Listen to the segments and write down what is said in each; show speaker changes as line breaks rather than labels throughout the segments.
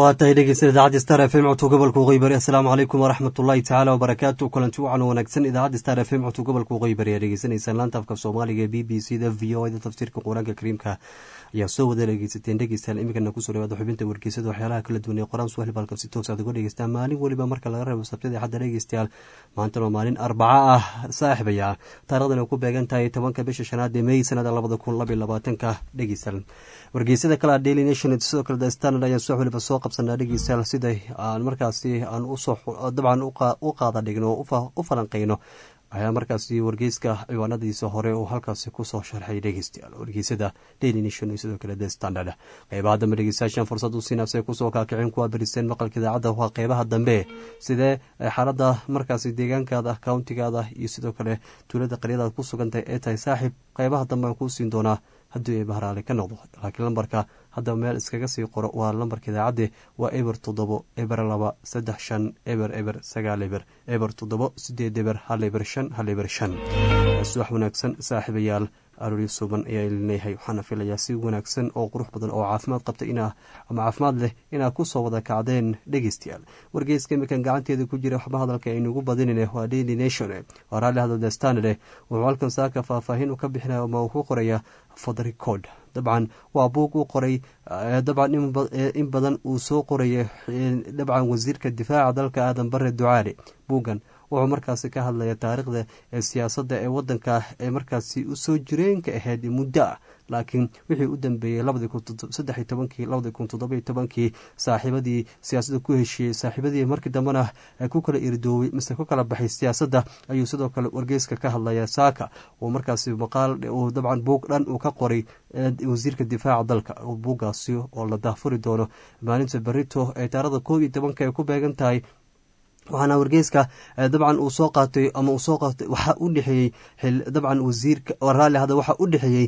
waa tahay dhegeysta idaacadda star f m codka gobolka waqooyi bari assalaamu calaykum waraxmat ullahi tacaala wabarakaatu kulanti wacan wanaagsan idaacadda star f m codka gobolka waqooyi bari ayaa dhegeysanaysaan laanta afka soomaaliga b b c da v o da tafsiirka qur-aanka kariimka ayaa soo wada dhegeysateen dhegeystayaal iminkana kusoo dhawaada xubinta wargeysada waxyaalaha kala duwan ee qoraan suhli balka si toos aad uga dhegeystaan maalin weliba marka laga reebo sabtida xadda dhegeystayaal maantana waa maalin arbaco ah saaxibaya taarikhdan ay ku beegan tahay tobanka bisha shanaad ee may sanada labada kun labaiy labaatanka dhegeystayaal wargeysada kale daily nation sidoo kale the standard ayaan subax weliba soo qabsanaa dhegeystayaal siday aan markaasi aan usoo dabcan u qaada dhigno oo u falanqeyno ayaa markaasi wargeyska ciwaanadiisa hore uu halkaasi kusoo sharxay dhegeystayaal wargeysada daily nation iyo sidoo kale the standard qeybaha dambe dhegeystayaashan fursad u siinaasay kusoo kaakiceen kuwa beristeen maqalka idaacadda waa qeybaha dambe sidee xaalada markaasi deegaankaada countigaada iyo sidoo kale tuulada qaryadaad ku sugantahay ee tahay saaxiib qeybaha dambe aan kuu siin doonaa haddii ay bahraale ka noqdo laakiin lambarka hadda meel iskaga sii qoro waa lambarka idaacadde waa eber toddobo eber laba saddex shan eber eber sagaal eber eber toddobo sideed eber hal eber shan hal eber shan subax wanaagsan saaxiibayaal arooryo suuban ayaa leeyahay waxaana filayaa si wanaagsan oo qurux badan oo caafimaad qabta inaa ama caafimaad leh inaad kusoo wada kacdeen dhegeystayaal wargeyska imikan gacanteeda ku jira waxba hadalka aynugu badinine waa daily nation waa raalli hadalda standard wuxuu halkan saaka faahfaahin u ka bixinaya ama uu ku qoraya fodrecord dabcan waa buug u qoray dabcan in badan uu soo qoraya dabcan wasiirka difaaca dalka aadan bare ducaale buuggan wuxuu markaasi ka hadlaya taariikhda ee siyaasadda ee wadanka ee markaasi usoo jireenka ahayd muddo ah laakiin wixii u dambeeyey labadii kun saddex iyo tobankii labadii kun toddoba iyo tobankii saaxiibadii siyaasadda ku heshiiyey saaxiibadii markii dambena ku kala irdooway mise ku kala baxay siyaasadda ayuu sidoo kale wargeyska ka hadlaya saaka uu markaasi maqaal uu dabcan buug dhan uu ka qoray wasiirka difaaca dalka buuggaasi oo la daafuri doono maalinta berito ee taarikhda koob iyo tobanka ay ku beegan tahay waxaana wargeyska dabcan uu soo qaatay ama uu soo qaatay waxaa u dhexeeyey dabcan wasiirka raalli hadda waxaa u dhexeeyey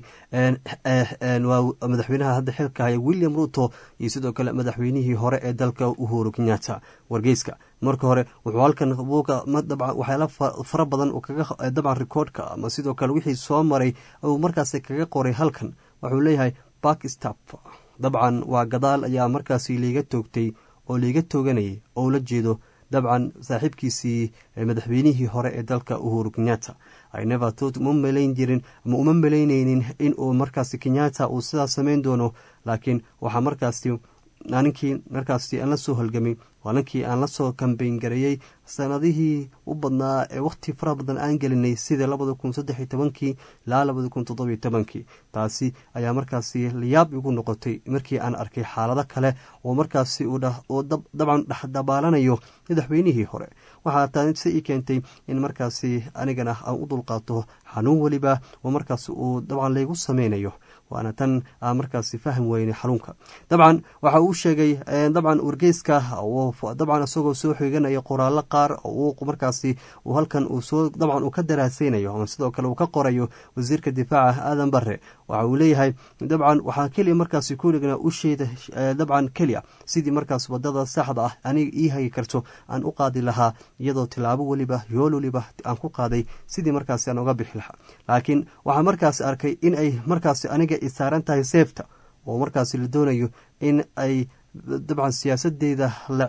waa madaxweynaha hadda xilka haya william ruto iyo sidoo kale madaxweynihii hore ee dalka uhuru kenyatta wargeyska marka hore wuxuu halkan buuga dabcan waxyaala fara badan kaga dabcan rikoodhka ama sidoo kale wixii soo maray uu markaasi kaga qoray halkan wuxuu leeyahay bakstap dabcan waa gadaal ayaa markaasi liiga toogtay oo liiga tooganayay oo ula jeedo dabcan saaxiibkiisii madaxweynihii hore ee dalka uhuru kenyatta inevertot uma malayn jirin ama uma malayneynin in uu markaasi kenyatta uu sidaas samayn doono laakiin waxaa markaasi ninkii markaasi aan la soo halgamay waa ninkii aan lasoo kambeyn gareeyey sanadihii u badnaa ee wakhti fara badan aan gelinay sida labada kun saddex iyo tobankii ilaa labada kun toddobiyo tobankii taasi ayaa markaasi layaab igu noqotay markii aan arkay xaalado kale oo markaasi uu dabcan dhexdabaalanayo madaxweynihii hore waxaa taasi ii keentay in markaasi anigana aan u dulqaato xanuun weliba oo markaasi uu dabcan laygu sameynayo waana tan aan markaasi faham weyne xanuunka dabcan waxa uu sheegay dabcan wargeyska dabcan isagoo soo xiganaya qoraallo qaar uu markaasi uu halkan uu soo dabcan uu ka daraaseynayo ama sidoo kale uu ka qorayo wasiirka difaaca aadan bare waxa uu leeyahay dabcan waxaa keliya markaasi kuligana u sheeda dabcan keliya sidii markaas wadada saxda ah aniga ii hagi karto aan u qaadi lahaa iyadoo tilaabo weliba yool weliba aan ku qaaday sidii markaasi aan uga bixi lahaa laakiin waxaa markaasi arkay in ay markaasi aniga i saaran tahay seefta oo markaasi la doonayo in ay dabcan siyaasadeeda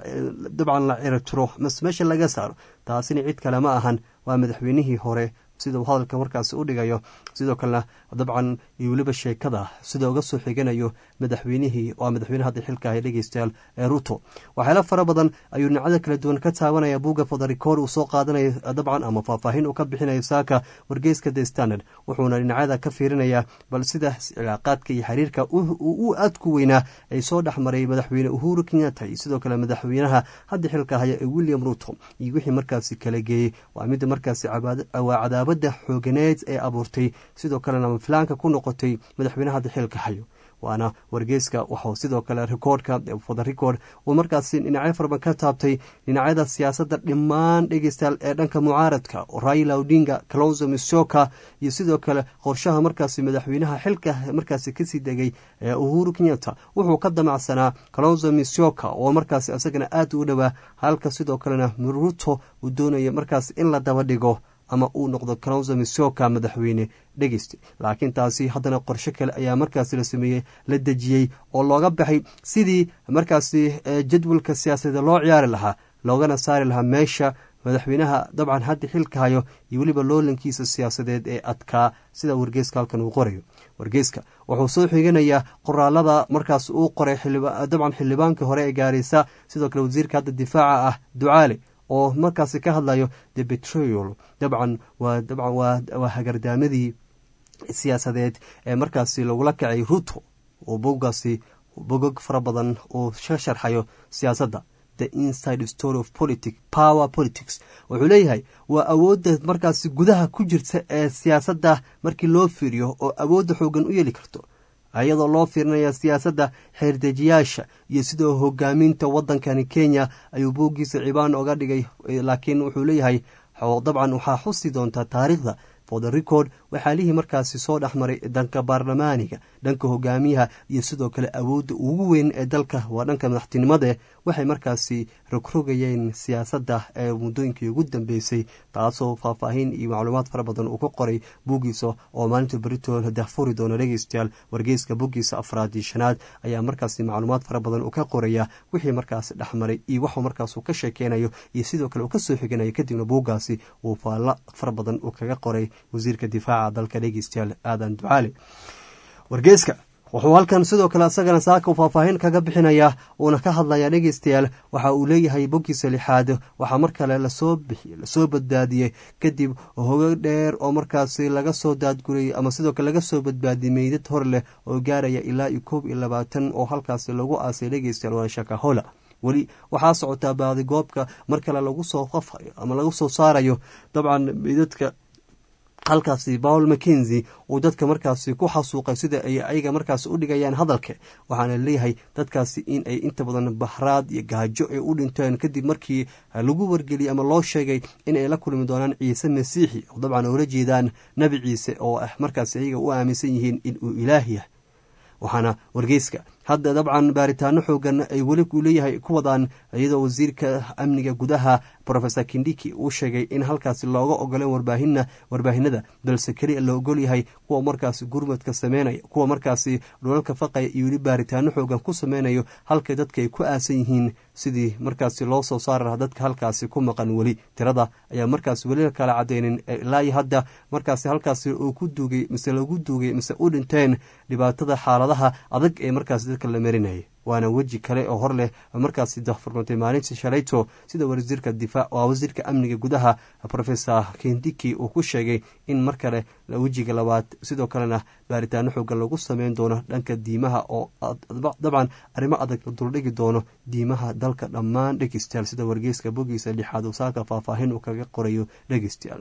dabcan la ciritiro mas meesha laga saaro taasina cid kale ma ahan waa madaxweynihii hore sida uu hadalka markaasi u dhigayo sidoo kalena dabcan iyo weliba sheekada sida uga soo xiganayo madaxweynihii waa madaxweyne hadda xilka ahay dhegeystayaal ee ruto waxyaala fara badan ayuu dhinacada kala duwan ka taabanaya buugga fodharikoor uu soo qaadanayo dabcan ama faahfaahin uu ka bixinayo saaka wargeyska the standard wuxuuna dhinacyada ka fiirinayaa bal sida cilaaqaadka iyo xiriirka u aadku weynaa ay soo dhexmaray madaxweyne uhuru kenyatta iyo sidoo kale madaxweynaha hadda xilka haya ee william ruto iyo wixii markaasi kala geeyey waa midda markaasi cadaabada xooganeed ee abuurtay sidoo kalena mafilaanka ku noqotay madaxweynaha hadda xilka hayo waana wargeyska waxuu sidoo kale rikoodhka foda record uu markaasi dhinacyo faraban ka taabtay dhinacyada siyaasadda dhammaan dhegeystayaal ee dhanka mucaaradka raila odinga calonzo misoka iyo sidoo kale qorshaha markaasi madaxweynaha xilka markaasi kasii degay ee uhuru kenyatta wuxuu ka damacsanaa calonzo misoka oo markaasi isagana aad u dhowaa halka sidoo kalena ruto uu doonaya markaas in la daba dhigo ama uu noqdo kalonso misoka madaxweyne dhegeysta laakiin taasi haddana qorshe kale ayaa markaasi la sameeyey la dejiyey oo looga baxay sidii markaasi jadwalka siyaasadeed loo ciyaari lahaa loogana saari lahaa meesha madaxweynaha dabcan hadda xilka hayo iyo weliba loolankiisa siyaasadeed ee adkaa sida wargeeska halkan uu qorayo wargeeska wuxuu soo xiganayaa qoraalada markaas uu qoray dabcan xildhibaankii hore ee gaarisa sidoo kale wasiirka hadda difaaca ah ducaale oo markaasi ka hadlayo the betrayal dabcan waa dabcan waa hagardaamadii siyaasadeed ee markaasi lagula kacay ruto oo boggaasi bogog fara badan uu ka sharxayo siyaasadda the inside story of politic power politics wuxuu leeyahay waa awoodda markaasi gudaha ku jirta ee siyaasadda markii loo fiiriyo oo awoodda xoogan u yeeli karto iyadoo loo fiirinaya siyaasadda xeerdejiyaasha iyo sidoo hogaaminta waddankani kenya ayuu booggiisa cibaan oga dhigay laakiin wuxuu leeyahay dabcan waxaa xusi doontaa taariikhda for the record waxaalihii markaasi soo dhexmaray dhanka baarlamaaniga dhanka hogaamiyaha iyo sidoo kale awoodda ugu weyn ee dalka waa dhanka madaxtinimade waxay markaasi rogrogayeen siyaasadda ee muddooyinkii ugu dambeysay taasoo faahfaahin iyo macluumaad fara badan uu ka qoray buggiisa oo maalinta beritool dahfuri doona dhegeystayaal wargeyska buggiisa afraad iyo shanaad ayaa markaasi macluumaad fara badan uu ka qoraya wixii markaasi dhexmaray iyo waxuu markaas uu ka sheekeynayo iyo sidoo kale uu ka soo xiganayo kadibna buuggaasi uu faallo fara badan uu kaga qoray wasiirka difaaca dalka dhegeystayaal aadan ducaali wargeeska wuxuu halkan sidoo kale isagana saaka faahfaahin kaga bixinayaa uuna ka hadlayaa dhegeystayaal waxa uu leeyahay boggiisa lixaad waxaa mar kale lasoo bixiy lasoo badbaadiyey kadib hogo dheer oo markaasi laga soo daadgurayay ama sidoo kale laga soo badbaadiyey meydad hor leh oo gaaraya ilaa iyo koob iyo labaatan oo halkaasi lagu aasay dhegeystayaal waana shakahola weli waxaa socotaa baadigoobka mar kale lagu soo qafayo ama lagu soo saarayo dabcan meydadka halkaasi paul mackenzi uu dadka markaasi ku xasuuqay sida ay ayaga markaasi u dhigayaan hadalka waxaana leeyahay dadkaasi in ay inta badan bahraad iyo gaajo ay u dhinteen kadib markii lagu wargeliyey ama loo sheegay in ay la kulmi doonaan ciise masiixi oo dabcan oola jeedaan nebi ciise oo ah markaasi ayaga u aaminsan yihiin in uu ilaah yahay waxaana wargeyska hadda dabcan baaritaano xoogan ay weli u leeyahay ku wadaan iyadoo wasiirka amniga gudaha rofesor kindiki uu sheegay in halkaasi looga ogoleen warbaahin warbaahinada balse keliya la ogol yahay kuwa markaasi gurmadka sameynaya kuwa markaasi dhulalka faqaya iyo weli baaritaano xoogan ku sameynayo halka dadka ay ku aasan yihiin sidii markaasi loo soo saari lahaa dadka halkaasi ku maqan weli tirada ayaa markaasi weli kala cadeynin ilaa hadda markaasi halkaasi uu ku duugay mise lagu duugay mise u dhinteen dhibaatada xaaladaha adag ee markaasi dadka la marinayay waana weji kale oo hor leh markaasi dahfurmatay maalintii shalayto sida wasiirka difaac waa wasiirka amniga gudaha rofesor kendiki uu ku sheegay in mar kale wejiga labaad sidoo kalena baaritaano xoogan lagu sameyn doono dhanka diimaha oo dabcan arrimo adag la duldhigi doono diimaha dalka dhammaan dhegeystayaal sida wargeyska bogiisa lixaad saaka faahfaahin uu kaga qorayo dhegeystayaal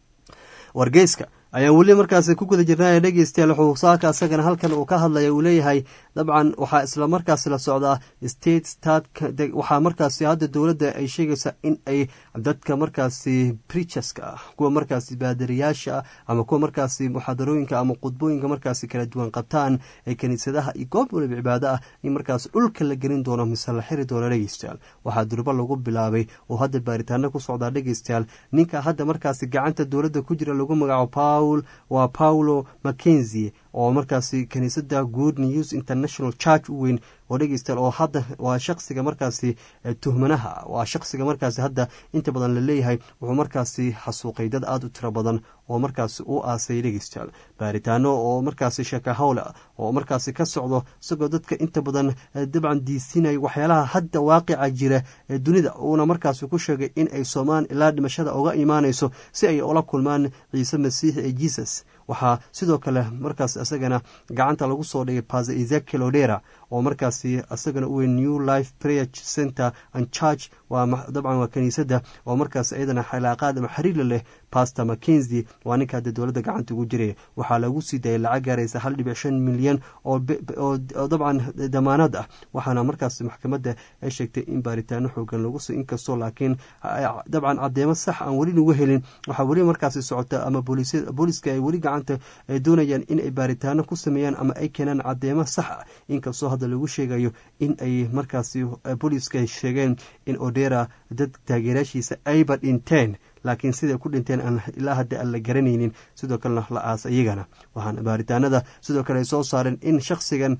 wargeyska ayaan weli markaasi ku guda jirnay dhegeystayaal wuxuu saaka isagana halkan uu ka hadlaya uu leeyahay dabcan waxaa isla markaasi la socdaa state start waxaa markaasi hadda dowladda ay sheegaysaa in ay dadka markaasi preacherska ah kuwa markaasi baadariyaasha ah ama kuwa markaasi muxaadarooyinka ama khudbooyinka markaasi kala duwan qabtaan ee kiniisadaha iyo goob waliba cibaado ah in markaas dhulka la gelin doono mise la xiri doono dhegeystayaal waxaa durbo lagu bilaabay oo hadda baaritaano ku socdaa dhegeystayaal ninka hadda markaasi gacanta dowladda ku jira lagu magacaabo waa paulo mackenzie oo markaasi kiniisada good news international church u weyn oo dhegeystayaal oo hadda waa shaqsiga markaasi tuhmanaha waa shaqsiga markaasi hadda inta badan la leeyahay wuxuu markaasi xasuuqay dad aada u tiro badan oo markaasi u aasay dhegeystayaal baaritaano oo markaasi sheekahowle oo markaasi ka socdo isagoo dadka inta badan dabcan diisinaya waxyaalaha hadda waaqica jira ee dunida uuna markaasi ku sheegay in ay soomaan ilaa dhimashada uga imaanayso si ay ula kulmaan ciise masiixi ee jesus waxaa sidoo kale markaas isagana gacanta lagu soo dhigay pase ezekiel odera oo markaasi isagana u weyn new life prayer center and church waa dabcan waa kiniisadda oo markaas iyadana xalaaqaad ama xiriirla leh pastor mackenzie waa ninka hadda dowladda gacanta ugu jiraya waxaa lagu sii dayay lacag gaaraysa hal dhibic shan milyan oo dabcan damaanad ah waxaana markaas maxkamadda ay sheegtay in baaritaano xoogan lagu sii inkastoo laakiin dabcan caddeemo sax aan weli lagu helin waxaa weli markaasi socota ama booliska ay weli gacanta ay doonayaan in ay baaritaano ku sameeyaan ama ay keenaan caddeemo sax ah inkastoo hadda lagu sheegayo in ay markaasi booliiska sheegeen in odera dad taageeraashiisa ayba dhinteen laakiin siday ku dhinteen aan ilaa hadda aan la garanaynin sidoo kalena la aasa iyagana waxaana baaritaanada sidoo kale ay soo saareen in shakhsigan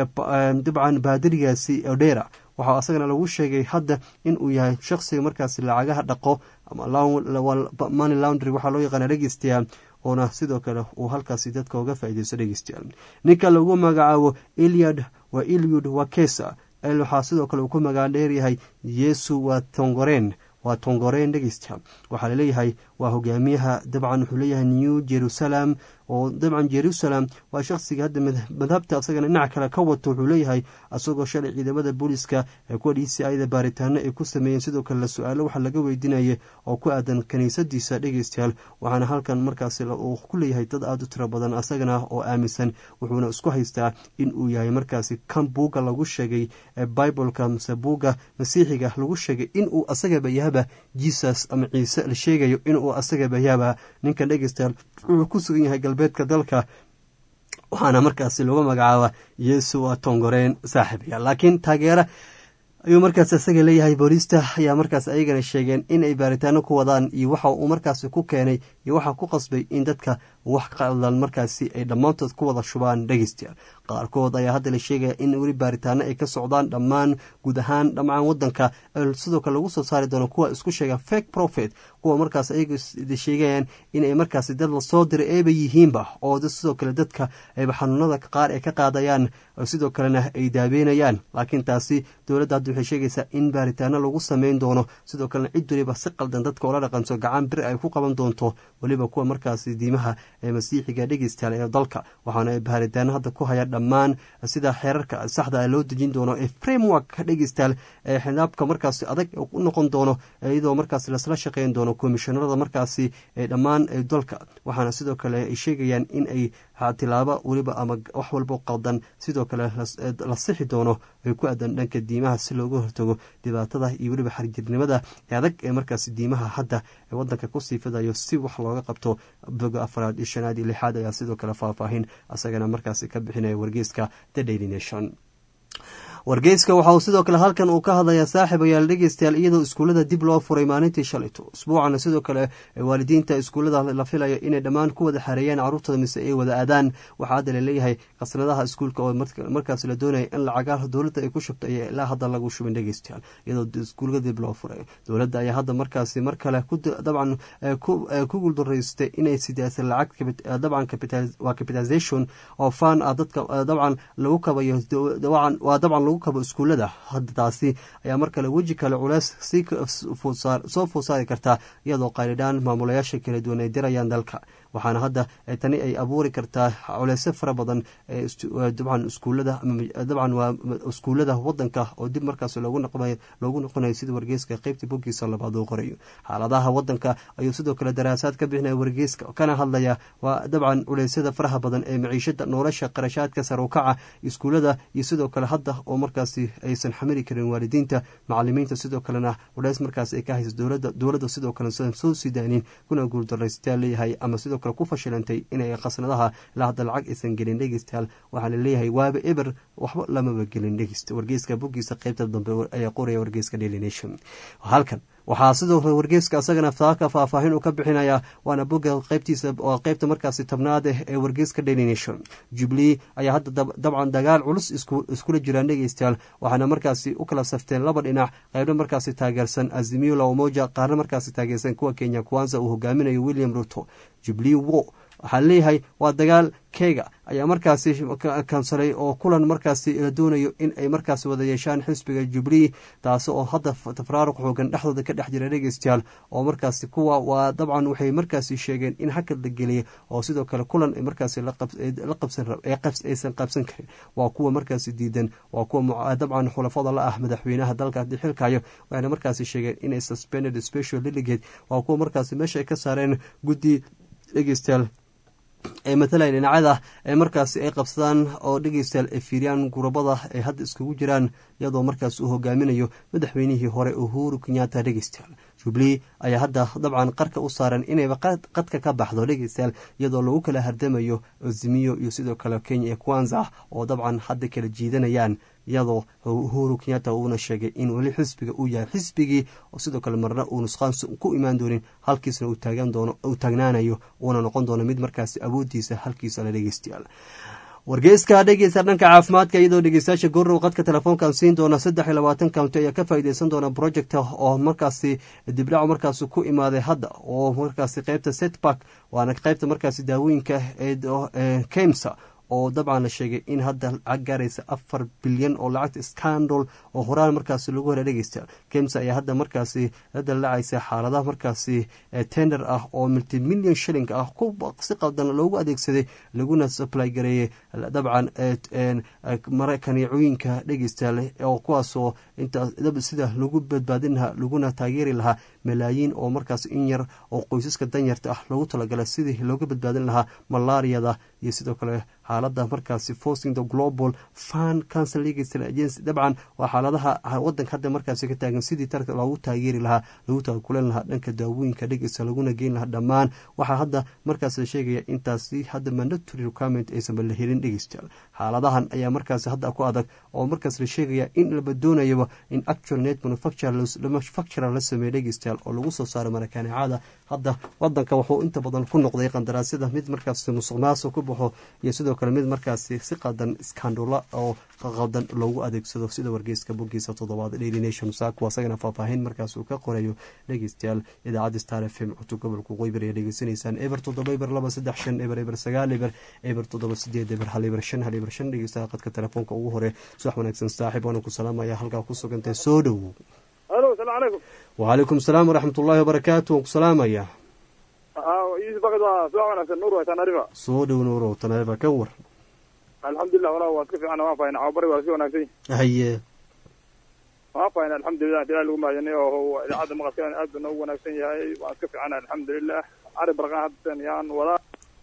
dabcan baadirigaasi odera waxaa asagana lagu sheegay hadda in uu yahay shakhsiga markaasi lacagaha dhaqo ama money laundry waxaa loo yaqaana dhegeystayaal oona sidoo kale uu halkaasi dadka uga faaideysto dhegeystayaal ninka lagu magacaabo iliad waa iliud wakesa waxaa sidoo kale uu ku magaadheeryahay yesu waa tongoreen waa tongoreen dhegeystayaal waxaa laleeyahay waa hogaamiyaha dabcan wuxuu leeyahay new jerusalem oo dabcan jerusalem waa shakhsiga hadda madhabta asagana dhinac kale ka wato wuxuu leeyahay asagoo shalay ciidamada booliiska ee kuwa d c ida baaritaano ay ku sameeyeen sidoo kale la su-aalo waxaa laga weydiinaya oo ku aadan kiniisadiisa dhegeystayaal waxaana halkan markaasi uu ku leeyahay dad aada u tiro badan asagana oo aaminsan wuxuuna isku haystaa in uu yahay markaasi kan buugga lagu sheegay ee bibleka mase buugga masiixiga lagu sheegay inuu asagaba yahaba jesus ama ciise la sheegayo inuu asagaba yahaba ninkan dhegeystayaal wuxuu ku sugan yahay galbeedka dalka waxaana markaasi lagu magacaaba yesu waa tongoreen saaxiibaya laakiin taageera ayuu markaas isaga leeyahay booliista ayaa markaas ayagana sheegeen inay baaritaano ku wadaan iyo waxa uu markaasi ku keenay iyo waxaa ku qasbay in dadka wax qaldan markaasi ay dhammaantood ku wada shubaan dhegeystayaal qaarkood ayaa hadda la sheegaya in weli baaritaano ay ka socdaan dhammaan guud ahaan dhammaan wadanka sidoo kale lagu soo saari doono kuwa isku sheega fake profit kuwa markaas ayaga sheegayaan inay markaasi dad lasoo diray eeba yihiinba oo sidoo kale dadka ayba xanuunada qaar ay ka qaadayaan sidoo kalena ay daabeynayaan laakiin taasi dowladda hadda waxay sheegaysaa in baaritaano lagu sameyn doono sidoo kalena cid waliba si qaldan dadka oola dhaqanto gacan bir ay ku qaban doonto weliba kuwa markaasi diimaha ee masiixiga dhegeystayaal ee dalka waxaana ay baaritaano hadda ku hayaan dhammaan sida xeerarka saxda loo dejin doono ee framework dhegeystayaal ee xidaabka markaasi adag u noqon doono iyadoo markaasi lasla shaqeyn doono komishanarada markaasi ee dhammaan dalka waxaana sidoo kale ay sheegayaan in ay tilaabo weliba ama wax walbo qaldan sidoo kale la sixi doono ay ku aadan dhanka diimaha si looga hortago dhibaatada iyo weliba xarjirnimada ee adag ee markaasi diimaha hadda ee wadanka kusii fidayo si wax looga qabto boga afraad iyo shanaad iyo lixaad ayaa sidoo kale faahfaahin asagana markaasi ka bixinaya wargeyska the daily nation wargeyska waxa uu sidoo kale halkan uu ka hadlayaa saaxib ayaal dhegeystayaal iyadoo iskuullada dib loo furay maalintii shalayto usbuucana sidoo kale waalidiinta iskuullada la filaya inay dhammaan ku wada xareeyaan carruurtooda mise ay wada aadaan waxaa hadda laleeyahay qasnadaha iskuulka oo markaas la doonaya in lacagaha dowladda ay ku shubto ayaa ilaa hadda lagu shubin dhegeystayaal iyadoo iskuulka dib loo furay dowladda ayaa hadda markaasi mar kale dabcan ku guuldareystay inay sidaasa lacag dabcan waa capitalization oo fan ah dadka dabcan lagu kabayo waa dabcan kabo iskuullada hadda taasi ayaa mar kale weji kale culeys soo food saari kartaa iyadoo qaylidhaan maamulayaasha kala duwan ay dirayaan dalka waxaana hadda tani ay abuuri kartaa culeysyo fara badan dabcan iskuullada dabcan waa iskuullada wadanka oo dib markaas loogu noqonayo sida wargeyska qeybta boggiisa labaad uu qorayo xaaladaha wadanka ayuu sidoo kale daraasaad ka bixinaya wargeyska kana hadlaya waa dabcan culeysyada faraha badan ee maciishada nolosha qarashaadka sarukaca iskuullada iyo sidoo kale hadda oo markaasi aysan xamili karin waalidiinta macalimiinta sidoo kalena culeys markaas ay ka haysa dowlada dowladda sidoo kale soo sidaanin kuna guuldaraystayaa leeyahay ama sidoo kale ku fashilantay inay khasnadaha ilaa hadda lacag aysan gelin dhegeystayaal waxaa laleeyahay waaba eber waxba lamaba gelin dhegeysta wargeyska boggiisa qeybta dambe ayaa qoraya wargeyska daily nation halkan waxaa sidoo kale wargeyska isagana saaka faahfaahin uu ka bixinayaa waana bogga qeybtiisa oo qeybta markaasi tobnaad eh ee wargeyska daily nation jubilee ayaa hadda dabcan dagaal culus iskula jiraan dhegeystayaal waxaana markaasi u kala safteen laba dhinac qeybna markaasi taageersan azimio la umoja qaarna markaasi taageersan kuwa kenya kwanza uu hogaaminayo william ruto jubilee wo waxaa leeyahay waa dagaal keyga ayaa markaasi kansalay oo kulan markaasi la doonayo in ay markaasi wada yeeshaan xisbiga jubilee taasi oo hadda tafraaruq xoogan dhexdooda ka dhex jira dhegeystayaal oo markaasi kuwa waa dabcan waxay markaasi sheegeen in hakad la geliyay oo sidoo kale kulan markaasi aysan qabsan karin waa kuwa markaasi diidan waa kuwa dabcan xulafada la ah madaxweynaha dalka haddii xilkayo waxayna markaasi sheegeen inay suspended special delegate waa kuwa markaasi meesha ay ka saareen guddi dhegeystayaal ee matalaya dhinacada ee markaasi ay qabsadaan oo dhegeystayaal ay fiiriyaan gurabada ay hadda iskugu jiraan iyadoo markaas uu hogaaminayo madaxweynihii hore uhuru kenyatta dhegeystayaal jubilee ayaa hadda dabcan qarka u saaran inayba qadka ka baxdo dhegeystayaal iyadoo lagu kala hardamayo azimiyo iyo sidoo kale kenya ee kwanza oo dabcan hadda kala jiidanayaan iyadoo uhuru kenyatta uuna sheegay in weli xisbiga uu yahay xisbigii oo sidoo kale marna uu nusqaan ku imaan doonin halkiisna uu taagnaanayo uuna noqon doono mid markaasi awoodiisa halkiisa la dhegeystayaal wargeyska dhegeysta dhanka caafimaadka iyadoo dhegeystayaasha goorrow qadka telefoonkan siin doona saddex iyo labaatan county ayaa ka faa'iideysan doona project oo markaasi dibdhac markaasi ku imaaday hadda oo markaasi qeybta setback waana qeybta markaasi daawooyinka ee kemsa oo dabcan la sheegay in hadda lacag gaaraysa afar bilyan oo lacagta scandal oo horaan markaasi lagu hela dhegeysta kems ayaa hadda markaasi la dallacaysa xaaladaha markaasi tender ah oo multimillion shilling ah si qaldan loogu adeegsaday laguna supply gareeyey dabcan kaneecooyinka dhegeystayaal oo kuwaasoo inta sida lagu badbaadin lahaa laguna taageeri lahaa malaayiin oo markaas in yar oo qoysaska danyarta ah loogu talagalay sidii looga badbaadin lahaa malaariyada iyo sidoo kale xaalada markaasi forcing the global fund council legal agency dabcan waa xaaladaha wadanka hadda markaasi ka taagan sidii tarka loogu taageeri lahaa lagu taakulan lahaa dhanka daawooyinka dhegeysta laguna geyn lahaa dhammaan waxaa hadda markaas la sheegaya intaasi hadda mandatory requirement aysanba la helin dhegeystayaal xaaladahan ayaa markaasi hadda ku adag oo markaas la sheegaya in laba doonayaba in actual net manufacturer la sameeya dhegeystayaal oo lagu soo saaro marakaneecada hadda wadanka wuxuu inta badan ku noqday qandaraasyada mid markaasi musuq maasuq ku baxo iyo sidoo kale mid markaasi si qadan skandula oo qaldan loogu adeegsado sida wargeyska bogiisa toddobaad daily nation saako asagana faahfaahin markaas uu ka qorayo dhegeystayaal idaacadda star f m cutub gobolka qoybar ayaa dhegeysanaysaan eber toddoba eber laba saddex shan eber eber sagaal eber eber toddoba sideed eber hal eber shan hal eber shan dhegeystaha qadka telefoonka ugu hore subax wanaagsan saaxiib waana ku salaamaya halkaa ku sugantay soo dhowow
alo salaam calaykum
wacalaykum salaam waraxmat ullaahi wabarakaatu waan ku salaamaya soo dhow nuurow tanarifa ka war
alxamdulilah walaa waad ka fiicana waan fahina cababari waa si wanaagsan
haye
waan fahina alxamdulilah ilahi lagu mahadinay oo idaacadda maqalkeena aad buu noogu wanaagsan yahay waan iska fiicana alxamdulilah cari barqaan haddan yaan wadaa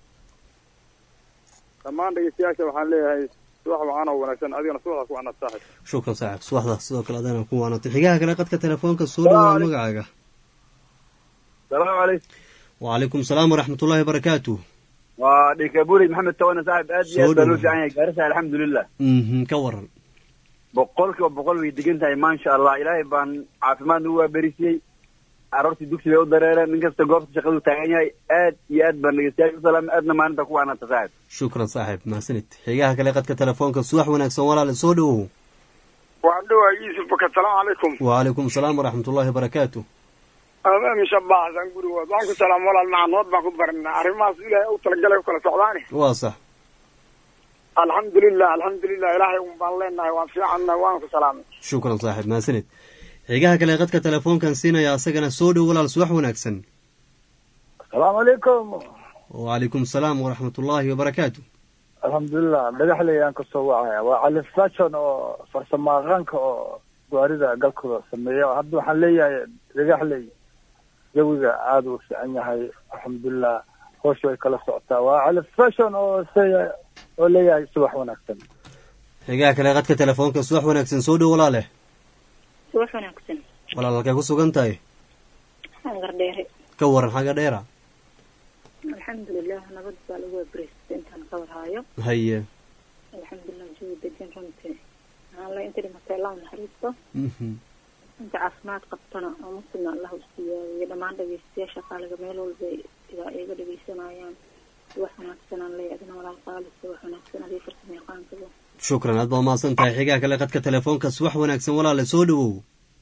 dhammaan dhegeystayaasha waxaan leeyahay subax wacan oo wanaagsan adigana subaxdaas ku wanaad saaxib
shukran saaxib subaxda sidoo kale adana ku waanatay xigaha kale qadka telefoonka soo dhawaa magacaaga
salaamu calaykum
wacalaykum salaam waraxmat ullahi wabarakaatu
waa dhikaburi maxamed tawana saaxib aad iyo aad baa loo fiican yahay gaarisa alxamdulilah
ka waran
boqol kiiba boqol way degan tahay maasha allah ilaahay baan caafimaad nagu waaberisiyey aroortii dugsi bay u dareereen nin kasta goobta shaqadu taagan yahay aad iyo aad baan dhegeystayaal u salaamay aadna maalinta ku waanaata saaxib
shukran saaxib mahadsanid xigaha kale qadka telefoonka subax wanaagsan walaale soo dhowow
waan dhowaa yuusuf baka salaamu calaykum
wacalaykum salaam waraxmat ullahi wabarakaatu
amin shabaxsan gurigood waan ku salaam walaal macanood baan ku baranaa arrimahaas ilaahay u talagalay u kala socdaani
waa sax
alxamdulilah alxamdulilah ilaahay un baan leenahay waan fiicannahay waan ku salaamay
shukran saaxib mahadsanid xigaha kale qadka telefoonkan siinaya asagana soo dhow walaal subax wanaagsan
asalaamu calaykum
wacalaykum salaam waraxmat ullaahi wabarakaatu
alxamdulilah dhagaxley aan kasoo wacaya waa cali fashion oo farsamo aqaanka oo gaarida galkooda sameeya hadda waxaan leeyahay dhagaxley jawiga aada u fiican yahay alxamdulilah hoosh way kala socotaa waa cali fashion oo se oo leeyahay subax wanaagsan
xigaha kale qadka telefoonka subax wanaagsan soo dhow walaale
subax wanaagsan
walaal halkay ku sugan tahay
hangardheere
ka waran xagga dheera
alxamdulilah nabad baa lagu abreysta intaan ka warhaayo
haye
alxamdulilah jawi degan runtii alle inta dhimatay allah naxariisto inta caafimaad qabtana oo muslimna allah u siiyaayo dhammaan dhegeystayaasha qaaliga meel walba igaa iga dhegeysanayaan wax wanaagsanaan leeya adina walaal qaalis wax wanaagsan adii farsamo yaqaankaba
shukran aad baa umahadsan tahay xigaha kale qadka telefoonka subax wanaagsan walaale soo dhowow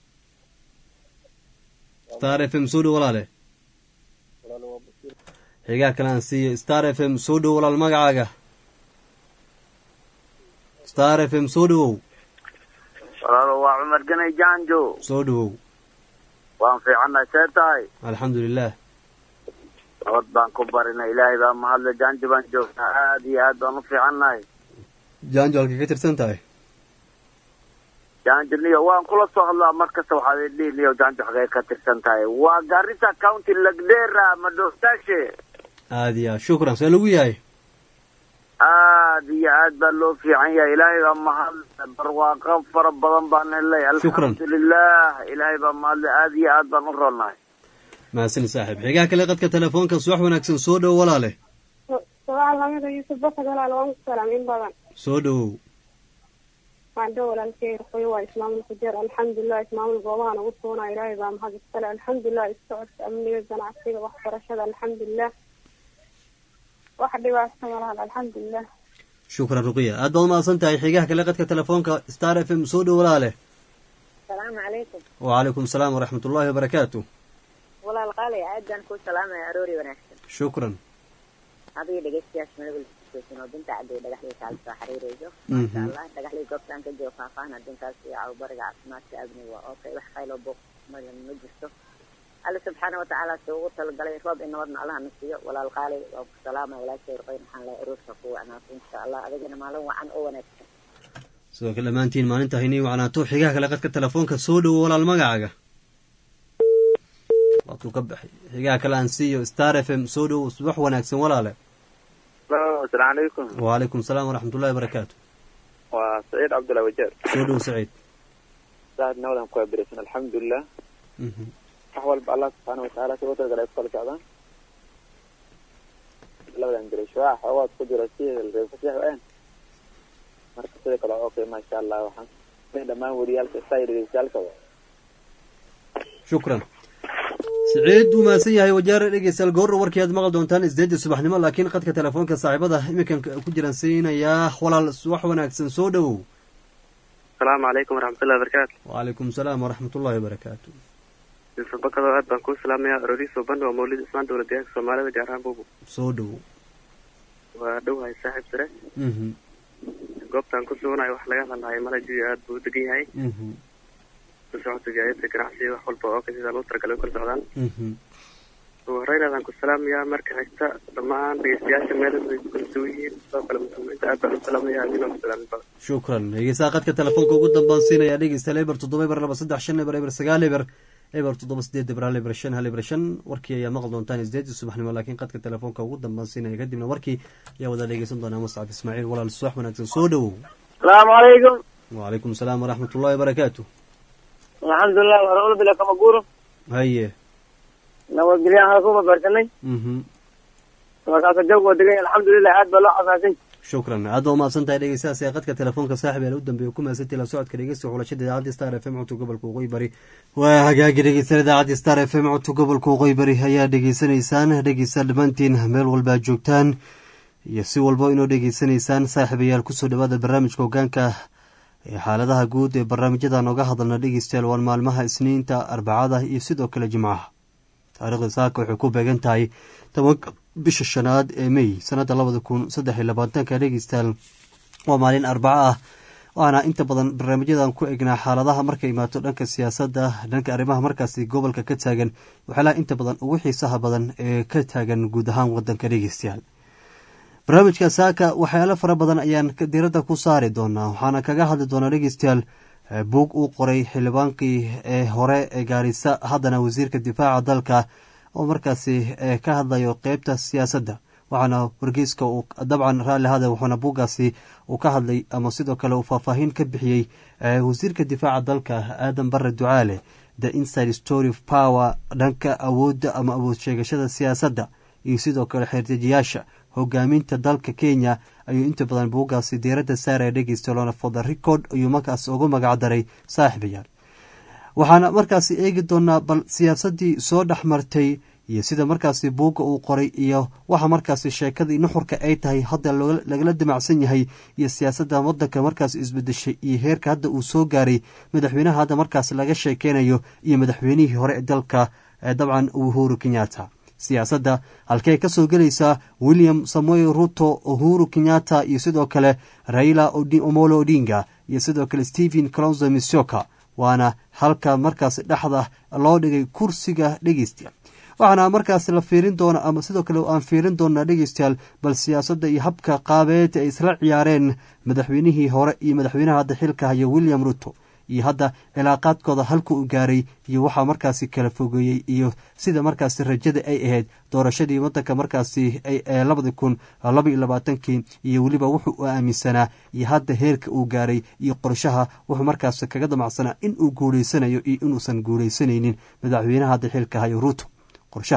star f m soo dhow walaale xigaha kale aan siiye star f m soo dhow walaal magacaaga star f m soo dhowow
walaalo waa cumar ganay jaanjo
soo dhowow
waan fiicannahay see tahay
alxamdulilah
nabad baan ku barinay ilaahay baa mahadle jaanjo baan joognaa aad iyo aad baan u fiicannahay
jaanjo halkay ka tirsan tahay
jaanjo niyo waan kula soo hadlaa mar kasta waxaad idhihi niyo jaanjo xagee ka tirsan tahay waa garissa county lagdera madhoostaashe
aad iyo aad shukran see lagu yahay
aad iyo aad baa loo fiican yahay ilaahay baa mahadle barwaaqo fara badan baan helay
Shukran.
alxamdulilah ilaahay baa mahadle aad iyo aad baan u roonnahay
mahadsanid saaxiib xigaha kale qadka telefoonka subax wanaagsan soo dhow walaale
subax lamida yuusuf basad walaal waan ku salaam in badan
soo dhowow
waxaan dha walaalkey ruqyo waa ismaamul kujeer alxamdulilah ismaamul goobahan ugu sugnaa ilaahay baa mahad iskale alxamdulilah isocodka amniga ganacsiga waxbarashada alxamdulilah wax dhibaata malahan alxamdulilah
shukran ruqiya aad baad umahadsan tahay xigaha kale qadka telefoonka star f m soo dhow walaale
asalaamu calaykum
wacalaykum asalaam waraxmat ullahi wabarakaatu
walaal qaali aad baan kuu salaamaya aroori wanaagsan
shukran
adiga dhegeystayaasha madagulsoosin oo binta cadday dhagaxlay kaala soo xiriirayso
Mhm.
maasha allah dhagaxlay goobtaan ka joogo faahfaahan adinkaas iyo cawbariga caafimaadka amniga waa okay wax qayloo booq madan ma jirto alle subxaana watacaala si ugu talagalay roob in nabadna allaha na siiyo walaal qaali waa ku salaamaya walaashay ruqayn waxaan leeyahay aroorka ku wacnaato insha allah adigana maalin wacan oo wanaagsan
sidoo kale dhammaantiin maalinta haynii wacnaato xigaha kale qadka telefoonka soo dhowo walaal magacaaga waatuu ka baxay xigaha kale aan siiyo star f m soo dhowo subax wanaagsan walaale
asalaamu calaykum
wacalaykum asalaam waraxmat ullahi wabarakaatu
waa saciid cabdullahi wajeer
soo dhowo saciid
saad nawadan ku abiraysan alxamdulilah
Mhm.
wax walba allah subxaana watacaala si ugu talagalay ay ku kala socdaan labadan biray shuwaac xoogaad ku jira si reefasiix een marka sidoo kale okay maasha allah waxaan in dhammaan wariyaalka saa dhegeystayaalka
shukran siciid wuu mahadsan yahay wajaare dhegeystayaal goorra warkii aad maqli doontaan isdeedii subaxnimo laakiin qadka telefoonka saaxiibada iminkan ku jiraan siinayaa walaal wax wanaagsan soo dhowow
asalaamu calaykum waraxmatullahi wabarakaatu
wacalaykum salaam waraxmat ullahi wabarakaatu
bakado aad baan kuu salaamayaa arooriso ban waa mawlid ismaan dowlad deegaanka soomaalida gaar ahaan buubu
soo dhowow
waa dhowahay saaxiib sare
Mhm.
goobtaan ku suganayo wax laga hadlahay malajiyo aad buu u degan yahay
Mhm.
ku socodka gaadiidka ganacsiga wax walba oo kasida loo talagalay u kala socdaan
Mhm.
ugu horreyn aadaan ku salaamayaa marka xigta dhammaan dhegeystayaasha meel ay ku kala duwan yihiin sidoo kale muslimiinta aad baan u salaamayaa adinoo ku salaamin badan
shukran dhegeystaha qadka telefoonka ugu dambaan siinaya dhegeystayaal eber toddoba eber laba saddex shan eber eber sagaal eber eber toddoba sideed eber hal eber shan hal eber shan warkii ayaa maqli doontaan isdeedii subaxnimo laakiin qadka telefoonka ugu dambaan siinaya kadibna warkii ayaa wada dhegeysan doonaa muscab ismaaciil walaal subax wanaagsan soo dhowow
asalaamu calaykum
wacalaykum asalaam waraxmat ullahi wabarakaatu
alxamdulilah warula bila kama guuro
haye
nabadgelyahan halka uma baarsanay
mhm
markaasa jawg waa degan yahay alxamdulilah aad baa loo xasaasay
shukran aad baa umahadsan tahay dhegeystahaas ee qadka telefoonka saaxib ee u dambeeya ku mahadsantii la socodka dhegeysta xulashada idaacadda star f m codka gobolka waqooyi bari waa hagaagi dhegeysan idaacadda star f m codka gobolka waqooyi bari ayaa dhegeysanaysaan dhegeysta dhammaantiin meel walba aad joogtaan iyo si walba inoo dhegeysanaysaan saaxiibayaal kusoo dhawaada barnaamijka hogaanka ee xaaladaha guud ee barnaamijyada nooga hadalna dhegeystayaal waan maalmaha isniinta arbacada iyo sidoo kale jimcaha taariikhda saaka waxay ku beegan tahay tobanka bisha shanaad ee mey sanada labada kun saddex iyo labaatanka dhegeystayaal waa maalin arbaco ah waana inta badan barnaamijyadan ku egnaa xaaladaha markay imaato dhanka siyaasadda dhanka arrimaha markaasi gobolka ka taagan waxyaalaha inta badan ugu xiisaha badan ee ka taagan guud ahaan wadanka dhegeystayaal barnaamijka saaka waxyaalo fara badan ayaan diradda ku saari doonaa waxaana kaga hadli doonaa dhegeystayaal buug uu qoray xildhibaankii ee hore ee gaarisa haddana wasiirka difaaca dalka oo markaasi ka hadlayo qeybta siyaasadda waxaana wargeyska uu dabcan raalli hada wuxuuna buuggaasi uu ka hadlay ama sidoo kale uu faahfaahin ka bixiyey wasiirka difaaca dalka aadan bare ducaale the inside story of power dhanka awoodda ama awood sheegashada siyaasadda iyo sidoo kale xeerdejiyaasha hogaaminta dalka kenya ayuu inta badan buuggaasi diiradda saaraya dhegeysta for the record ayuu markaas ugu magacdaray saaxiibayaal waxaana markaasi eegi doonaa bal siyaasaddii soo dhex martay iyo sida markaasi buugga uu qoray iyo waxa markaasi sheekadii nuxurka ay tahay hadda lagala damacsan yahay iyo siyaasadda wadanka markaas isbedeshay iyo heerka hadda uu soo gaaray madaxweynaha hadda markaas laga sheekeynayo iyo madaxweynihii hore ee dalka dabcan uhuru kenyatta siyaasadda halkey ka soo gelaysaa william samuel ruto uhuru kenyatta iyo sidoo kale raila omolo odinga iyo sidoo kale stephen clonzo misoka waana halka markaas dhexda loo dhigay kursiga dhegeystayaal waxaana markaas la fiirin doona ama sidoo kale aan fiirin doonaa dhegeystayaal bal siyaasadda iyo habka qaabeed ay isla ciyaareen madaxweynihii hore iyo madaxweynaha hadda xilka haya william ruto iyo hadda cilaaqaadkooda halka uu gaaray iyo waxaa markaasi kala fogeeyey iyo sida markaasi rajada ay ahayd doorashadii wadanka markaasi labadi kun laba iyo labaatankii iyo weliba wuxuu u aaminsanaa iyo hadda heerka uu gaaray iyo qorshaha wuxuu markaasi kaga damacsanaa in uu guuleysanayo iyo inuusan guuleysanaynin madaxweynaha hadda xilka hayo ruto qorshaha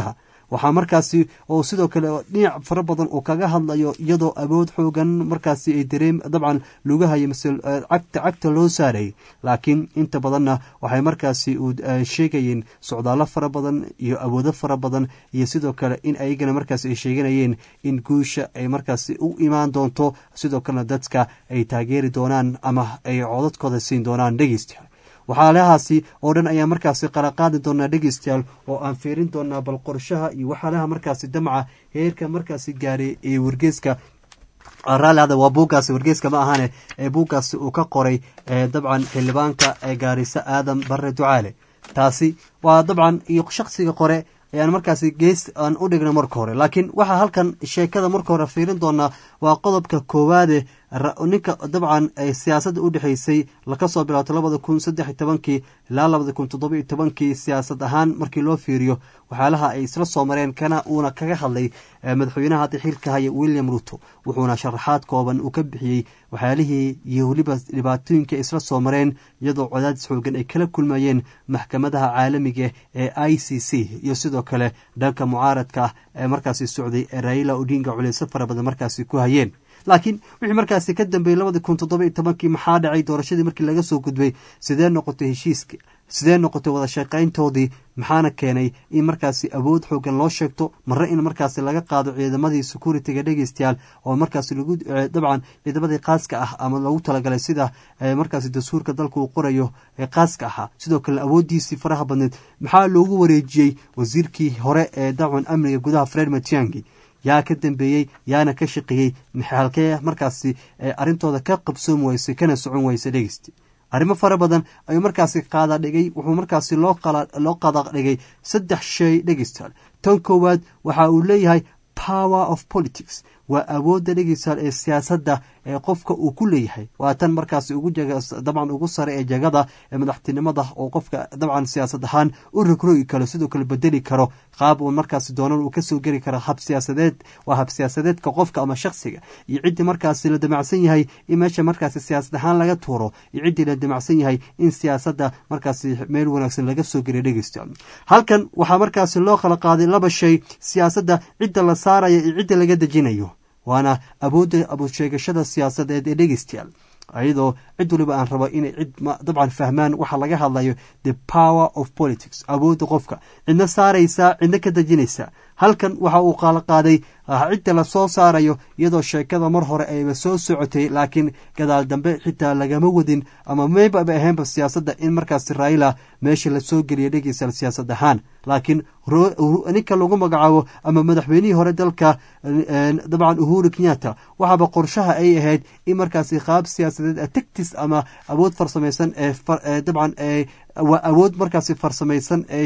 waxaa markaasi oo sidoo kale dhinac fara badan uu kaga hadlayo iyadoo awood xoogan markaasi ay dareem dabcan lugahayo mase cagta cagta loo saaray laakiin inta badanna waxay markaasi sheegayeen socdaallo fara badan iyo awoodo fara badan iyo sidoo kale in ayagana markaasi ay sheeganayeen in guusha ay markaasi u imaan doonto sidoo kalena dadka ay taageeri doonaan ama ay codadkooda siin doonaan dhegeystayaal waxaalahaasi oo dhan ayaa markaasi qaraqaadi doonaa dhegeystayaal oo aan fiirin doonaa bal qorshaha iyo waxaalaha markaasi damca heerka markaasi gaaray ee wargeeska raalihada waa buuggaasi wargeeska ma ahane ee buuggaasi uu ka qoray dabcan xildhibaanka ee gaarisa aadan bare ducaale taasi waa dabcan iyo shaksiga qore ayaan markaasi gees aan u dhigna marka hore laakiin waxaa halkan sheekada marka hore fiirin doonaa waa qodobka koowaade ninka dabcan siyaasadda u dhexeysay laka soo bilaato labada kun saddex iyo tobankii ilaa labada kun toddoba iyo tobankii siyaasad ahaan markii loo fiiriyo waxyaalaha ay isla soo mareen kana uuna kaga hadlay madaxweynaha hadda xilka haya william ruto wuxuuna sharaxaad kooban uu ka bixiyey waxyaalihii iyo weliba dhibaatooyinka isla soo mareen iyadoo cadaadis xoogan ay kala kulmayeen maxkamadaha caalamiga ee i c c iyo sidoo kale dhanka mucaaradka ah ee markaasi socday ee raila odinga culeyso fara badan markaasi ku hayeen laakiin wixii markaasi ka dambeeyey labadii kun toddoba iyo tobankii maxaa dhacay doorashadii markii laga soo gudbay sidee noqotay heshiiska sidee noqotay wada shaqayntoodii maxaana keenay in markaasi awood xoogan loo sheegto marre in markaasi laga qaado ciidamadii security-ga dhegeystayaal oo markaasi lagu dabcan ciidamadii qaaska ah ama lagu talagalay sida markaasi dastuurka dalka uu qorayo ee qaaska ahaa sidoo kale awooddiisii faraha badneed maxaa loogu wareejiyey wasiirkii hore ee dabcan amniga gudaha fred matiangi yaa ka dambeeyey yaana ka shaqeeyey halkee markaasi arrintooda ka qabsoom weysay kana socon weysa dhegeysti arrimo fara badan ayuu markaasi qaada dhigay wuxuu markaasi loo qada dhigay saddex shay dhegeystayaal tan koowaad waxa uu leeyahay power of politics waa awoodda dhegeystayaal ee siyaasadda ee qofka uu ku leeyahay waa tan markaasi ugu dabcan ugu sare ee jagada ee madaxtinimada oo qofka dabcan siyaasad ahaan u rogrogi karo sidoo kale bedeli karo qaab uu markaasi doonan uu kasoo geli karo hab siyaasadeed waa hab siyaasadeedka qofka ama shaksiga iyo ciddii markaasi la damacsan yahay in meesha markaasi siyaasad ahaan laga tuuro iyo ciddii la damacsan yahay in siyaasadda markaasi meel wanaagsan laga soo geliya dhegeystayaal halkan waxaa markaasi loo kala qaaday laba shay siyaasadda cidda la saaraya iyo cidda laga dejinayo waana awoodda abusheegashada siyaasadeed ee dhegeystayaal iyadoo cid waliba aan rabo inay cid dabcan fahmaan waxa laga hadlayo the power of politics awoodda qofka cidna saaraysaa cidna ka dejinaysaa halkan waxa uu qaala qaaday cidda lasoo saarayo iyadoo sheekada mar hore ayba soo socotay laakiin gadaal dambe xitaa lagama wadin ama maybaba ahaynba siyaasadda in markaasi raila meesha lasoo geliya dhegeystayaal siyaasad ahaan laakiin ninka lagu magacaabo ama madaxweynihii hore dalka dabcan uhuru kenyatta waxaaba qorshaha ay ahayd in markaasi qaab siyaasadeed tactis ama awood farsamaysan ee dabcan waa awood markaasi farsamaysan ee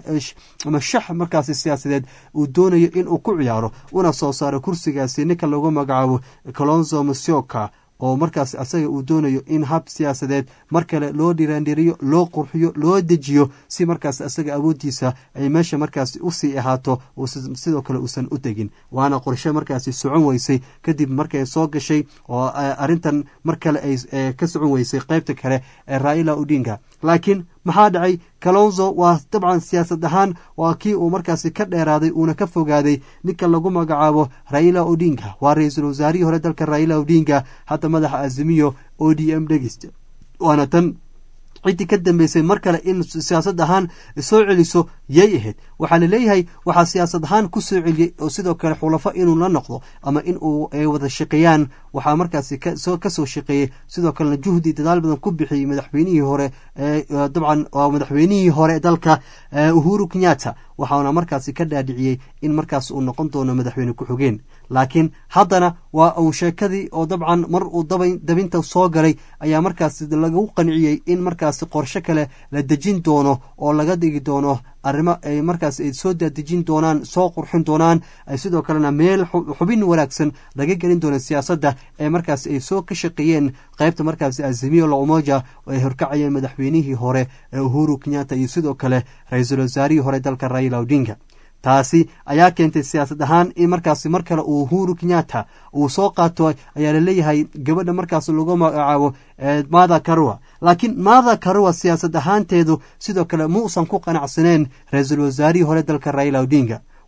ama shax markaasi siyaasadeed uu doonayo inuu ku ciyaaro una soo saaro kursigaasi ninka lagu magacaabo colonzo masioka oo markaas asaga uu doonayo in hab siyaasadeed mar kale loo dhiraandhiriyo loo qurxiyo loo dejiyo si markaas asaga awooddiisa ay meesha markaasi usii ahaato sidoo kale uusan u tegin waana qorshe markaasi socon weysay kadib markay soo gashay oo arrintan mar kale ay ka socon weysay qeybta kale ee raila odinga laakiin maxaa dhacay kalonzo waa dabcan siyaasad ahaan waa kii uu markaasi ka dheeraaday uuna ka fogaaday ninka lagu magacaabo raila odinga waa ra-iisul wasaarihii hore dalka raila odinga hadda madaxa azimiyo o d m dhegeysta waana tan ciddii ka dambeysay mar kale in siyaasad ahaan soo celiso yay ahayd waxaa laleeyahay waxaa siyaasad ahaan ku soo celiyey oo sidoo kale xulafo inuu la noqdo ama in uu ay wada shaqeeyaan waxaa markaasi kasoo shaqeeyey sidoo kalena juhdi dadaal badan ku bixiyey madaxweynihii hore dabcan waa madaxweynihii hore dalka uhuru kenyatta waxaana markaasi ka dhaadhiciyey in markaas uu noqon doono madaxweyne ku-xigeen laakiin haddana waa uu sheekadii oo dabcan mar uu dabinta soo galay ayaa markaasi lagu qanciyey in markaasi qorshe kale la dejin doono oo laga dhigi doono arrimo ay markaas ay soo daadejin doonaan soo qurxin doonaan sidoo kalena meel xubin wanaagsan laga gelin doono siyaasadda ee markaas ay soo ka shaqeeyeen qaybta markaasi azimiyo la umoja ay horkacayeen madaxweynihii hore ee uhuru kenyatta iyo sidoo kale ra-iisul wasaarihii hore dalka raila odinga taasi ayaa keentay siyaasad ahaan in markaasi mar kale uu uhuru kenyatta uu soo qaato ayaa laleeyahay gabadha markaas lagu magacaabo mada karua laakiin mada karua siyaasad ahaanteedu sidoo kale muusan ku qanacsaneen ra-iisul wasaarihii hore dalka raila odinga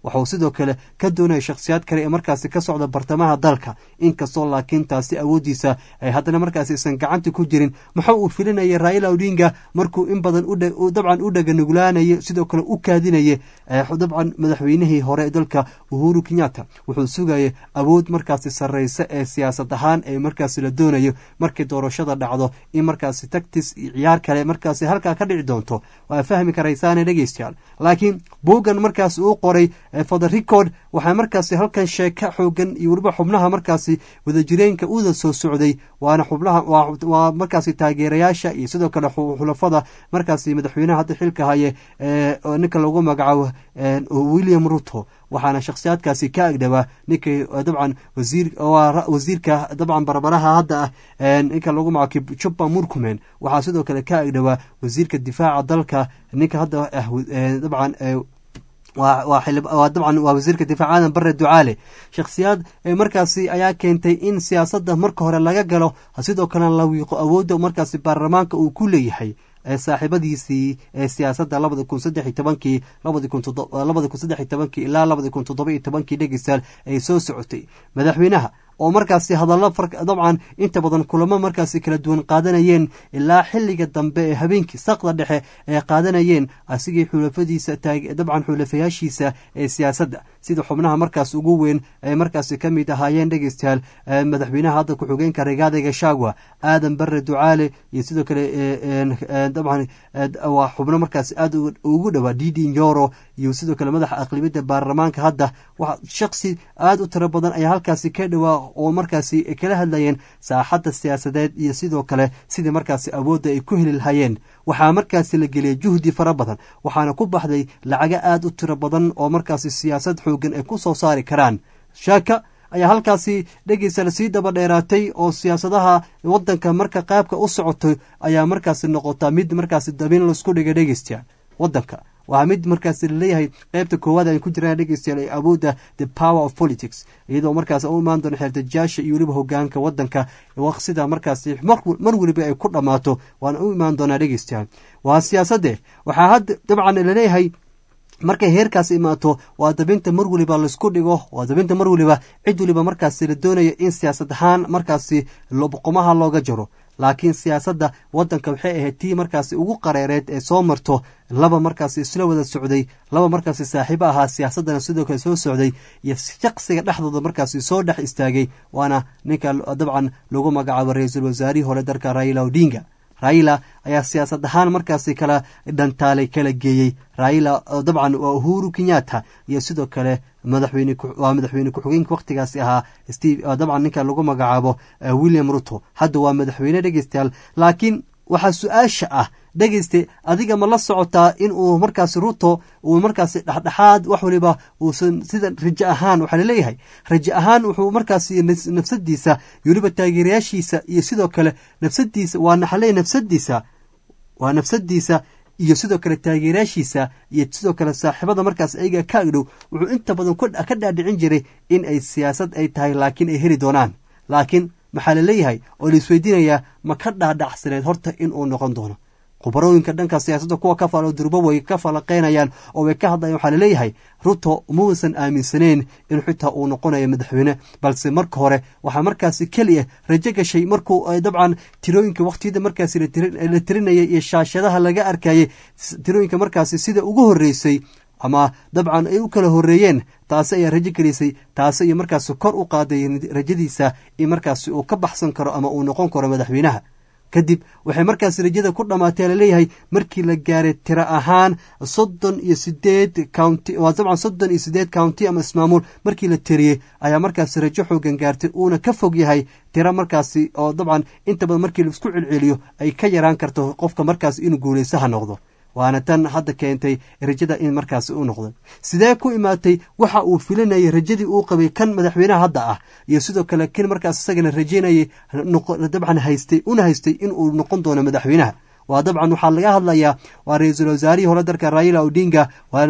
waxauu sidoo kale ka doonaya shakhsiyaad kale ee markaasi ka socda bartamaha dalka inkastoo laakiin taasi awooddiisa ay haddana markaasi isan gacanta ku jirin muxuu uu filinaya raila odinga markuu in badan dabcan u dhaganuglaanayo sidoo kale u kaadinaya dabcan madaxweynihii hore ee dalka uhuru kenyatta wuxuu sugaya awood markaasi sarreysa ee siyaasad ahaan ee markaasi la doonayo markii doorashada dhacdo in markaasi tactis iyo ciyaar kale markaasi halkaa ka dhici doonto waa fahmi karaysaane dhegeystayaal laakiin buuggan markaasi uu qoray for the record waxaa markaasi halkan sheeka xoogan iyo weliba xubnaha markaasi wadajireenka uda soo socday waana xubnaha waa markaasi taageerayaasha iyo sidoo kale xulafada markaasi madaxweynaha hadda xilka haye ninka lagu magacaabo william ruto waxaana shakhsiyaadkaasi ka agdhawaa ninkii dabcan wasiirka dabcan barbaraha hadda ah ninka lagu magaco juba murkumen waxaa sidoo kale ka agdhawaa wasiirka difaaca dalka ninka hadda ah dabcan waa dabcan waa wasiirka difaac aadan bare ducaale shakhsiyaad markaasi ayaa keentay in siyaasadda marka hore laga galo sidoo kalena la wiiqo awoodda markaasi baarlamaanka uu ku leeyahay saaxiibadiisii ee siyaasadda labada kun saddex iyo tobankii labadi kun labada kun saddex iyo tobankii ilaa labadi kun toddoba iyo tobankii dhegeystayaal ay soo socotay madaxweynaha oo markaasi hadallo dabcan inta badan kulamo markaasi kala duwan qaadanayeen ilaa xiliga dambe ee habeenkii saqda dhexe ay qaadanayeen asigii xulafadiisa dabcan xulafayaashiisa ee siyaasadda sida xubnaha markaas ugu weyn ay markaasi ka mid ahaayeen dhegeystayaal madaxweynaha hadda ku-xigeenka regaada gashagwa aadan bare ducaale iyo sidoo kale dabcan waa xubno markaas aad ugu dhowaa didi nyoro iyo sidoo kale madaxa aqlibiyadda baarlamaanka hadda shaksi aad u tiro badan ayaa halkaasi ka dhowaa oo markaasi kala hadlayeen saaxadda siyaasadeed iyo sidoo kale sidii markaasi awoodda ay ku heli lahayeen waxaa markaasi la geliyay juhdi fara badan waxaana ku baxday lacago aad u tiro badan oo markaasi siyaasad xoogan ay ku soo saari karaan shaaka ayaa halkaasi dhegeysa sii daba dheeraatay oo siyaasadaha wadanka marka qaabka u socotay ayaa markaasi noqotaa mid markaasi dabin laisku dhigay dhegeystayaal wadanka waa mid markaasi laleeyahay qeybta koowaad aan ku jiraan dhegeystayaal ee awoodda the power of politics iyadoo markaas u imaan doona xeertajaasha iyo weliba hogaanka wadanka sida markaasi mar weliba ay ku dhammaato waana u imaan doonaa dhegeystayaal waa siyaasadde waxaa hadda dabcan laleeyahay markay heerkaas imaato waa dabinta mar weliba laisku dhigo waa dabinta mar weliba cid weliba markaasi la doonayo in siyaasad ahaan markaasi boqomaha looga jaro laakiin siyaasadda wadanka waxay ahayd tii markaasi ugu qareereed ee soo marto laba markaasi isla wada socday laba markaasi saaxiibo ahaa siyaasaddana sidoo kale soo socday iyo shaqsiga dhexdooda markaasi soo dhex istaagay waana ninka dabcan lagu magacaabo ra-iisul wasaarihii hore dalka raila odinga raila ayaa siyaasad ahaan markaasi kala dhantaalay kala geeyey raila dabcan waa uhuru kenyatta iyo sidoo kale madaxweyne waa madaxweyne ku-xigeenka wakhtigaasi ahaa steve dabcan ninka lagu magacaabo william ruto hadda waa madaxweyne dhegeystayaal laakiin waxaa su-aasha ah dhegeyste adiga ma la socotaa in uu markaasi ruto uu markaasi dhexdhexaad wax waliba uusan sida rajo ahaan waxaa laleeyahay rajo ahaan wuxuu markaasi nafsadiisa weliba taageerayaashiisa iyo sidoo kale nafsadiisa waa naxaley nafsadiisa waa nafsadiisa iyo sidoo kale taageerayaashiisa iyo sidoo kale saaxiibada markaas ayaga ka agdhow wuxuu inta badan ka dhaadhicin jiray in ay siyaasad ay tahay laakiin ay heli doonaan laakiin maxaa laleeyahay oo la isweydiinayaa ma ka dhaadhacsaneed horta in uu noqon doono khubarooyinka dhanka siyaasadda kuwa ka falo durbo way ka falaqeynayaan oo way ka hadlayaan waxaa laleeyahay ruto muusan aaminsaneyn in xitaa uu noqonayo madaxweyne balse marka hore waxaa markaasi keliya rajo gashay markuu dabcan tirooyinka wakhtiyada markaasi la tirinayay iyo shaashadaha laga arkayay tirooyinka markaasi sida ugu horreysay ama dabcan ay u kala horreeyeen taasi ayaa rajo gelisay taasi iyo markaasi kor u qaaday rajadiisa in markaasi uu ka baxsan karo ama uu noqon karo madaxweynaha kadib waxay markaasi rajada ku dhammaatee laleeyahay markii la gaaray tiro ahaan soddon iyo sideed county waa dabcan soddon iyo sideed county ama ismaamuul markii la tiriyey ayaa markaasi rajo xoogan gaartay uuna ka fog yahay tiro markaasi oo dabcan inta badan markii laisku celceliyo ay ka yaraan karto qofka markaasi inuu guulaysaha noqdo waana tan hadda keentay rajada in markaasi u noqday sidee ku imaatay waxa uu filinayay rajadii uu qabay kan madaxweynaha hadda ah iyo sidoo kale kan markaas isagana rajeynayay dabcan haystay una haystay in uu noqon doono madaxweynaha waa dabcan waxaa laga hadlayaa waa ra-iisul wasaarihii hore dalka raila odinga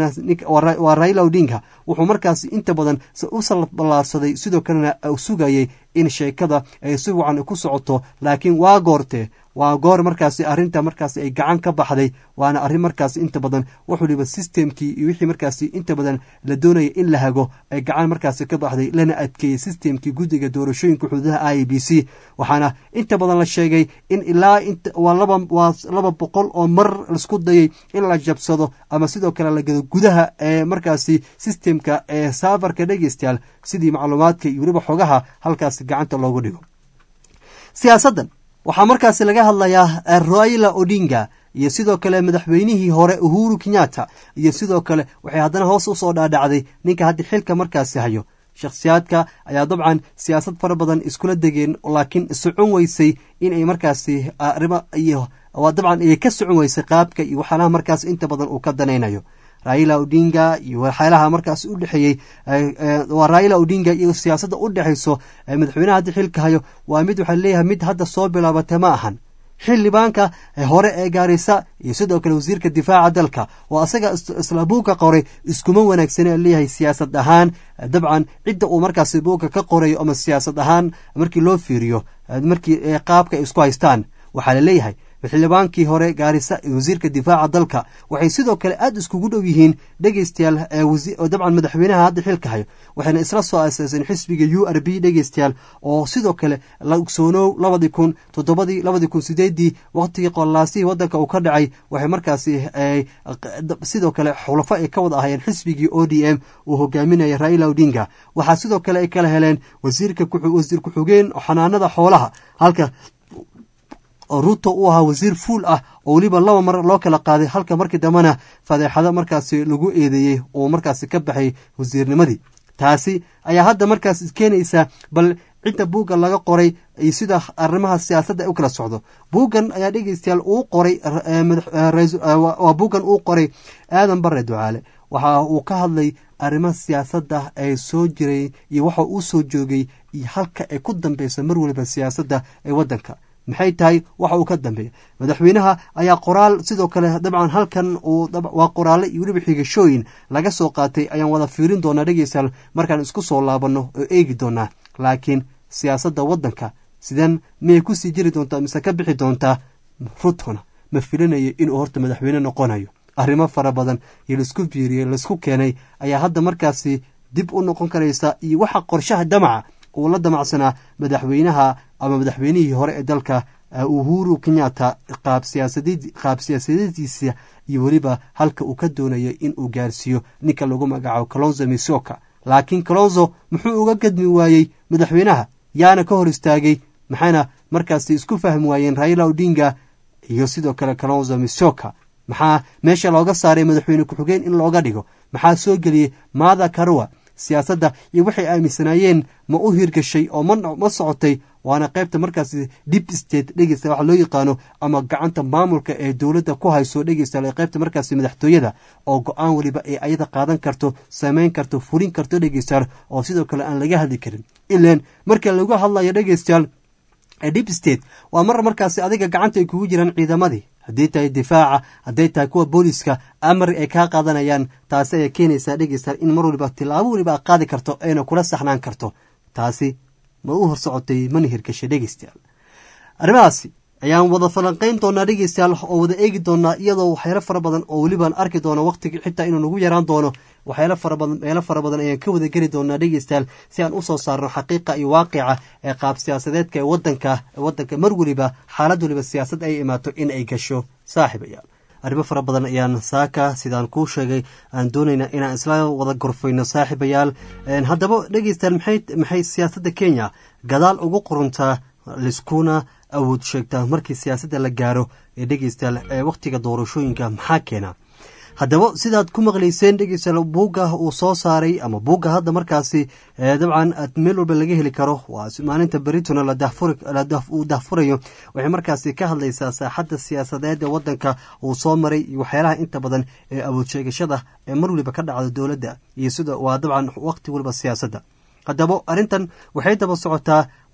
waa raila odinga wuxuu markaasi inta badan u salballaarsaday sidoo kalena sugayay in sheekada ay si wacan ku socoto laakiin waa goortee waa goor markaasi arrinta markaasi ay gacan ka baxday waana arrin markaasi inta badan wax waliba systemkii iyo wixii markaasi inta badan la doonaya in la hago ay gacan markaasi ka baxday lana adkeeyey systemkii guddiga doorashooyinka xuduudaha i b c waxaana inta badan la sheegay in ilaa waa laba waa laba boqol oo mar laisku dayay in la jabsado ama sidoo kale la gado gudaha ee markaasi systemka ee saafarka dhegeystayaal sidii macluumaadka iyo weliba xogaha halkaasi gacanta loogu dhigo siyaasaddan waxaa markaasi laga hadlayaa raila odinga iyo sidoo kale madaxweynihii hore uhuru kenyatta iyo sidoo kale waxay haddana hoos usoo dhaadhacday ninka hadda xilka markaasi hayo shakhsiyaadka ayaa dabcan siyaasad fara badan iskula degeen laakiin socon weysay inay markaasi arrimo iyo dabcan ay ka socon weysay qaabka iyo waxyaalaha markaas inta badan uu ka danaynayo raila odinga iyo waxyaalaha markaas u dhexeeyey waa raila odinga iyo siyaasadda u dhexayso madaxweynaha hadda xilka hayo waa mid waxaa leeyahay mid hadda soo bilaabata ma ahan xildhibaanka hore ee gaarisa iyo sidoo kale wasiirka difaaca dalka oo asaga isla buugka qoray iskuma wanaagsane leeyahay siyaasad ahaan dabcan cidda uu markaasi buugka ka qorayo ama siyaasad ahaan markii loo fiiriyo markii qaabka ay isku haystaan waxaa laleeyahay xildhibaankii hore gaarisa iyo wasiirka difaaca dalka waxay sidoo kale aada iskugu dhow yihiin dhegeystayaal dabcan madaxweynaha hadda xilka hayo waxayna isla soo asaaseen xisbiga u r b dhegeystayaal oo sidoo kale la ogsoonow labadii kun toddobadii labadii kun sideedii waqtigii qolaasihii wadanka uu ka dhacay waxay markaasi sidoo kale xulafo ay ka wada ahayeen xisbigii o d m uu hogaaminaya raila odinga waxaa sidoo kale ay kala heleen wasiirka wasiir ku-xigeen xanaanada xoolaha halka oo ruto uu ahaa wasiir fuul ah oo weliba laba mar loo kala qaaday halka markii dambena fadeexado markaasi lagu eedeeyey oo markaasi ka baxay wasiirnimadii taasi ayaa hadda markaas keenaysaa bal cidda buuggan laga qoray iyo sida arrimaha siyaasadda ay u kala socdo buuggan ayaa dhegeystayaal uu qoray waa buuggan uu qoray aadan bare ducaale waxa uu ka hadlay arrimaha siyaasadda ee soo jiray iyo waxa uu soo joogay iyo halka ay ku dambeyso mar waliba siyaasadda ee waddanka maxay tahay waxa uu ka dambeeya madaxweynaha ayaa qoraal sidoo kale dabcan halkan waa qoraale iyo weliba xigashooyin laga soo qaatay ayaan wada fiirin doonaa dhegeystayaal markaan isku soo laabanno oo eegi doonaa laakiin siyaasadda waddanka sideen miyay kusii jiri doontaa mise ka bixi doontaa rutona ma filinayo inuu horta madaxweyne noqonayo arrimo fara badan iyo laisku fiiriyey laisku keenay ayaa hadda markaasi dib u noqon karaysa iyo waxa qorshaha damaca uu la damacsanaa madaxweynaha ama madaxweynihii hore ee dalka uhuru kenyatta qaab siyaasadiisa iyo weliba halka uu ka doonayo in uu gaarsiiyo ninka lagu magacaabo colonzo misoka laakiin colonzo muxuu uga gadmi waayey madaxweynaha yaana ka hor istaagay maxayna markaasi isku fahmi waayeen raila odinga iyo sidoo kale colonzo misoka maxaa meesha looga saaray madaxweyne ku-xigeen in looga dhigo maxaa soo geliyey maada karua siyaasadda iyo waxay aaminsanaayeen ma u hirgashay oo ma socotay waana qaybta markaasi dip state dhegeysta waxa loo yaqaano ama gacanta maamulka ee dowladda ku hayso dhegeysta qaybta markaasi madaxtooyada oo go-aan weliba ay ayada qaadan karto samayn karto furin karto dhegeystayaal oo sidoo kale aan laga hadli karin ilan marka lagu hadlayo dhegeystayaal dip state waa mar markaasi adiga gacanta ay kugu jiraan ciidamadii hadday tahay difaaca hadday tahay kuwa booliska amar ay kaa qaadanayaan taasi ayaa keenaysaa dhegeystayaal in mar waliba tilaabo weliba aad qaadi karto ayna kula saxnaan karto taasi ma u hor socotay mana hirgashay dhegeystayaal arrimahaasi ayaan wada falanqayn doonaa dhegeystayaal oo wada eegi doonaa iyadoo waxyaalo fara badan oo welibaan arki doono waqtigii xitaa inuu nagu yaraan doono waxyaalo fara badan meelo fara badan ayaan ka wada geli doonaa dhegeystayaal si aan usoo saarno xaqiiqa iyo waaqica ee qaab siyaasadeedka ee wadanka wadanka mar weliba xaalad weliba siyaasad ay imaato in ay gasho saaxiibayaal arrimo fara badan ayaan saaka sidaan kuu sheegay aan doonaynaa inaan isla wada gorfayno saaxiibayaal haddaba dhegeystayaal maxay maxay siyaasadda kenya gadaal ugu qoruntaa liskuna awood sheegtaa markii siyaasadda la gaaro ee dhegeystayaal ee wakhtiga doorashooyinka maxaa keena haddaba sidaad ku maqlayseen dhegeystayaal buugga uu soo saaray ama buugga hadda markaasi dabcan meel walba laga heli karo waa maalinta beritona uu dahfurayo waxay markaasi ka hadlaysaa saaxadda siyaasadeed ee wadanka uu soo maray iyo waxyaalaha inta badan ee awood sheegashada ee mar waliba ka dhacda dowladda iyo sida waa dabcan waqti waliba siyaasadda haddaba arrintan waxay daba socotaa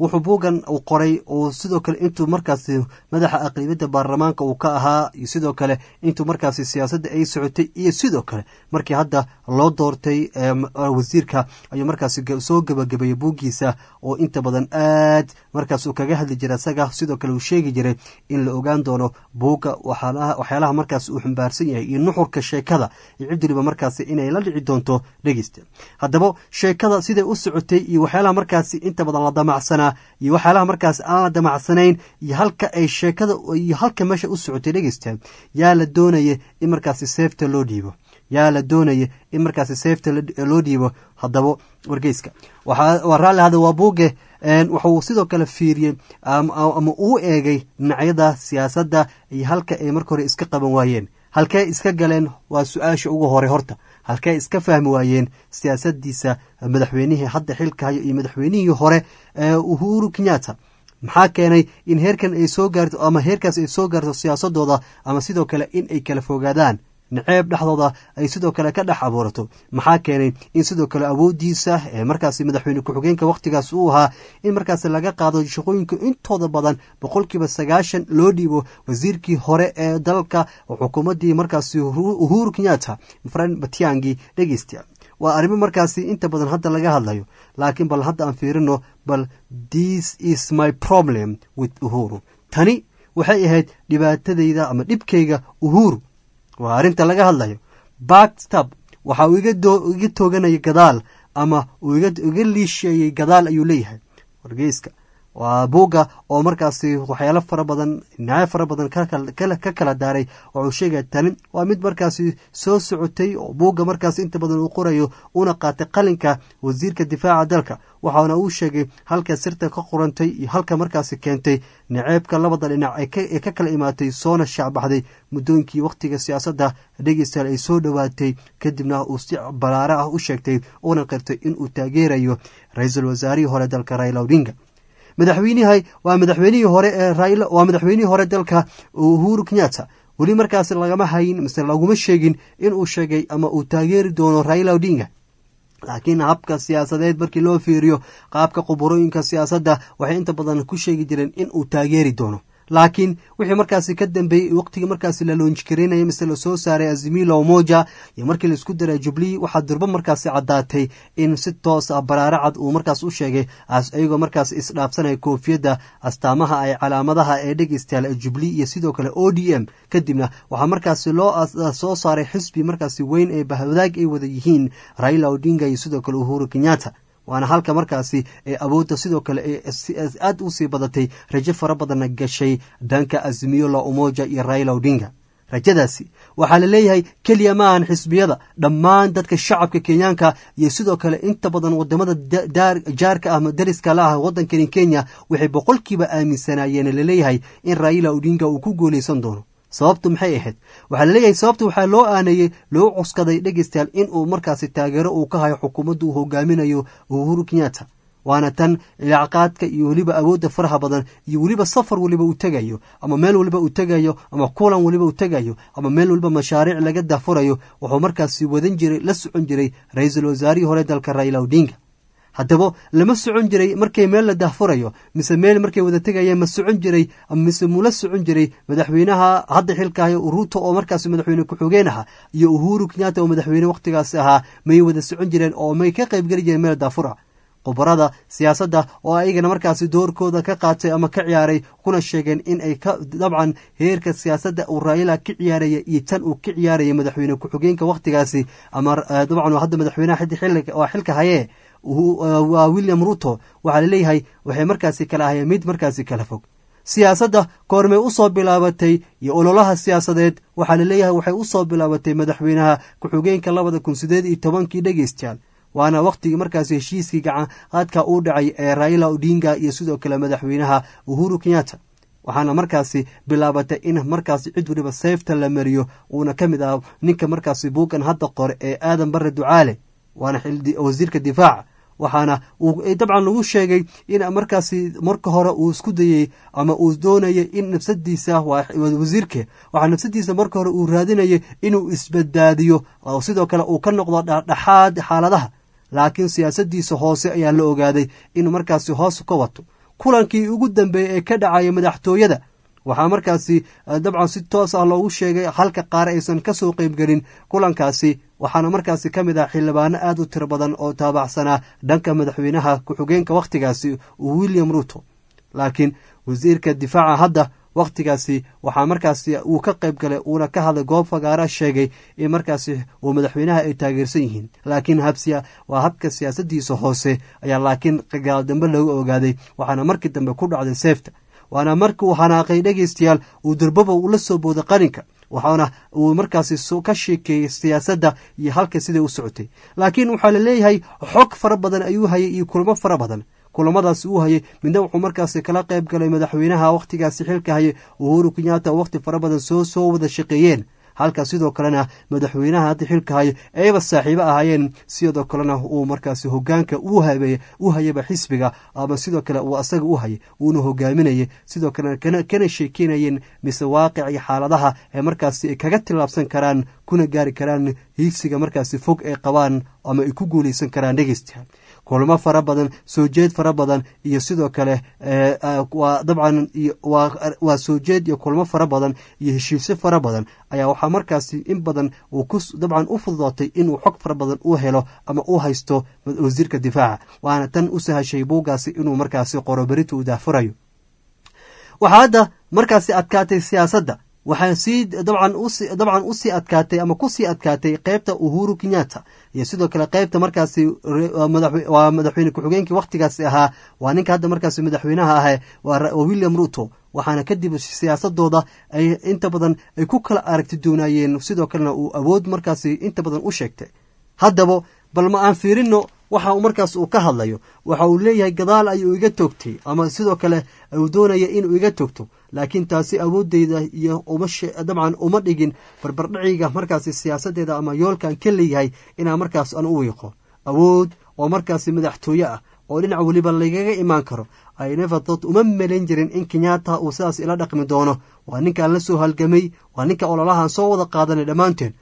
wuxuu buuggan uu qoray uu sidoo kale intuu markaasi madaxa aqlibiyadda baarlamaanka uu ka ahaa iyo sidoo kale intuu markaasi siyaasadda ay socotay iyo sidoo kale markii hadda loo doortay wasiirka ayuu markaasi soo gebagabeeyey buuggiisa oo inta badan aad markaas uu kaga hadli jiray isaga sidoo kale uu sheegi jiray in la ogaan doono buugga waxyaalaha markaas uu xambaarsan yahay iyo nuxurka sheekada iyo cid waliba markaasi inay la dhici doonto dhegeysta haddaba sheekada siday u socotay iyo waxyaalaha markaasi inta badan la damacsanaa iyo waxyaalaha markaas aan la damacsanayn iyo halka ay sheekada iyo halka meesha u socotay dhegeysta yaa la doonaya in markaasi seefta loo dhiibo yaa la doonaya in markaasi seefta loo dhiibo haddaba wargeyska waa raalli hada waa buuge wuxuu sidoo kale fiiriyey ama uu eegay dhinacyada siyaasadda iyo halka ay marka hore iska qaban waayeen halkee iska galeen waa su-aasha ugu hore horta halkee iska fahmi waayeen siyaasadiisa madaxweynihii hadda xilka hayo iyo madaxweynihii hore uhuru kenyatta maxaa keenay in heerkan ay soo gaarto ama heerkaas ay soo gaarto siyaasadooda ama sidoo kale in ay kala fogaadaan naceeb dhexdooda ay sidoo kale ka dhex abuurato maxaa keenay in sidoo kale awoodiisa ee markaasi madaxweyne ku-xigeenka wakhtigaas uu ahaa in markaasi laga qaado shaqooyinka intooda badan boqolkiiba sagaashan loo dhiibo wasiirkii hore ee dalka oo xukuumaddii markaasi uhuru kenyatta fran batiangi dhegeysta waa arrimo markaasi inta badan hadda laga hadlayo laakiin bal hadda aan fiirino bal this is my problem with uhuru tani waxay ahayd dhibaatadayda ama dhibkayga uhuru waa arrinta laga hadlayo backstab waxa uu iga tooganaya gadaal ama uu iga liisheeyey gadaal ayuu leeyahay wargeyska waa buugga oo markaasi waxyaalo fara badan dhinacyo fara badan ka kala daaray waxuu sheegaya tani waa mid markaasi soo socotay oo buugga markaasi inta badan uu qorayo una qaatay qalinka wasiirka difaaca dalka waxaana uu sheegay halka sirta ka qorantay iyo halka markaasi keentay naceebka labada dhinac ee ka kala imaatay soona shaacbaxday muddooyinkii wakhtiga siyaasadda dhegeystayaal ay soo dhowaatay kadibna uu si balaare ah u sheegtay una qirtay inuu taageerayo ra-iisul wasaarihii hore dalka raila odinga madaxweynihi waa madaxweynihii hore ee raila waa madaxweynihii hore dalka uhuru kenyatta weli markaasi lagama hayin mise laguma sheegin inuu sheegay ama uu taageeri doono raila odinga laakiin habka siyaasadeed markii loo fiiriyo qaabka quburooyinka siyaasadda waxay inta badan ku sheegi jireen in uu taageeri doono laakiin wixii markaasi ka dambeeyey waqtigii markaasi la loonjikarinaya mise lasoo saaray azimila omoja iyo markii laisku daray jubilee waxaa durbo markaasi caddaatay in si toos ah baraare cad uu markaas u sheegay iyagoo markaas isdhaafsanaya koofiyadda astaamaha ay calaamadaha ee dhegeystayaal jubilee iyo sidoo kale o d m kadibna waxaa markaasi loo soo saaray xisbi markaasi weyn ee bahwadaag ay wada yihiin raila odinga iyo sidoo kale uhuru kenyatta waana halka markaasi ee awoodda sidoo kale aad u sii badatay rajo fara badanna gashay dhanka azimiyo la umoja iyo raila odinga rajadaasi waxaa la leeyahay keliya ma ahan xisbiyada dhammaan dadka shacabka kenyaanka iyo sidoo kale inta badan wadamada jaarka ah dariska la ah waddankani kenya waxay boqolkiiba aaminsanaayeen laleeyahay in raila odinga uu ku guuleysan doono sababtu maxay ahayd waxaa laleeyahay sababta waxaa loo aaneeyey loo cuskaday dhegeystayaal in uu markaasi taageero uu ka hayo xukuumadda uu hogaaminayo uhuru kenyatta waana tan ilacqaadka iyo weliba awoodda faraha badan iyo weliba safar weliba uu tegayo ama meel weliba uu tegayo ama kulan weliba uu tegayo ama meel weliba mashaariic laga daafurayo wuxuu markaasi wadan jiray la socon jiray ra-iisul wasaarihii hore dalka raila odinga haddaba lama socon jiray markay meel la daahfurayo mise meel markay wada tegayeen ma socon jiray mise mula socon jiray madaxweynaha hadda xilkahayo ruuto oo markaas madaxweyne ku-xigeen aha iyo uhuru kenyatta oo madaxweyne wakhtigaasi ahaa may wada socon jireen oo may ka qaybgeli jireen meel daafura khubarada siyaasadda oo ayagana markaasi doorkooda ka qaatay ama ka ciyaaray kuna sheegeen in ay ka dabcan heerka siyaasadda uu raila ka ciyaaraya iyo tan uu ka ciyaaraya madaxweyne ku-xigeenka wakhtigaasi ama dabcan hadda madaxweynaha waa xilka hayee waa william ruto waxaa laleeyahay waxay markaasi kala ahayeen mid markaasi kala fog siyaasadda koormay usoo bilaabatay iyo ololaha siyaasadeed waxaa laleeyahay waxay usoo bilaabatay madaxweynaha ku-xigeenka labada kun sideed iyo tobankii dhegeystayaal waana wakhtigii markaasi heshiiskii gacanqaadka uu dhacay ee raila odinga iyo sidoo kale madaxweynaha uhuru kenyatta waxaana markaasi bilaabatay in markaasi cid waliba seefta la mariyo uuna ka mid ah ninka markaasi buugan hadda qore ee aadan bare ducaale waana wasiirka difaaca waxaana dabcan lagu sheegay in markaasi marka hore uu isku dayey ama uu doonayay in nafsadiisa wasiirke waxaa nafsadiisa marka hore uu raadinayay inuu isbadbaadiyo oo sidoo kale uu ka noqdo dhexdhexaad xaaladaha laakiin siyaasadiisa hoose ayaa la ogaaday inuu markaasi hoos ka wato kulankii ugu dambeeyey ee ka dhacaya madaxtooyada waxaa markaasi dabcan si toos ah loogu sheegay halka qaar aysan ka soo qeybgelin kulankaasi waxaana markaasi ka mid ah xildhibaano aada u tiro badan oo taabacsanaa dhanka madaxweynaha ku-xigeenka wakhtigaasi william ruto laakiin wasiirka difaaca hadda wakhtigaasi waxaa markaasi uu ka qayb galay uuna ka hadlay goob fagaara sheegay in markaasi uu madaxweynaha ay taageersan yihiin laakiin habsiya waa habka siyaasadiisa hoose ayaa laakiin gaal dambe lagu ogaaday waxaana markii dambe ku dhacday seefta waana markii uu hanaaqay dhegaystayaal uu durbaba ula soo booday qarinka waxaana uu markaasi ka sheekeeyey siyaasadda iyo halka siday u socotay laakiin waxaa la leeyahay xog fara badan ayuu hayay iyo kulamo fara badan kulamadaasi uu hayay midna wuxuu markaasi kala qayb galay madaxweynaha wakhtigaasi xilka hayay uhuru kenyatta oo wakhti fara badan soo soo wada shaqeeyeen halka sidoo kalena madaxweynaha hadda xilka hayo ayba saaxiibo ahaayeen sidoo kalena uu markaasi hogaanka u hayaba xisbiga ama sidoo kale uu asaga u hayay uuna hogaaminayay sidoo kalena kana sheekeynayeen mise waaqic iyo xaaladaha ee markaasi ay kaga tillaabsan karaan kuna gaari karaan hiigsiga markaasi fog ay qabaan ama ay ku guuleysan karaan dhegeystayaal kulamo fara badan soo jeed fara badan iyo sidoo kale waa dabcan waa soo jeed iyo kulmo fara badan iyo heshiisyo fara badan ayaa waxaa markaasi in badan uu ku dabcan u fududootay inuu xog fara badan u helo ama u haysto wasiirka difaaca waana tan u sahashay buuggaasi inuu markaasi qoro berita uu daafurayo waxaa hadda markaasi adkaatay siyaasadda waxaa sii dabcan usi dabcan usii adkaatay ama kusii adkaatay qeybta uhuru kenyatta iyo sidoo kale qeybta markaasi waa madaxweyne ku-xigeenkii wakhtigaasi ahaa waa ninka hadda markaasi madaxweynaha ah waa william ruto waxaana kadib siyaasadooda ay inta badan ay ku kala aragti doonaayeen sidoo kalena uu awood markaasi inta badan u sheegtay haddaba bal ma aan fiirino waxa uu markaas uu ka hadlayo waxa uu leeyahay gadaal ayuu iga toogtay ama sidoo kale uu doonaya inuu iga toogto laakiin taasi awoodeyda iyo dabcan uma dhigin barbardhaciga markaasi siyaasadeeda ama yoolkan ka leeyahay inaan markaas aan u wiiqo awood oo markaasi madaxtooye ah oo dhinac weliba lagaga imaan karo aynefadod uma melayn jirin in kenyatta uu sidaas ila dhaqmi doono waa ninkaan la soo halgamay waa ninka ololahan soo wada qaadanay dhammaanteen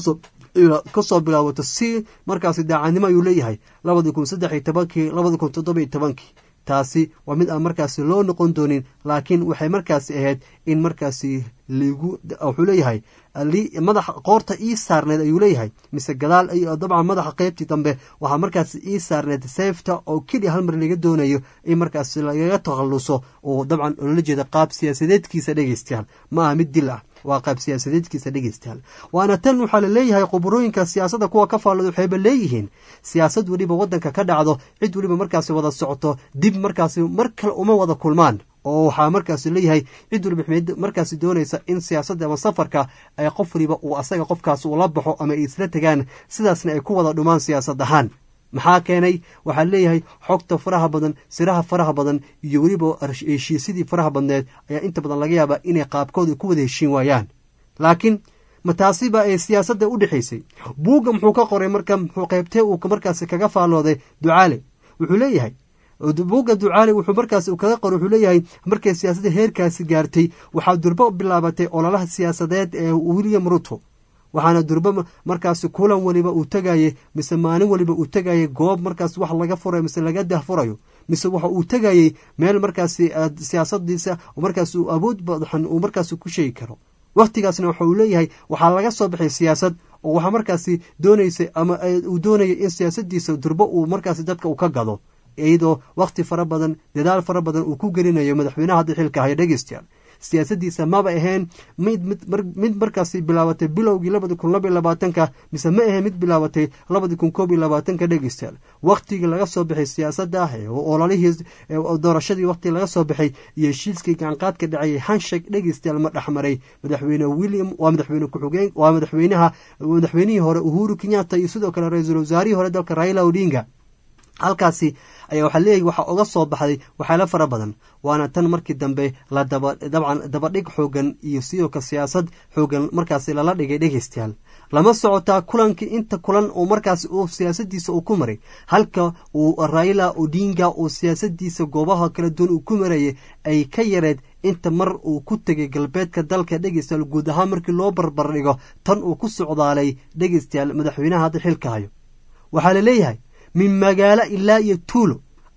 kasoo bilaabato si markaasi daacadnimo ayuu leeyahay labadii kun saddex iyo tobankii labadii kun toddoba iyo tobankii taasi waa mid aan markaasi loo noqon doonin laakiin waxay markaasi ahayd in markaasi ligu wuxuu leeyahay madaxa qoorta ii saarneed ayuu leeyahay mise gadaal dabcan madaxa qeybtii dambe waxaa markaasi ii saarneed seefta oo keliya hal mar laga doonayo in markaasi lagaga takhalluso oo dabcan loola jeeda qaab siyaasadeedkiisa dhegeystayaal ma aha mid dil ah waa qaab siyaasadeedkiisa dhegeystayaal waana tan waxaa la leeyahay khuburooyinka siyaasadda kuwa ka faallada waxayba leeyihiin siyaasad weliba waddanka ka dhacdo cid weliba markaasi wada socoto dib markaasi mar kale uma wada kulmaan oo waxaa markaasi leeyahay cid waliba markaasi doonaysa in siyaasadda ama safarka ay qof waliba uu asaga qofkaas ula baxo ama ay isla tegaan sidaasna ay ku wada dhumaan siyaasad ahaan maxaa keenay waxaa leeyahay xogta faraha badan siraha faraha badan iyo weliba heshiisyadii faraha badneed ayaa inta badan laga yaabaa inay qaabkooda ku wada heshiin waayaan laakiin ma taasiba ay siyaasadda u dhexaysay buugga muxuu ka qoray marka muxuu qaybtee uu markaasi kaga faallooday ducaale wuxuu leeyahay buugga ducaale wuxuu markaasi kaga qoray wuxuu leeyahay markay siyaasadda heerkaasi gaartay waxaa durbo bilaabatay ololaha siyaasadeed ee william ruto waxaana durbo markaasi kulan weliba uu tegayey mise maalin weliba uu tegayey goob markaas wax laga furayo mise laga dahfurayo mise waxa uu tegayey meel markaasi siyaasadiisa markaas uu awood badan uu markaasi ku sheegi karo wakhtigaasna waxa uu leeyahay waxaa laga soo baxay siyaasad oo waxaa markaasi doonaysay ama uu doonayay in siyaasadiisa durbo uu markaasi dadka uu ka gado iyadoo wakhti fara badan dadaal fara badan uu ku gelinayo madaxweynaha hadda xilka haya dhegeystayaal siyaasadiisa maba ahayn mid mid markaasi bilaabatay bilowgii labadi kun laba iyo labaatanka mise ma ahayn mid bilaabatay labadi kun koob iyo labaatanka dhegeystayaal wakhtigii laga soo baxay siyaasadda ololihii doorashadii wakhtigii laga soo baxay iyo heshiiskii gacanqaadka dhacayay hanshek dhegeystayaal ma dhexmaray madaxweyne william waa madaxweyne ku-xigeen waa madaxweynaha madaxweynihii hore uhuru kenyatta iyo sidoo kale ra-iisul wasaarihii hore dalka raila odinga halkaasi ayaa waxaa leeyahay waxaa uga soo baxday waxyaalo fara badan waana tan markii dambe la daba dabcan dabadhig xoogan iyo sidoo kale siyaasad xoogan markaasi lala dhigay dhegeystayaal lama socotaa kulankii inta kulan uu markaasi uu siyaasadiisa uu ku maray halka uu raila odinga uu siyaasadiisa goobaha kala duwan uu ku marayay ay ka yareed inta mar uu ku tegay galbeedka dalka dhegeystayaal guud ahaan markii loo barbar dhigo tan uu ku socdaalay dhegeystayaal madaxweynaha hadda xilka hayo waxaa la leeyahay min magaalo ilaa iyo tuulo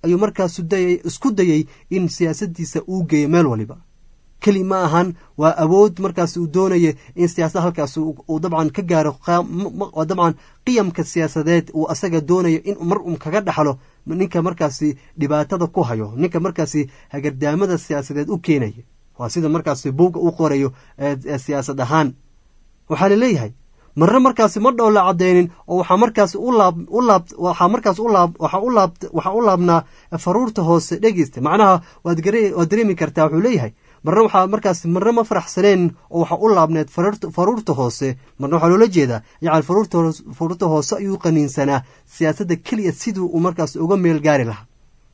ayuu markaasu dayay isku dayay in siyaasaddiisa uu geeyo meel waliba keli ma ahan waa awood markaas uu doonaya in siyaasada halkaas uu dabcan ka gaaro dabcan qiyamka siyaasadeed uu asaga doonayo in mar un kaga dhaxlo ninka markaasi dhibaatada ku hayo ninka markaasi hagardaamada siyaasadeed u keenaya waa sida markaasi buugga u qorayo siyaasad ahaan waxaa laleeyahay marna markaasi ma dhow la cadeynin oo waxaa markaasi u laab u laab waxaa markaas u laab waxaa u laab waxaa u laabnaa faruurta hoose dhegeysta macnaha waad gare waad dareemi kartaa wuxuu leeyahay marna waxaa markaas marna ma faraxsaneen oo waxaa u laabneed faruurta hoose marna waxaa loola jeedaa yacni faruurta hoose ayuu qaniinsanaa siyaasadda keliya siduu uu markaas uga meel gaari lahaa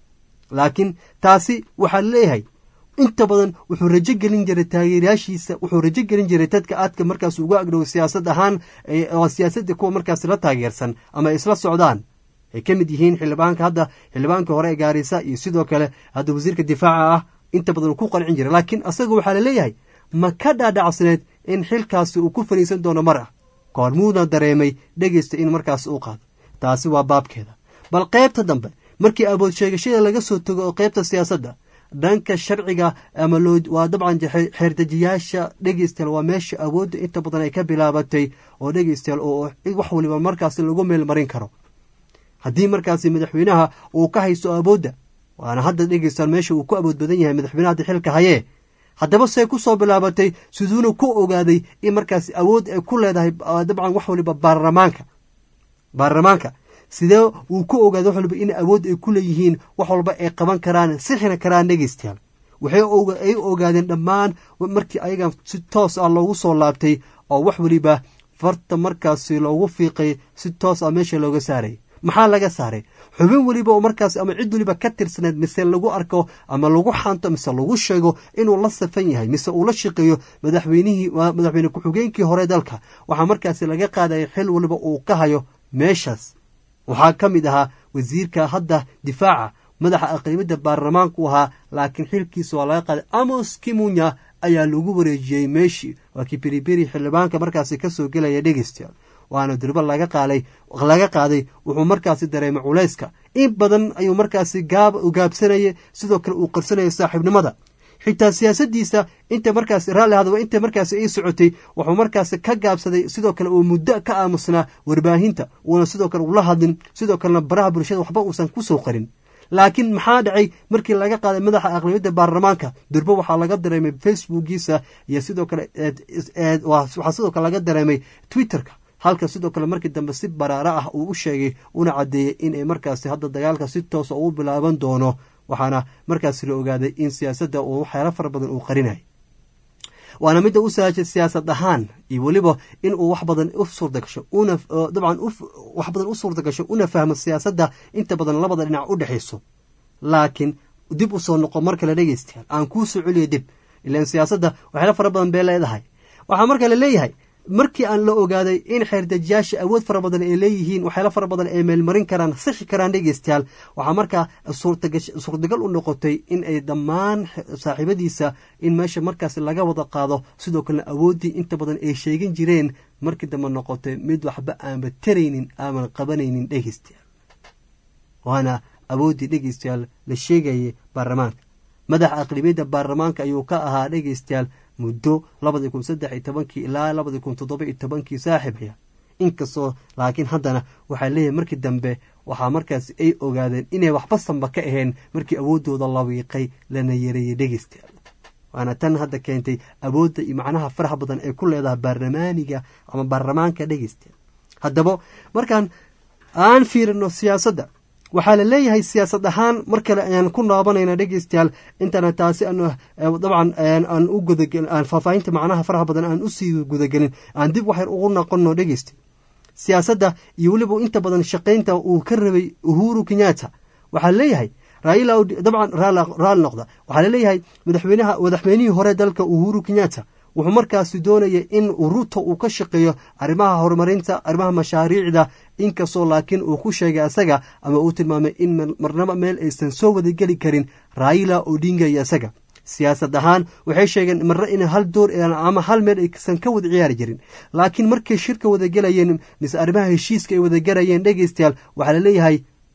laakiin taasi waxaa leeyahay inta badan wuxuu rajo gelin jiray taageerayaashiisa wuxuu rajo gelin jiray dadka aadka markaas uga agdhow siyaasad ahaan oo siyaasadda kuwa markaas la taageersan ama ay isla socdaan ay ka mid yihiin xildhibaanka hadda xildhibaankii hore ee gaarisa iyo sidoo kale hadda wasiirka difaaca ah inta badan uu ku qancin jiray laakiin asaga waxaa laleeyahay ma ka dhaadhacsneed in xilkaasi uu ku faniisan doono mar ah koormuuna dareemay dhegeysta in markaas uu qaado taasi waa baabkeeda bal qaybta dambe markii abood sheegashada laga soo tago oo qaybta siyaasadda dhanka sharciga ama waa dabcan xeerdejiyaasha dhegeystayaal waa meesha awoodda inta badan ay ka bilaabatay oo dhegeystayaal oo wax waliba markaasi lagu meel marin karo haddii markaasi madaxweynaha uu ka haysto awoodda waana hadda dhegeystayaal meesha uu ku awood badan yahay madaxweynaha hadda xilka hayee haddaba say ku soo bilaabatay siduuna ku ogaaday in markaasi awood ay ku leedahay dabcan wax waliba baarlamaanka baarlamaanka sidee uu ku ogaaday wax waliba in awood ay ku leeyihiin wax walba ay qaban karaan sixina karaan dhegeystayaal waxay ay ogaadeen dhammaan markii ayaga si toos ah loogu soo laabtay oo wax waliba farta markaasi loogu fiiqay si toos ah meesha looga saaray maxaa laga saaray xubin weliba oo markaas ama cid weliba ka tirsaneed mise lagu arko ama lagu xanto mise lagu sheego inuu la safan yahay mise uu la shaqeeyo madaxweynihii madaxweyne ku-xigeenkii hore dalka waxaa markaasi laga qaadaya xil waliba uu ka hayo meeshaas waxaa ka mid ahaa wasiirka hadda difaaca madaxa aqribadda baarlamaanku ahaa laakiin xilkiisa waa laga qaaday amos kimunya ayaa lagu wareejiyey meeshii waa kii beriberi xildhibaanka markaasi kasoo gelaya dhegeystayaal waana durbo laga qaalay laga qaaday wuxuu markaasi dareemay culayska in badan ayuu markaasi gaab gaabsanayay sidoo kale uu qarsanayay saaxiibnimada xitaa siyaasadiisa inta markaasi raalli hadaba inta markaasi ay socotay wuxuu markaasi ka gaabsaday sidoo kale uu muddo ka aamusnaa warbaahinta uuna sidoo kale ula hadlin sidoo kalena baraha bulshada waxba uusan kusoo qarin laakiin maxaa dhacay markii laga qaaday madaxa aqlabiyadda baarlamaanka durbo waxaa laga dareemay facebookiisa iyo sidoo kale waxaa sidoo kale laga dareemay twitterka halka sidoo kale markii dambe si baraaro ah uu u sheegay una caddeeyey inay markaasi hadda dagaalka si toosa ugu bilaaban doono waxaana markaasi la ogaaday in siyaasadda uu waxyaalo fara badan uu qarinay waana midda u saajay siyaasad ahaan iyo weliba in uu wax badan u suurta gasho una dabcan wax badan u suurta gasho una fahmo siyaasadda inta badan labada dhinac u dhexayso laakiin dib u soo noqo mar kale dhegeystayaal aan kuu soo celiyo dib ilaan siyaasadda waxyaalo fara badan bay leedahay waxaa marka la leeyahay markii aan la ogaaday in xeerdejiyaasha awood fara badan ay leeyihiin waxyaalo fara badan ay meelmarin karaan sixi karaan dhegeystayaal waxaa markaa suurtagal u noqotay in ay dhammaan saaxiibadiisa in meesha markaas laga wada qaado sidoo kalena awooddii inta badan ay sheegin jireen markii dambe noqotay mid waxba aanba taraynin aaman qabanaynin dhegeystayaal waana awooddii dhegeystayaal la sheegayay baarlamaanka madaxa aqlibiyadda baarlamaanka ayuu ka ahaa dhegeystayaal muddo labadii kun saddex iyo tobankii ilaa labadii kun toddoba iyo tobankii saaxiibaya inkastoo laakiin haddana waxaa leeyahay markii dambe waxaa markaas ay ogaadeen inay waxba sanba ka ahayn markii awooddooda la wiiqay lana yareeyey dhegeystayaal waana tan hadda keentay awoodda iyo macnaha faraha badan ay ku leedahay baarlamaaniga ama baarlamaanka dhegeystayaal haddaba markaan aan fiirino siyaasadda waxaa la leeyahay siyaasad ahaan mar kale ayaan ku naabanayna dhegeystayaal intana taasi dabcan aan u gudagelin aan faahfaahinta macnaha faraha badan aan usii gudagelin aan dib waxyar ugu noqono dhegeysta siyaasadda iyo weliba inta badan shaqaynta uu ka rabay uhuru kenyatta waxaa leeyahay raila dabcan raali noqda waxaa laleeyahay madaxweynaha madaxweynihii hore dalka uhuru kenyatta wuxuu markaasi doonaya in ruto uu ka shaqeeyo arrimaha horumarinta arrimaha mashaariicda inkastoo laakiin uu ku sheegay asaga ama uu tilmaamay in marnaba meel aysan soo wadageli karin raila odinga iyo asaga siyaasad ahaan waxay sheegeen marna in hal door ama hal meel aysan ka wada ciyaari jirin laakiin markay shirka wadagelayeen mise arrimaha heshiiska ay wadagelayeen dhegeystayaal waxaa laleeyahay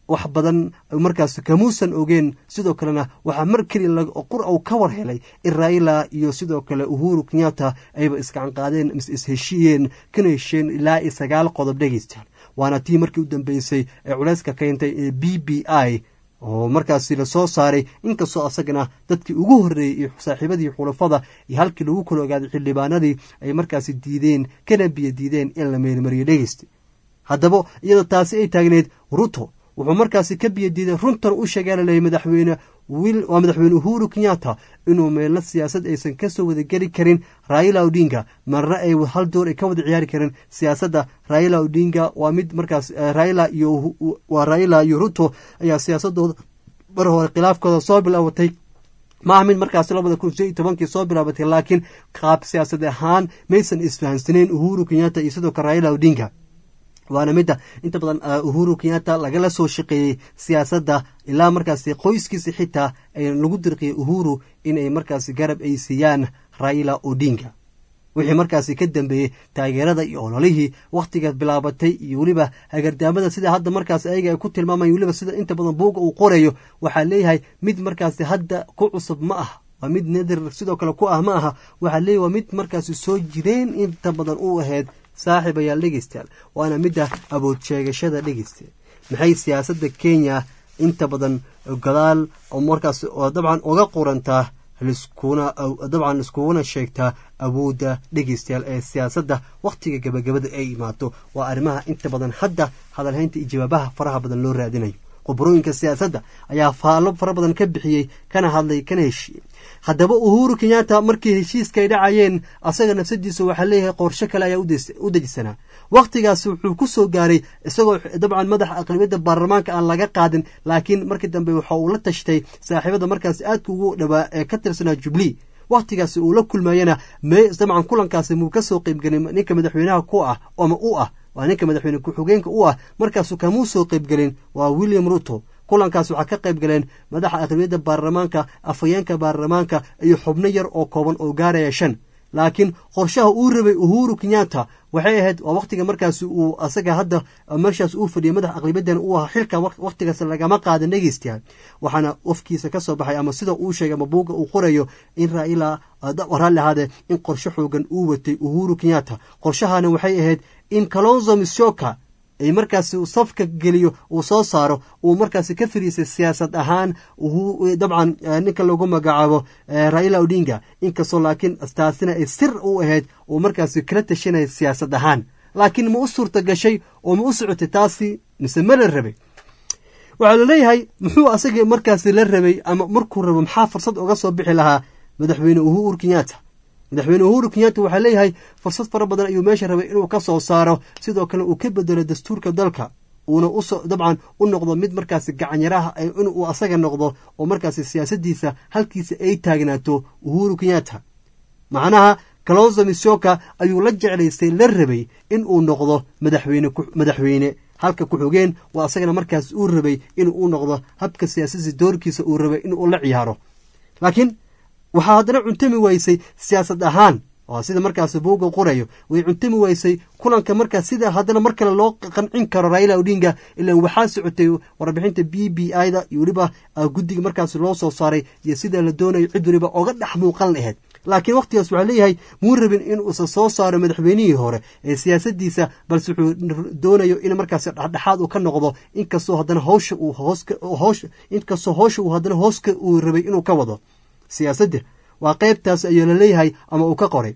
wax badan markaas kamuusan ogeen sidoo kalena waxaa mar keliya qur uu ka war helay in raila iyo sidoo kale uhuru kenyatta ayba isgacan qaadeen mise isheshiyeen kana hesheen ilaa iyo sagaal qodob dhegeystayaal waana tii markii u dambeysay ee culeyska keentay ee b b i oo markaasi lasoo saaray inkastoo asagana dadkii ugu horreeyey iyo saaxiibadii xulafada iyo halkii lagu kala ogaaday xildhibaanadii ay markaasi diideen kana biyo diideen in la meelmariyo dhegeysta haddaba iyadoo taasi ay taagneyd ruto wuxuu markaasi ka biyo diiday runtan u sheegaalaleyay madaxweyne waa madaxweyne uhuru kenyatta inuu meelna siyaasad aysan kasoo wadageli karin raila odinga marna ay hal door ay ka wada ciyaari karin siyaasadda raila odinga waa mid markaas raila iyo waa raila iyo ruto ayaa siyaasadooda mar hore khilaafkooda soo bilaabatay maaha mid markaas labada kun shan iyo tobankii soo bilaabatay laakiin qaab siyaasad ahaan maysan isfahansaneyn uhuru kenyatta iyo sidoo kale raila odinga waana midda inta badan uhuru kenyatta lagala soo shaqeeyey siyaasadda ilaa markaasi qoyskiisa xitaa lagu dirqiyay uhuru inay markaasi garab ay siiyaan raila odinga wixii markaasi ka dambeeyey taageerada iyo ololihii wakhtiga bilaabatay iyo weliba hagardaamada sida hadda markaas ayaga ay ku tilmaamayan weliba sida inta badan buuga uu qorayo waxaa leeyahay mid markaasi hadda ku cusub ma ah waa mid nadir sidoo kale ku ah ma aha waxaa leeyahy waa mid markaasi soo jireen inta badan u ahayd saaxib ayaal dhegeystayaal waana midda abood sheegashada dhegeysta maxay siyaasadda kenya inta badan gadaal oo markaas oo dabcan uga qurantaa liskuna dabcan liskuguna sheegtaa awoodda dhegeystayaal ee siyaasadda wakhtiga gabagabada ay imaato waa arrimaha inta badan hadda hadalhaynta iyo jawaabaha faraha badan loo raadinayo qoborooyinka siyaasadda ayaa faallo fara badan ka bixiyey kana hadlay kana heshiiyey haddaba uhuru kenyatta markii heshiiska ay dhacayeen asaga nafsadiisa waxaa leeyahay qorshe kale ayaa u dejisanaa wakhtigaasi wuxuu ku soo gaaray isagoo dabcan madaxa aqlabiyadda baarlamaanka aan laga qaadin laakiin markii dambe waxa uu la tashtay saaxiibada markaasi aadka ugu dhawaa ee ka tirsanaa jubilee wakhtigaasi uu la kulmayana dabcan kulankaasi muu ka soo qeybgelin ninka madaxweynaha ku ah ama u ah waa ninka madaxweyne ku-xigeenka u ah markaasu kamuu soo qeybgelin waa william ruto kulankaas waxaa ka qayb galeen madaxa aqlabiyadda baarlamaanka afhayeenka baarlamaanka iyo xubno yar oo kooban oo gaaraya shan laakiin qorshaha uu rabay uhuru kenyatta waxay ahayd waa wakhtiga markaasi uu asaga hadda meeshaas uu fadhiyay madaxa aqlabiyaddan uu ahaa xilka wakhtigaas lagama qaadan dhegeystayaal waxaana wafkiisa ka soo baxay ama sida uu sheegay ama buugga uu qorayo in raila raalli ahaadee in qorshe xoogan uu watay uhuru kenyatta qorshahana waxay ahayd in kalonzo mishoka ay markaasi safka geliyo uu soo saaro uu markaasi ka fariisay siyaasad ahaan dabcan ninka lagu magacaabo raila odinga inkastoo laakiin taasina ay sir u ahayd uu markaasi kala tashanaya siyaasad ahaan laakiin ma u suurta gashay oo ma u socotay taasi mise ma la rabay waxaa laleeyahay muxuu asaga markaasi la rabay ama markuu rabo maxaa fursad uga soo bixi lahaa madaxweyne uhuru kenyatta madaxweyne uhuru kenyatta waxaa leeyahay fursad fara badan ayuu meesha rabay inuu ka soo saaro sidoo kale uu ka bedelo dastuurka dalka uuna uso dabcan u noqdo mid markaasi gacanyaraha inuu asaga noqdo oo markaasi siyaasadiisa halkiisa ay taagnaato uhuru kenyatta macnaha kalonzo mishoka ayuu la jeclaystay la rabay in uu noqdo madaxweyne madaxweyne halka ku-xogeen waa asagana markaas uu rabay inuu u noqdo habka siyaasadiisa doorkiisa uu rabay inuu la ciyaaro laakiin waxaa haddana cuntami weysay siyaasad ahaan oo sida markaas buuga qorayo way cuntami weysay kulanka markaas sida haddana mar kale loo qancin karo raila odinga ilaan waxaa socotay warbixinta b b i da iyo weliba guddiga markaas loo soo saaray iyo sida la doonayo cid weliba oga dhex muuqan laheyd laakiin wakhtigaas waxaa leeyahay muu rabin inuusa soo saaro madaxweynihii hore ee siyaasadiisa balse wuxuu doonayo in markaas dhexdhexaad uu ka noqdo inkastoo haddana howsha uu hoos inkastoo howsha uu haddana hooska uu rabay inuu ka wado siyaasadda waa qaybtaas ayuu laleeyahay ama uu ka qoray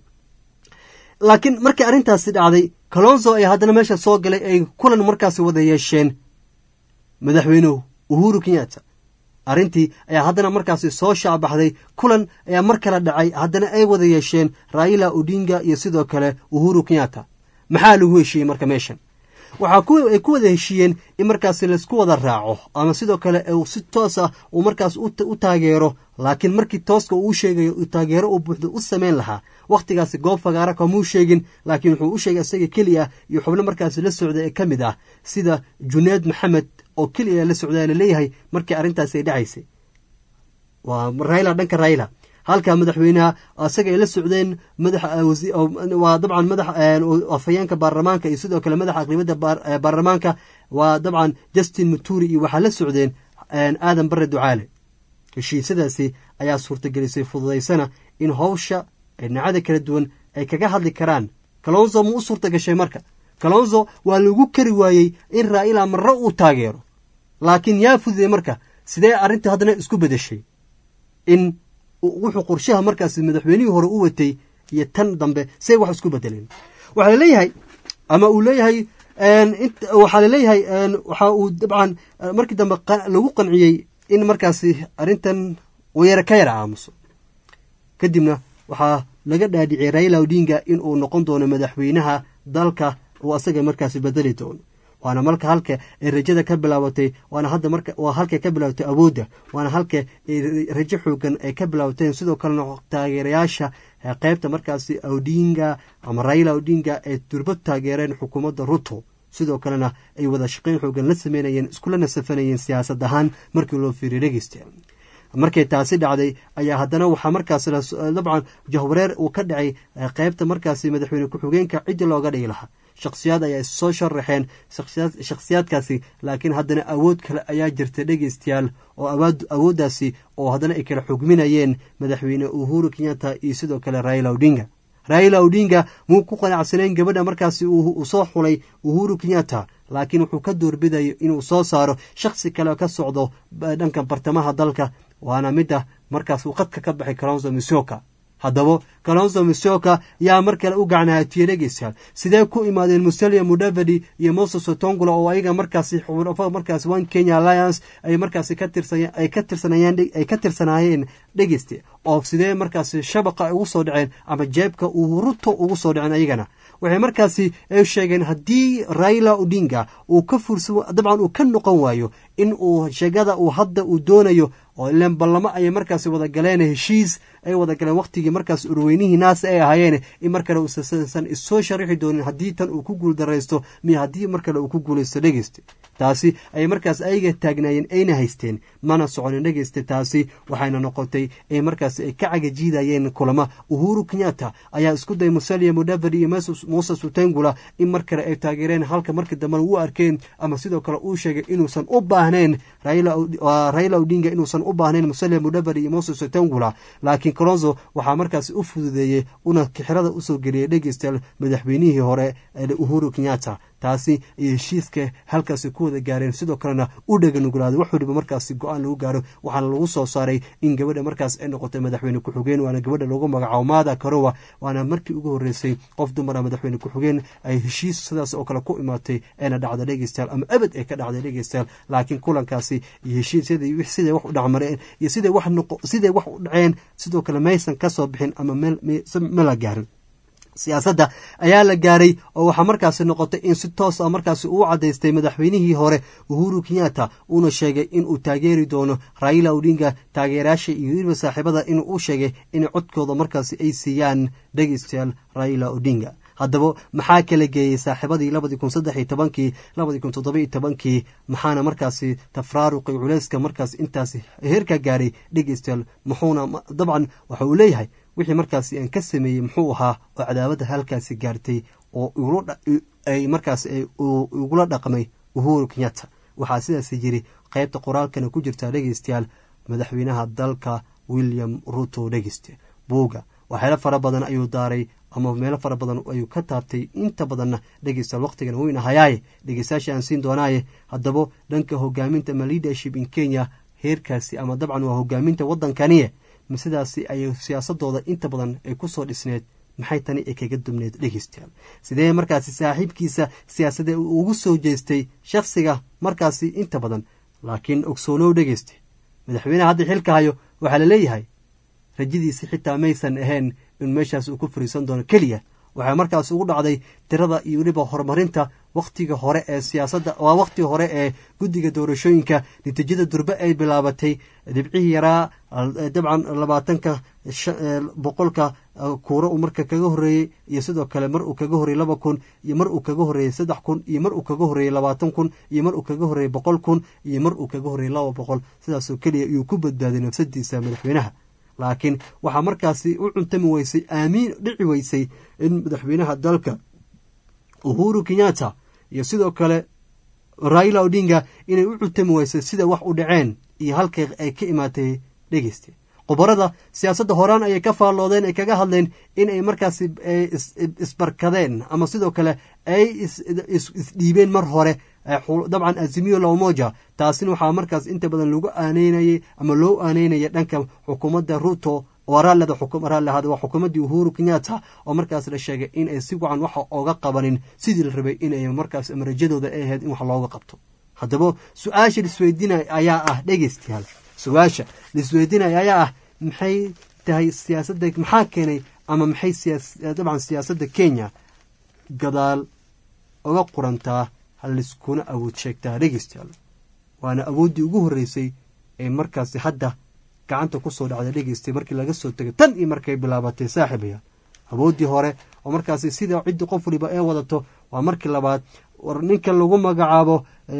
laakiin markii arrintaasi dhacday kalonzo ayaa haddana meesha soo galay ay kulan markaasi wada yeesheen madaxweynuhu uhuru kenyatta arrintii ayaa haddana markaasi soo shaabaxday kulan ayaa mar kale dhacay haddana ay wada yeesheen raila odinga iyo sidoo kale uhuru kenyatta maxaa lagu heshiiyey marka meeshan waxaa ay ku wada heshiiyeen in markaasi laysku wada raaco ama sidoo kale si toos ah uu markaas u taageero laakiin markii tooska uu sheegayo taageero uu buuxdo u samayn lahaa wakhtigaasi goob fagaara kamuu sheegin laakiin wuxuu u sheegay isaga keliya iyo xubno markaasi la socda ee ka mid ah sida juneed maxamed oo keliya la socdaa laleeyahay markii arrintaasi ay dhacaysay waa raila dhanka raila halka madaxweynaha isaga ay la socdeen madaxwaa dabcan madax afhayeenka baarlamaanka iyo sidoo kale madaxa aqribadda baarlamaanka waa dabcan justin muturi iyo waxaa la socdeen aadan bare ducaale heshiisyadaasi ayaa suurtagelisay fududaysana in howsha dhinacada kala duwan ay kaga hadli karaan kalonzo ma u suurta gashay marka kalonzo waa lagu kari waayey in raa'ila marre uu taageero laakiin yaa fududey marka sidee arrinta haddana isku bedeshay in wuxuu qorshaha markaas madaxweynihii hore u watay iyo tan dambe say wax isku bedeleen waxaa laleeyahay ama uu leeyahay waxaa laleeyahay waxa uu dabcan markii dambe lagu qanciyey in markaasi arrintan uu yara ka yara aamuso kadibna waxaa laga dhaadhiciyay raila odinga in uu noqon doono madaxweynaha dalka uu asaga markaasi bedeli doono waana marka halka ay rajada ka bilaabatay waana hadda marka waa halkay ka bilaabatay awoodda waana halka rajo xoogan ay ka bilaabateen sidoo kalena taageerayaasha qeybta markaasi odinga ama raila odinga ay durbad taageereen xukuumadda ruto sidoo kalena ay wada shaqayn xoogan la sameynayeen iskulana safanayeen siyaasad ahaan markii loo fiiriy dhegeysta markay taasi dhacday ayaa haddana waxaa markaas dabcan jahwareer uu ka dhacay qeybta markaasi madaxweyne ku-xigeenka ciddii looga dhigi lahaa shakhsiyaad ayaa issoo sharaxeen shakhsiyaadkaasi laakiin haddana awood kale ayaa jirta dhegeystayaal oo awooddaasi oo haddana ay kala xugminayeen madaxweyne uhuru kenyatta iyo sidoo kale raila odinga raila odinga muu ku qanacsanayn gabadha markaasi uu soo xulay uhuru kenyatta laakiin wuxuu ka doorbidayo inuu soo saaro shakhsi kale ka socdo dhanka bartamaha dalka waana midda markaas uu qadka ka baxay kalonzo misoka haddaba kalonzo misoka yaa mar kale u gacnahatiyey dhegeystayaal sidee ku imaadeen musalia mudavadi iyo moses otongula oo ayaga markaasi markaas one kenya alliance ay markaasi ka tirsan ay ka tirsanayeen ay ka tirsanaayeen dhegeyste oo sidee markaasi shabaqa ugu soo dhaceen ama jeebka uu ruto ugu soo dhaceen ayagana waxay markaasi ay sheegeen haddii raila odinga uu ka fursa dabcan uu ka noqon waayo in uu sheegada uu hadda uu doonayo oo ileen ballamo ayay markaasi wada galeen heshiis ay wada galeen wakhtigii markaas urweynihii naas ay ahaayeen in mar kale uusan issoo sharaxi doonin haddii tan uu ku guuldaraysto miyo haddii mar kale uu ku guulaysto dhegeyste taasi ayay markaas ayaga taagnaayeen ayna haysteen mana soconin dhegeyste taasi waxayna noqotay ay markaas ay ka cagajiidayeen kulama uhuru kenyatta ayaa isku day musalia mudavadi iyo moses utengula in mar kale ay taageereen halka markii dambena u arkeen ama sidoo kale uu sheegay inuusan u baahnayn raila odinga inuusan u baahnayn musalia mudavadi iyo moses utengula laakiin colonzo waxaa markaasi u fududeeyey una kixirada usoo geliyay dhegeystayaal madaxweynihii hore uhuru kenyatta taasi iyo heshiiska halkaasi ku wada gaareen sidoo kalena u dheganugulaaday wax waliba markaasi go-aan lagu gaaro waxaana lagu soo saaray in gabadha markaas ay noqotay madaxweyne ku-xigeen waana gabadha lagu magacaabo maada karowa waana markii ugu horreysay qof dumara madaxweyne ku-xigeen ay heshiis sidaas oo kale ku imaatay eena dhacda dhegeystayaal ama abad ay ka dhacday dhegeystayaal laakiin kulankaasi iyo heshiisyadii siday wax u dhacmareen iyo siday wax noqo siday wax u dhaceen sidoo kale maysan ka soo bixin ama ma la gaarin siyaasadda ayaa la gaaray oo waxaa markaasi noqotay in si toos a markaasi uu cadaystay madaxweynihii hore uhuru kenyatta uuna sheegay inuu taageeri doono raila odinga taageerayaasha iyo weliba saaxiibada inuu u sheegay in codkooda markaasi ay siiyaan dhegeystayaal raila odinga haddaba maxaa kala geeyey saaxiibadii labadii kun saddex iyo tobankii labadii kun toddoba iyo tobankii maxaana markaasi tafraaruqi culeyska markaas intaasi heerka gaaray dhegeystayaal muxuuna dabcan waxa uu leeyahay wixii markaasi aan ka sameeyey muxuu ahaa oo cadaawada halkaasi gaartay oo ay markaas igula dhaqmay uhuru kenyatta waxaa sidaas yiri qeybta qoraalkana ku jirtaa dhegeystayaal madaxweynaha dalka william ruto dhegeyste buuga waxyaalo fara badan ayuu daaray ama meelo fara badan ayuu ka taabtay inta badanna dhegeystayaal waqtigana weyna hayaaye dhegeystayaasha aan siin doonaaye haddaba dhanka hogaaminta ama leadership in kenya heerkaasi ama dabcan waa hogaaminta waddankaniye sidaasi ay siyaasadooda inta badan ay ku soo dhisneed maxay tani ay kaga dubneed dhegeystayaal sidee markaasi saaxiibkiisa siyaasadee uu ugu soo jeestay shakhsiga markaasi inta badan laakiin ogsoonow dhegeysta madaxweyneha hadda xilka hayo waxaa la leeyahay rajadiisi xitaa maysan ahayn in meeshaas uu ku fariisan doono keliya waxaa markaas ugu dhacday tirada iyo weliba horumarinta wakhtiga hore ee siyaasadda waa wakhtiga hore ee guddiga doorashooyinka natiijada durbe ay bilaabatay dhibcihii yaraa dabcan labaatanka boqolka kuuro uu marka kaga horreeyey iyo sidoo kale mar uu kaga horreeyey laba kun iyo mar uu kaga horreeyey saddex kun iyo mar uu kaga horreeyey labaatan kun iyo mar uu kaga horreeyey boqol kun iyo mar uu kaga horreeyey laba boqol sidaasoo keliya iyuu ku badbaaday nafsadiisa madaxweynaha laakiin waxaa markaasi u cuntami weysay aamiin dhici weysay in madaxweynaha dalka uhuru kenyatta iyo sidoo kale raila odinga inay u cutami weysay sida wax u dhaceen iyo halkay ay ka imaatay dhegeyste khubarada siyaasadda horaan ayay ka faalloodeen ay kaga hadleen in ay markaasi isbarkadeen ama sidoo kale ay isdhiibeen mar hore dabcan azimiyo lawmoja taasina waxaa markaas inta badan lagu aaneynayay ama loo aaneynaya dhanka xukuumadda ruto raalada raallihada waa xukuumaddii uhuru kenyatta oo markaas la sheegay in ay si wacan waxa ooga qabanin sidii la rabay inay markaas marajadooda ay ahayd in wax looga qabto haddaba su-aasha laisweydiinaya ayaa ah dhegeystayaal su-aasha laisweydiinaya ayaa ah maxay tahay siyaasadda maxaa keenay ama maxay dabcan siyaasadda kenya gadaal oga qurantaa haliskuna awood sheegtaa dhegeystayaal waana awooddii ugu horreysay ee markaasi hadda gacanta kusoo dhacda dhegeystay markii laga soo tegay tan iyo markay bilaabatay saaxiibaya awooddii hore oo markaasi sida ciddi qof waliba ee wadato waa markii labaad war ninka lagu magacaabo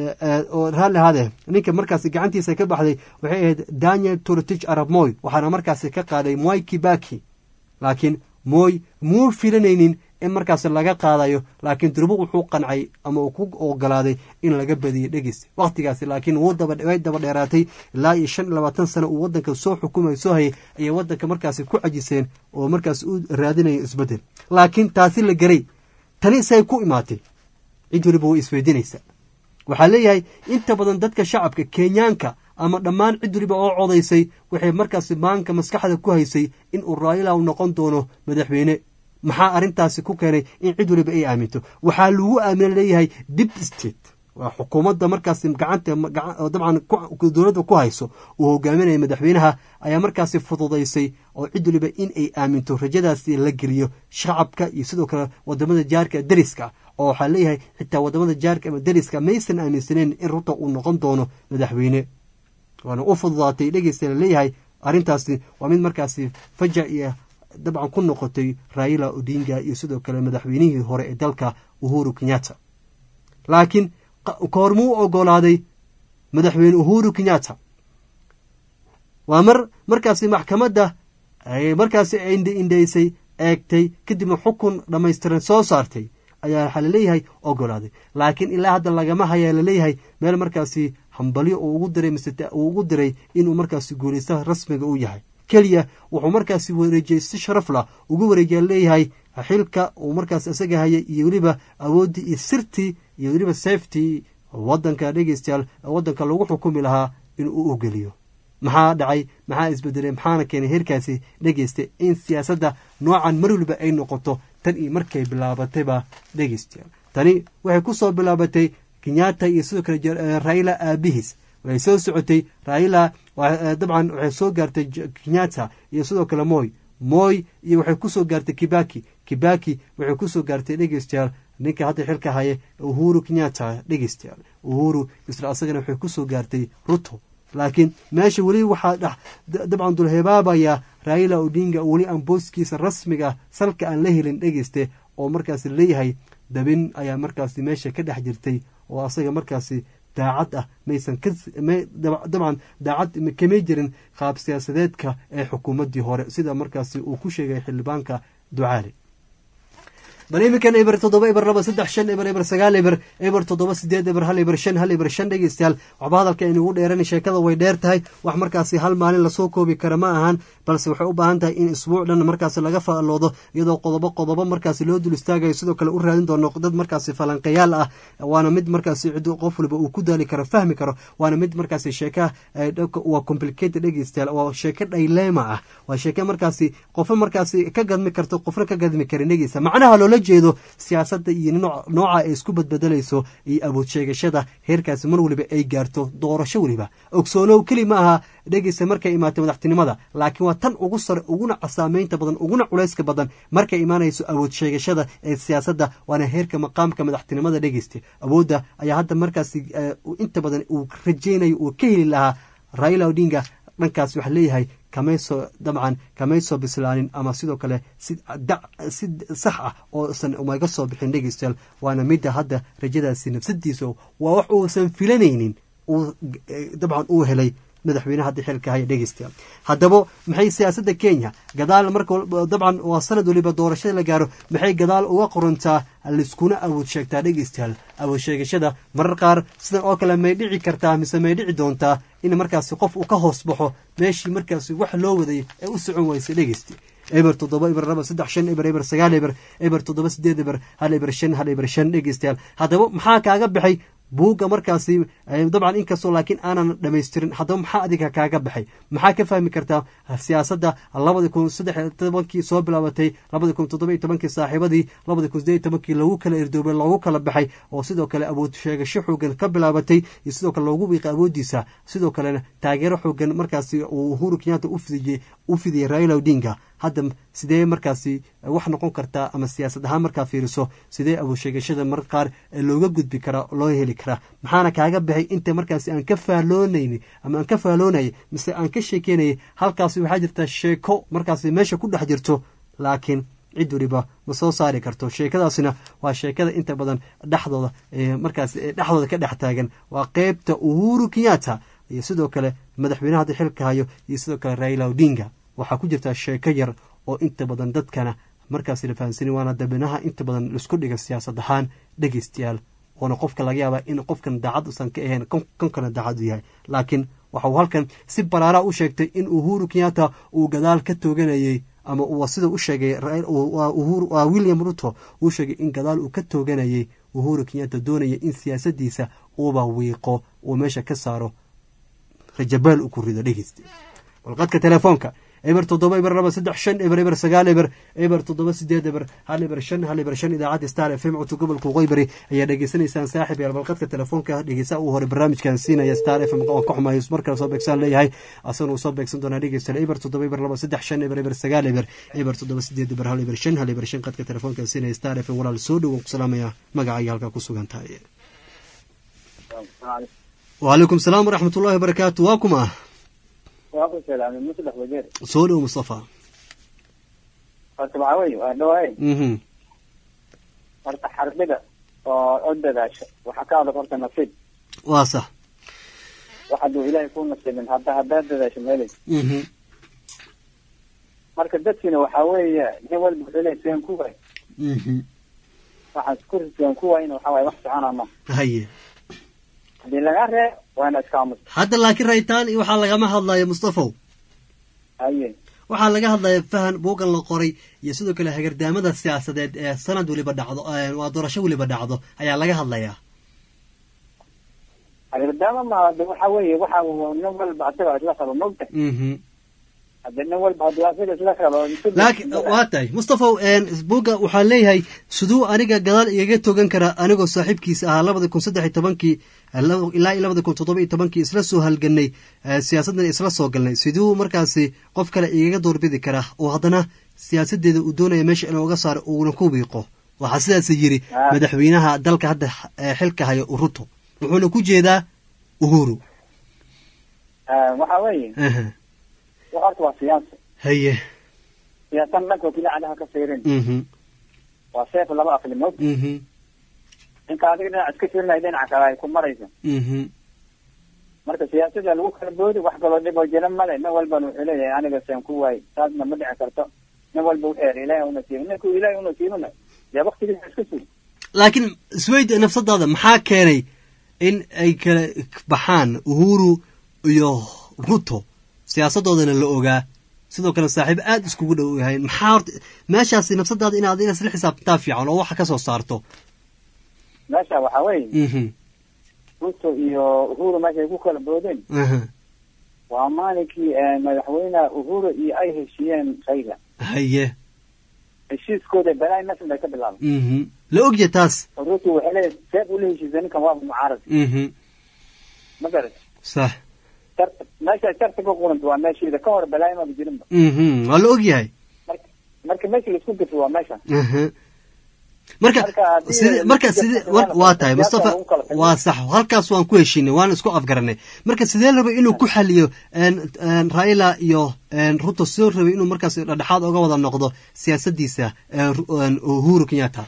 oo raalli hade ninka markaasi gacantiisa ka baxday waxay ahayd daniel turtich arab moy waxaana markaasi ka qaaday moy kibaki laakiin moy muu filanaynin in markaasi laga qaadayo laakiin durbo wuxuu qancay ama uu ku ogolaaday in laga badiyay dhegeysta wakhtigaasi laakiin way daba dheeraatay ilaa iyo shan iyo labaatan sano uu wadanka soo xukumay soo hayay ayay wadanka markaasi ku cajiseen oo markaas u raadinaya isbedel laakiin taasi la geray tani say ku imaatay cid waliba way isweydiinaysa waxaa leeyahay inta badan dadka shacabka kenyaanka ama dhammaan cid waliba oo codaysay waxay markaasi maanka maskaxda ku haysay in uu raayila noqon doono madaxweyne maxaa arrintaasi ku keenay in cid waliba ay aaminto waxaa lagu aamina leeyahay dib state waa xukuumadda markaasi gacanta dabcan dowladda ku hayso uu hogaaminaya madaxweynaha ayaa markaasi fududaysay oo cid waliba in ay aaminto rajadaasi la geliyo shacabka iyo sidoo kale wadamada jaarka dariska oo waxaa leeyahay xitaa wadamada jaarka ama dariska maysan aaminsaneyn in ruto uu noqon doono madaxweyne waana u fududaatay dhegeysta laleeyahay arrintaasi waa mid markaasi fajac iyo dabcan ku noqotay raila odinga iyo sidoo kale madaxweynihii hore ee dalka uhuru kenyatta laakiin koormuu ogolaaday madaxweyne uhuru kenyatta waa mar markaasi maxkamadda markaasi indhaysay eegtay kadibna xukun dhammaystiran soo saartay ayaa waxaa laleeyahay ogolaaday laakiin ilaa hadda lagama hayaa laleeyahay meel markaasi hambalyo uu ugu diray mise uu ugu diray inuu markaasi guulaystaha rasmiga u yahay keliya wuxuu markaasi wareejiyey si sharaf lah ugu wareejiya leeyahay xilka uu markaas isaga hayay iyo weliba awooddii iyo sirtii iyo weliba safety wadanka dhegeystayaal wadanka lagu xukumi lahaa inuu u geliyo maxaa dhacay maxaa isbedelay maxaana keenay heerkaasi dhegeysta in siyaasadda noocan mar waliba ay noqoto tan iyo markay bilaabatayba dhegeystayaal tani waxay ku soo bilaabatay kenyatta iyo sidoo kale raila aabihiis waxay soo socotay raila dabcan waxay soo gaartay kenyatta iyo sidoo kale moy moy iyo waxay kusoo gaartay kibaki kibaki waxay kusoo gaartay dhegeystayaal ninka hadda xilka haya uhuru kenyatta dhegeystayaal uhuru isla asagana waxay kusoo gaartay ruto laakiin meesha weli waxaa dhex dabcan dulhebaabaya raila odinga weli aan booskiisa rasmiga salka aan la helin dhegeyste oo markaasi leeyahay dabin ayaa markaasi meesha ka dhex jirtay oo asaga markaasi daacad ah maysan dabcan daacad kamay jirin qaab siyaasadeedka ee xukuumaddii hore sida markaasi uu ku sheegay xildhibaanka ducaali bal iminkan eber toddoba eber laba saddex shan eber eber sagaal eber eber toddoba sideed eber hal eber shan hal eber shan dhegeystayaal waxba hadalka aynugu dheeran sheekada way dheer tahay wax markaasi hal maalin lasoo koobi kara ma ahan balse waxay u baahan tahay in isbuuc dhan markaasi laga faalloodo iyadoo qodobo qodobo markaasi loo dul istaagayo sidoo kale u raadin doono dad markaasi falanqayaal ah waana mid markaasi cid qof waliba uu ku daali karo fahmi karo waana mid markaasi sheeka waa complicated dhegeystayaal waa sheeko dhaylema ah waa sheeke markaasi qofna markaasi ka gadmi karto qofna ka gadmi karin dhegeysa macnaha loola jeedo siyaasadda iyo nooca ay isku badbedelayso iyo awood sheegashada heerkaasi mar waliba ay gaarto doorasho weliba ogsoonow keli ma aha dhegeysa markay imaatay madaxtinimada laakiin waa tan ugu sare uguna casaameynta badan uguna culayska badan markay imaanayso awood sheegashada ee siyaasadda waana heerka maqaamka madaxtinimada dhegeysta awoodda ayaa hadda markaasi inta badan uu rajeynayo uu ka heli lahaa raila odinga dhankaas waxaa leeyahay kamayso dabcan kamay soo bislaanin ama sidoo kale si sax ah oosan umaga soo bixin dhegeystayaal waana midda hadda rajadaasi nafsadiisa waa wax uusan filanaynin uu dabcan uu helay madaxweynaha hadda xilka haya dhegeystayaal haddaba maxay siyaasadda kenya gadaal marka dabcan waa sanad waliba doorashada la gaaro maxay gadaal uga qorantaa laiskuna awood sheegtaa dhegeystayaal awood sheegashada marar qaar sidan oo kale may dhici kartaa mise may dhici doontaa in markaasi qof uu ka hoos baxo meeshii markaasi wax loo waday ee u socon weysa dhegeysta eber toddoba eber laba saddex shan eber eber sagaal eber eber toddoba sideed eber hal eber shan hal eber shan dhegeystayaal haddaba maxaa kaaga baxay buugga markaasi dabcan inkastoo laakiin aanan dhamaystirin haddaba maxaa adiga kaaga baxay maxaa ka fahmi kartaa siyaasadda labadi kun saddex tobankii soo bilaabatay labadi kun toddoba iyo tobankii saaxiibadii labadi kun sideed iyo tobankii lagu kala erdoobay loogu kala baxay oo sidoo kale awood sheegasho xoogan ka bilaabatay iyo sidoo kale loogu wiiqay awooddiisa sidoo kalena taageero xoogan markaasi uu uhuru kenyatta ufidiyey u fidiyey raila odinga hadda sidee markaasi wax noqon kartaa ama siyaasad ahaan markaa fiiriso sidee awood sheegashada mar qaar looga gudbi karaa loo heli karaa maxaana kaaga baxay inta markaasi aan ka faaloonayni ama aan ka faaloonayay mise aan ka sheekeynayay halkaasi waxaa jirta sheeko markaasi meesha ku dhex jirto laakiin cid waliba ma soo saari karto sheekadaasina waa sheekada inta badan dhexdooda markaas dhexdooda ka dhex taagan waa qeybta uhuru kenyatta iyo sidoo kale madaxweynaha hadda xilka hayo iyo sidoo kale raila odinga waxaa ku jirtaa sheeko yar oo inta badan dadkana markaasi la fahamsani waana dabinaha inta badan laisku dhiga siyaasad ahaan dhegeystayaal oona qofka laga yaabaa in qofkan daacad usan ka ahayn konkana daacad u yahay laakiin waxa uu halkan si baraara u sheegtay in uhuru kenyatta uu gadaal ka tooganayey ama uu sida u sheegay william ruto uu sheegay in gadaal uu ka tooganayey uhuru kenyatta doonaya in siyaasadiisa uuba wiiqo uu meesha ka saaro rajabaal uu ku rido dhegeysta walqadka telefoonka eber toddoba eber laba saddex shan eber eber sagaal eber eber toddoba sideed eber hal eber shan hal eber shan idaacadda star f m codka gobolka qoybari ayaa dhegeysanaysaan saaxib yaal balqadka telefoonka dhegeysaa uu hore barnaamijkan siinaya star f m waan ka xumayo mar kale soo beegsaan leeyahay asagana uu soo beegsan doonaa dhegeystayaal eber toddoba eber laba saddex shan eber eber sagaal eber eber toddoba sideed eber hal eber shan hal eber shan qadka telefoonka siinaya star f m walaal soo dhow waan ku salaamaya magacaaga halkaa ku sugan tahay وعليكم السلام ورحمة الله وبركاته واكم
waaku salaamay muslex wajeer
soo dhow mustafa
horta waxaa weye waa dhawaay
mhm
horta xarbida oo o dadaasha waxaa ka adag horta nasiib
waa sax
wax hadduu ilaahay ku nasiibin hadda haddaad dadaasho meelay
mhm
marka dadkiina waxaa weeye nin walba wuxuu leeyahay seen ku waay
mhm
waxaan isku seen ku waayna waxaa waaye wax socona ma
haye
haddii lagaa ree waana iska aamus
hadda laakiin rayitaan iyo waxaa lagama hadlayo mustafaw
haye
waxaa laga hadlaya fahan buugan la qoray iyo sidoo kale hagardaamada siyaasadeed ee sanad weliba dhacdo waa doorasho weliba dhacdo ayaa laga hadlayaa
hagardaama ma de waxa weeye waxa nin walba asaga isla qabo mogta
mhm
hadde nin walba hadduu asaga isla qabo
laakiin waa tahay mustafaw buugga waxaa leeyahay siduu aniga gadaal igaga togan karaa anigoo saaxiibkiisa ahaa labada kun saddex iyo tobankii ilaa iyo labada kun toddoba iyo tobankii isla soo halganay siyaasaddan isla soo galnay siduu markaasi qof kale igaga doorbidi karaa oo haddana siyaasadeeda uu doonaya meesha inuu uga saaro uuna ku wiiqo waxaa sidaas yiri madaxweynaha dalka hadda xilka haya ruto wuxuuna ku jeedaa uhuru
waxa weeye horta waa siyaasa
haye
siyaasan dhanka keli cadaha ka fiirin
mhm
waa seef laba aqli mog
mhm
ninka adiga dhinac iska fiirinaya dhinaca kale ay ku maraysa
mhm
marka siyaasada lagu kala boodi wax kaloo dhib oo jira male nin walbana wuxuu leeyahay aniga seen ku waay taasna ma dhici karto nin walba wuxuu yahay ilaahay una siiba ninku ilaahay una siibana dee waktigiisa iska sugi
laakiin isweyd nafsadaada maxaa keenay in ay kala baxaan uhuru iyo ruto siyaasadoodana la ogaa sidoo kale saaxiib aada iskugu dhow yahay maxaa horta meeshaasi nafsadaada inaad inaad isla xisaabtantaa fiican oo waxa ka soo saarto
meesha waxaa weeye
mhm
ruto iyo uhuru meeshay ku kala boodeen
aha
waa maalinkii madaxweynaha uhuru iyo ay heshiiyeen khayla
haye
heshiiskooda balaa meeshan bay ka bilaabay
mhm la ogya taas
ruto waxay leeyahay seef ula heshiisay ninkan waaba mucaarad
mhm
ma garat
sax
sharta meesha sharta ka quranta waa meesheeda ka hor balaa imaba jirinba
mhm waa la ogyahay
marka meesha laisku gafi waa meesha
aha marka side marka side waa tahay mustafa waa sax halkaas waan ku heshinay waan isku afgaranay marka sidee la rabay inuu ku xaliyo raila iyo ruto sidoo rabay inuu markaas dhexdhexaad oga wada noqdo siyaasadiisa uhuru kenyatta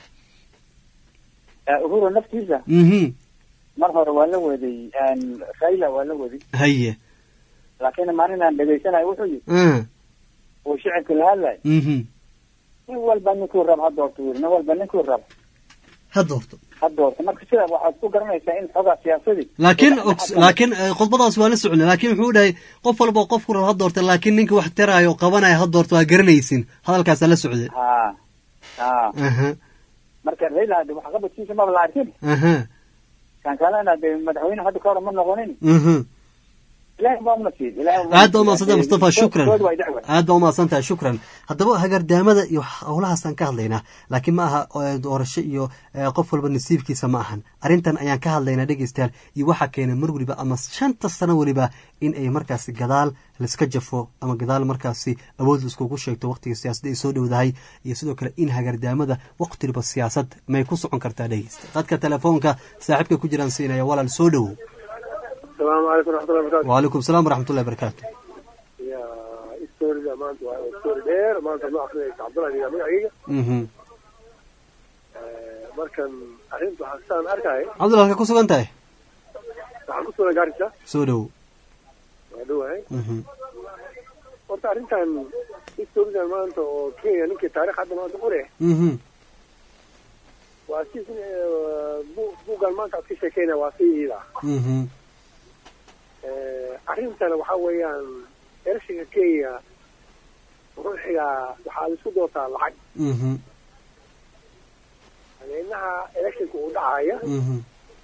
uhuru naftiisa
mhm
mar hore waa la waday raila waa la waday
haye
laakiin maalin aan dhegaysanayo wuxuu yidhi
ah
uu shicibka la hadlayo
mhm
nin walba ninkuu rab ha doorto wuri nin walba ninkuu rab
ha doorto
ha doorto marka sida waxaad ku garanaysaa in xogaa siyaasadii
laakiin og- laakiin eh, khudbadaas waa la socnay laakiin wuxuu dhahay qof walba qofku rab ha doorta laakiin ninka wax taraayo oo qabanaya ha doorto waa garanaysin hadalkaasaa la socday
ha ha
aha
marka raila hade wax qabadkiisa maba la arkin
aha
kan kalena de madaxweyne hadda ka hor ma noqonin
mhm
ilaahay baa una siiyey ilaahay baa
aad baa umaadsantaha mustafa shukran
Kood waa dacwa
aad baa umaadsantaha shukran haddaba hagardaamada iyo howlahaasaan ka hadlaynaa laakiin ma aha eh, doorasho iyo eh, qof walba nasiibkiisa ma ahan arrintan ayaan ka hadlaynaa dhegeystayaal iyo waxaa keenay mar weliba ama shanta sano weliba in ay markaasi gadaal laiska jafo ama gadaal markaasi awood laiskugu sheegto waqtiga siyaasadda ay soo dhowdahay iyo sidoo kale in hagardaamada waqtiliba siyaasad may ku socon kartaa dhegeysta dadka telefoonka saaxiibka ku jiraan siinaya walaal soo dhowow
asalaamu calaykum raxmatullahi barakatu
wacalaykum salaam waraxmatullahi barakaatu
ya storida maanta waa story dheer maanta noo akrinaysa cabdullahi yaa magacayga
mhm
markan arrinta waxaa saan arkay
cabdullah halka ku sugan tahay
waxaan ku sugan gaarisa
soo dhowow
waa dhowahay
mhm
horta arrintan storidan maanta oo kenya ninkii taarikh hadda maanta qore
mhm
waa si bu- buuggan maanta aad ka sheekeyna waa si iida
mhm
arrintana waxaa weeyaan ereshinka kenya wuxuu xigaa waxaa laisku doortaa lacag
mhm
madaxweynaha electionka uu dhacaya
mhm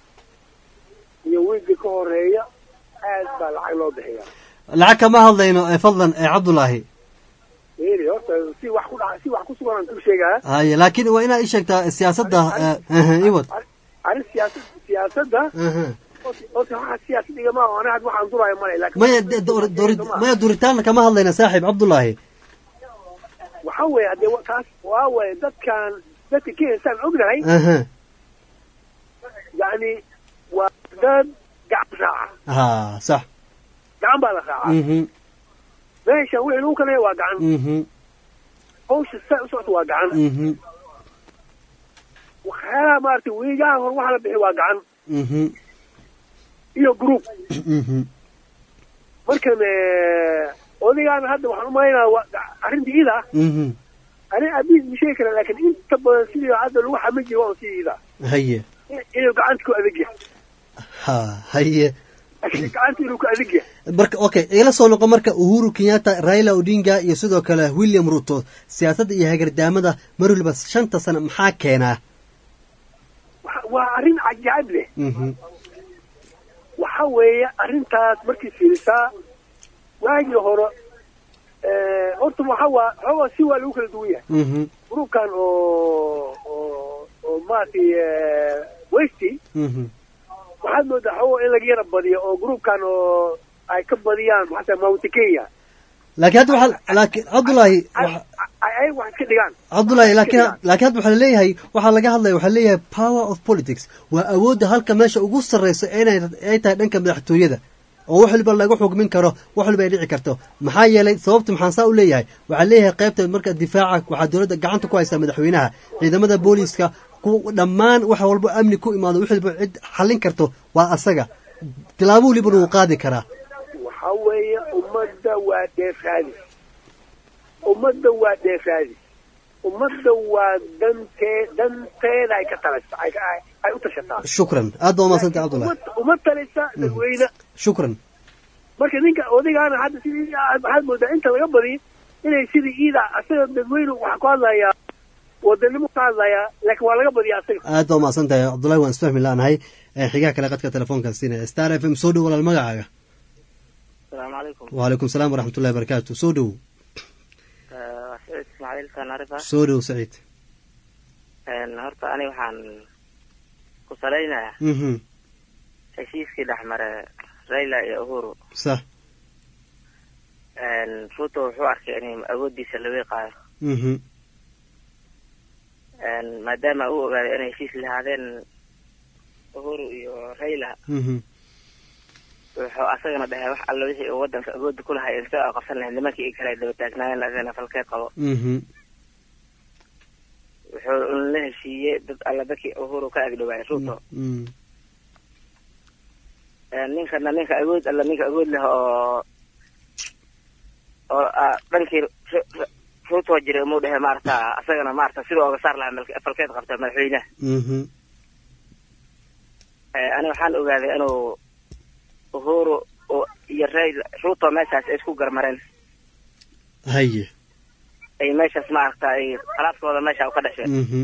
iyo wiigga ka horeeya aad baa lacag loo bixiya
lacag kama hadlayno ee fadlan ee cabdulaahi
eli horta si wax ku dhaca si wax ku sugan aan ku sheegaa
haye laakiin waa inaad ii sheegtaa siyaasadda eh, aha, iwad
arrin siyaasad siyaasadda
aha.
horta waxa siyaasad igama aho aniga hadda waxaan duraayo male laakiin
maya de- doori- doori- maya duritaanna kama hadlayna saaxiib cabdulaahi
waxaa weeye haddee wa- kaas waa waye dadkan dadka kenya saan ognahay
aha
yacni waa dad gacan raaca
ha sax
gacan baa la raacaa
mhm
meesha wixii lagu kaleeya waa gacan
mhm
hawsha saa u socota waa gacan
mhm
waxyaalaha maaragtay wiigaha hor waxa la bixi waa gacan
mhm
iyo group
mhm
markan odaygaana hadda waxaan umalaynaa waa arrintii ida
mhm
ani abiis ma sheegi kara laakiin inta badan sidii hadda lagu xamin jiray waa un sidii ida
haye
inuu gacanta ku adag yahay
ha haye
gacanta inuu ku adag yahay
marka okay igala soo noqo marka uhuru kenyatta raila odinga iyo sidoo kale william ruto siyaasadda iyo hagardaamada mar waliba shanta sano maxaa keenaa
Waxa- waa arrin cajaa'ib leh
mhm
waxa weeye arrintaas markii fiirisaa waagii hore horta waxa waa xoogaa si waa lagu kala duwan yahay
mhm
gruupkan oo oo oo maaragtay westy
mhm
waxaad moodaa xoogaa in laga yara badiyo oo gruupkan oo ay ka badiyaan maxaa mount kenya
laakiin hadda waxaa laakiin cabdulaahi waxa-
ay ay wax iska dhigaan
cabdulaahi laakiin laakiin hadda waxaa leeyahay waxaa laga hadlaya waxaa leeyahay power of politics waa awoodda halka meesha ugu sarreysa inay ay tahay dhanka madaxtooyada oo wax waliba lagu xugmin karo wax waliba ay dhici karto maxaa yeelay sababta maxaan saa u leeyahay waxaa leeyahay qaybta marka difaaca waxaa dowladda gacanta ku haysaa madaxweynaha ciidamada booliiska ku dhammaan wax walba amni ku imaado wax waliba cid xallin karto waa asaga tilaabo walibana wuu qaadi karaa
waxa weeye ummadda waa dheefaadis ummadda waa dheefaadis ummadda waa dantee danteeda ay ka talasa ay ay- ay u tashataa
shukran aad baa umadsantay cabdulaahi
Uma- uma talisa dadweyne
shukran
marka ninka odaygaana hadda sidii waxaad moodaa inta laga badiy inay sidii iida asaga dadweyne waxaa ku hadlayaa wadanimo ka hadlayaa laakiin waa laga badiya asaga
aad baa umahadsan tahay cabdullahi waan isfahmi laanahay Eh, xigaha kale qadka telefoonka siinaya star f m soo dhow walaal magacaaga
asalaamu calaykum
wacalaykum salaam waraxmatullahi barakaatu soo dhow
waa saciid ismaaciil tanarifa
soo dhow saciid
horta ani waxaan ku salaynayaa
mhm
heshiiskii dhex mare raila iyo uhuru
sax
ruto wuxuu arkay in awoodiisa la weeqaayo
mhm
maadaama uu ogaaday inay heshiis lahaadeen uhuru iyo raila
mhm
wuxuu asagana dhahay wax alla wixii uu wadanka awoodda ku lahay inse oo qabsan lahayd nimankii kale ay daba taagnaayeen asagana falkeed qabo
mhm
wuxuu la heshiiyey dad alla dadkii uhuru ka agdhowaay ruto
mhm
ninkana ninka awood alla ninka awood leh oo oo ah, dhankii Ru- Ru- ruuto jiray umuu dhehe maarata asagana maarata siduu oga saar lahaa malk- falkeed qabta madaxweynaha
mhm
Eh, ani waxaan ogaaday inuu uhuru oo- iyo rail ruuto meeshaas ay isku garmareen
haye
ay meeshaas maarata ay khalaafkooda meesha ka dhasheen
mhm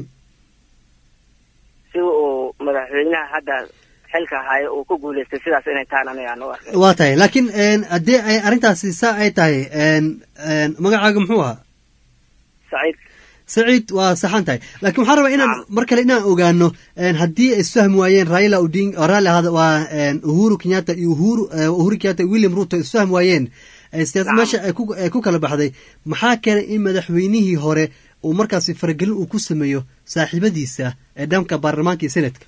si uu madaxweynaha hadda xilka hayo uu ku guuleystay sidaas inay tahan aniga aan u arkay
waa tahay laakiin een, haddii ay arrintaasi saa ay tahay een, een, magacaaga muxuu ahaa
saciid
saciid waa saxan tahay laakiin waxaan rabaa inaan mar kale inaan ogaano een, haddii ay isfahmi waayeen raila oding oo raalli ahaada waa een, uhuru kenyatta iyo uhuru eh, uhuru kenyatta iyo william ruto isfahmi waayeen eh, siyaasad meesha ay ku ay ku kala baxday maxaa keenay in madaxweynihii hore uu markaasi faragelin uu ku sameeyo saaxiibadiisa ee dhanka baarlamaanka iyo senatka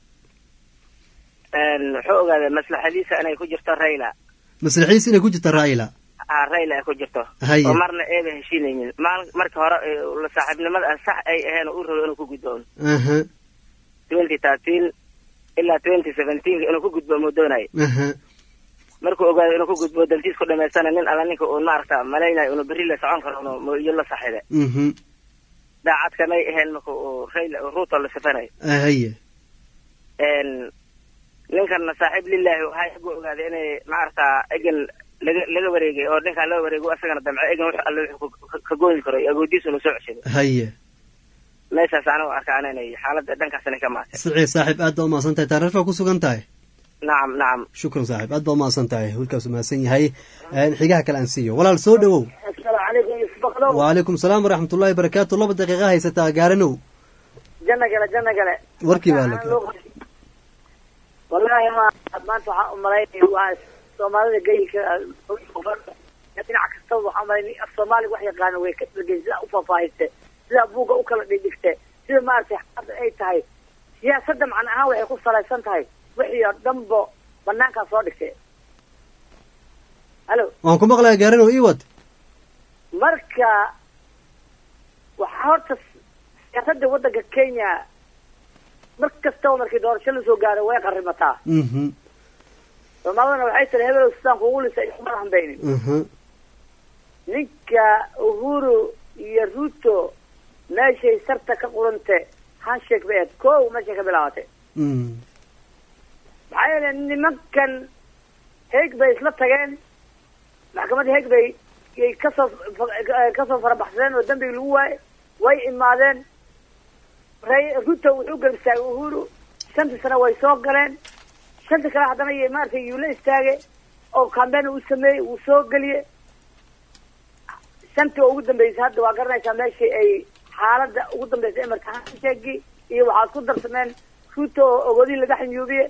Een, wuxuu ogaaday maslaxadiisa inay ku jirto raila
maslaxiis inay ku jirta raila
ah raila ay ku jirto
Haye.
oo marna eeba heshiinaynin maal marka hore eh, la saaxiibnimada ah sax ay aheen oo u rabo inuu ku gudboono
aha
twenty thirteen ilaa twenty seventeen inuu ku gudbo muu doonayay
aha
markuu ogaado inuu ku gudbo dantiis ku dhamaystana nin alla ninka uu maarata malaynayo inuu berri la socon karo inuu mu- iyo la saxiibe
mhm
daacadka may aheen marka uu raila ruuto la sifanayo
haye
een ninkanna saaxiib lillahi waxaa igu ogaaday inay maarata egan laga laga wareegay oo ninkaan laga wareego asagana damce egan wax alle wuxuu ka- ka- ka gooyi karo iyo agoodiisa inuu soo ceshaday
haye
meeshaas anigu arkaan inay xaaladda dhankaas inay ka maatay
saciid saaxiib aad baa umahadsan tahay taariifaa ku sugan tahay
nacam nacam
shukran saaxiib aad baa umahadsan tahay wiilkaas umahadsan yahay Een, xigaha kale aan siiyo walaal soo dhowow
asalaamu calaykum isbaqlow
wacalaykum salaam waraxmat ullahi barakaatu laba daqiiqa haysataa gaaranow
janna gale janna gale
warkii baa la
wallaahi ma maanta waxaan umalaynaya waa soomaalida geyilka dhinac kastaba waxaan umalaynay af soomaaliga wax yaqaana way ka dhegey sidaa u faahfaahiste sidaa buugga u kala dhigdhigte sida maaragtay hadda ay tahay siyaasadda macna ahaan waxay ku salaysan tahay wixii oo dhanbo banaankaa soo dhigtay halo
waan ku maqlayaa gaaranow ii wad
marka waxaa horta siyaasadda waddanka kenya mar kastaba markii doorasho lasoo gaaro way qarimataa
mhm
soomaalidana waxay tiri hebel sidaan kugu lisa isuma hambaynin
mhm
ninka uhuru iyo ruto meeshay sarta ka qurante handshake bay ahayd kow meeshay ka bilaabatay
mhm
maxaa yeelay nimankan heeg bay isla tageen maxkamadda heeg bay yay kasoo kasoo farabaxsadeen oo dambigi lagu waaye way imaadeen ray ruto wuxuu garab istaagay uhuru shantii sano way soo galeen shantii kale haddana y maaragtay yuu la istaagay oo cambeyn uu sameeyey wuu soo geliyey shantii oo ugu dambeysay hadda waa garanaysaa meeshii ay xaaladda ugu dambeysay emarka handshakii iyo waxaad ku darsameen ruto oo ogodii laga xanyuubiye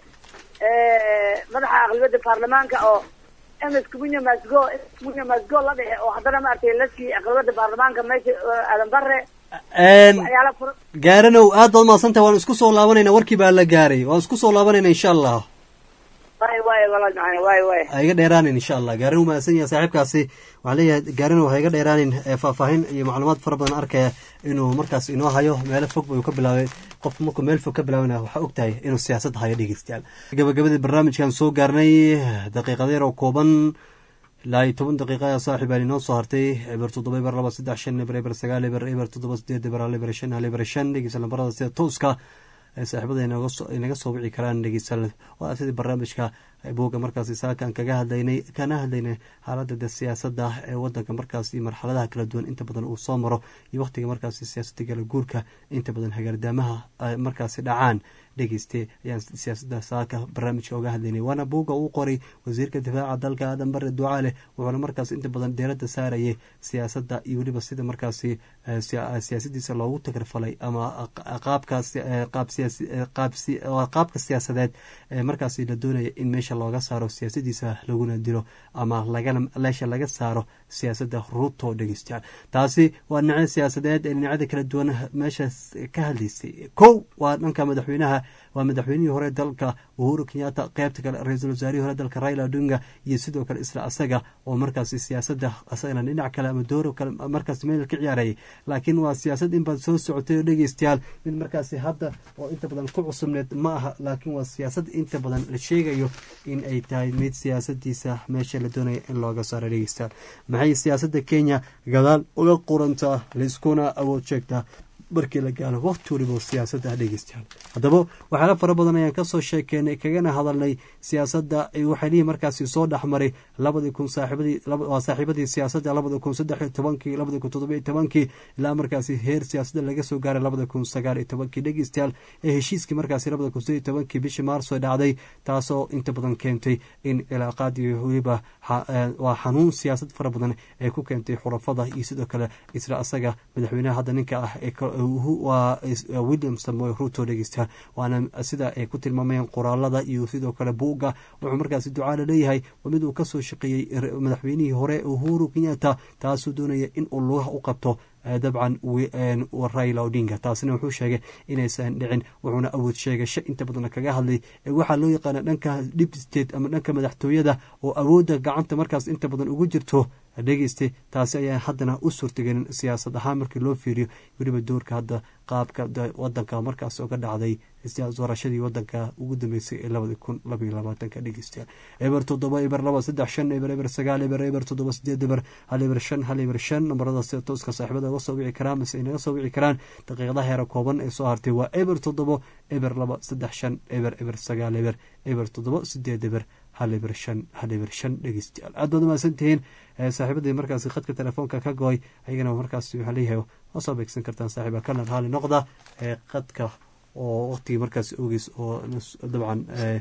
madaxa aqlibiyadda baarlamaanka oo ms kumunya masgo kumunya masgo la dhexe oo haddana maaragtay la siiyey aqlibiyadda baarlamaanka meesha aadan bare
Een,
waxyaala fura
gaaranow aad baad umahadsan tahay waan isku soo laabanayna warkii baa la gaaray waan isku soo laabanayna insha allah
waay waay walaal macana waay waay
ha iga dheeraanin insha allah gaaranow mahadsan yahay saaxiibkaasi waxaan leeyahay gaaranow ha iga dheeraanin ee faahfaahin iyo macluumaad fara badan arkaya inuu markaas inoo hayo meelo fog buu ka bilaabay qofku markuu meel fog ka bilaabana waxaa og tahay inuu siyaasad hayo dhegeystayaal gabagabadii barnaamijkan soo gaarnay daqiiqadeer oo kooban ilaa iyo toban daqiiqa ayaa saaxiib aan inoo soo hartay eber toddoba eber laba saddex shan eber eber sagaal eber eber toddoba sideed eber hal eber shan hal eber shan dhegeysa lambarada sida tooska ee saaxiibada inaga soo inaga soo wici karaan dhegeysa waa sidii barnaamijka buugga markaasi saakan kaga hadlaynay kana hadlaynay xaaladda de siyaasadda ee wadanka markaasi marxaladaha kala duwan inta badan uu soo maro iyo waqtiga markaasi siyaasadda kala guurka inta badan hagaardaamaha ay markaasi dhacaan dhegeyste ayaan siyaasadda saaka barnaamijka uga hadlaynay waana buugga uu qoray wasiirka difaaca dalka aadan bare ducaale wuxuuna markaas inta badan deeradda saarayay siyaasadda iyo weliba sida markaasi eh, siya- siyaasadiisa loogu tagrfalay ama qaabkaas eh, qaab siyaasi eh, qaab si- waa qaabka siyaasadeed ee markaasi la doonaya in meesha looga saaro siyaasadiisa laguna dilo ama lagana meesha laga saaro siyaasadda ruto dhegeystayaal taasi waa dhinacyada siyaasadeed ee dhinacyada kala duwan meeshaas ka hadlaysay kow waa dhanka madaxweynaha waa madaxweynihii hore dalka uhuru kenyatta qeybta kale ra-iisul wasaarihii hore dalka raila odinga iyo sidoo kale isla asaga oo markaasi siyaasadda asagana dhinac kale ama dooro kale markaas meel ka ciyaarayay laakiin waa siyaasad in baad soo socotay oo dhegeystayaal mid markaasi hadda oo inta badan ku cusubneed ma aha laakiin waa siyaasad inta badan la sheegayo in ay tahay mid siyaasadiisa meesha la doonaya in looga saaro dhegeystayaal maxay siyaasadda kenya gadaal uga qurantaa laiskuna awood sheegtaa markii la gaalo waqti waliba siyaasadda dhegeystayaal haddaba waxyaala fara badan ayaan kasoo sheekeynay kagana hadalnay siyaasadda waxaynihii markaasi soo dhexmaray labadii kun saaxiibadii waa saaxiibadii siyaasadda labada kun saddex iyo tobankii labada kun toddoba iyo tobankii ilaa markaasi heer siyaasadda laga soo gaaray labada kun sagaal iyo tobankii dhegeystayaal ee heshiiskii markaasi labada kun saddeed iyo tobankii bishii maarso dhacday taasoo inta badan keentay in cilaaqaadii weliba waa xanuun siyaasad fara badan ee ku keentay xurafada iyo sidoo kale isla asaga madaxweynaha hadda ninka ah ee waa william samoy ruto dhegeystayaal waana sida ay ku tilmaamayeen qoraalada iyo sidoo kale buugga wuxuu markaasi ducaala leeyahay waa mid uu kasoo shaqeeyey madaxweynihii hore uhuru kenyatta taasuu doonaya in uu lugaha u qabto dabcan raila odinga taasina wuxuu sheegay inaysan dhicin wuxuuna awood sheegasho inta badan kaga hadlay waxaa loo yaqaana dhanka dip state ama dhanka madaxtooyada oo awoodda gacanta markaas inta badan ugu jirto dhegeyste taasi ayaa haddana u suurtagelin siyaasad ahaan markii loo fiiriyo weliba doorka hadda qaabka wadanka markaas oga dhacday doorashadii wadanka ugu dambeysay ee labadi kun labaiyo labaatanka dhegeystayaal eber toddoba eber laba saddex shan eber eber sagaal eber eber toddoba sideed eber hal eber shan hal eber shan nambarada sida tooska saaxiibada uga soo wici karaan mise inaga soo wici karaan daqiiqadaha heera kooban ee soo hartay waa eber toddobo eber laba saddex shan eber eber sagaal eber eber toddoba sideed eber hal eber shan hal eber shan dhegeystayaal aad baad umahadsan tihiin saaxiibadii markaasi khadka telefoonka ka go-ay ayagana markaas waxaa leeyahay waa soo beegsan kartaan saaxiiba kana raali noqda ee khadka oo waqtigii markaas ogeys oo dabcan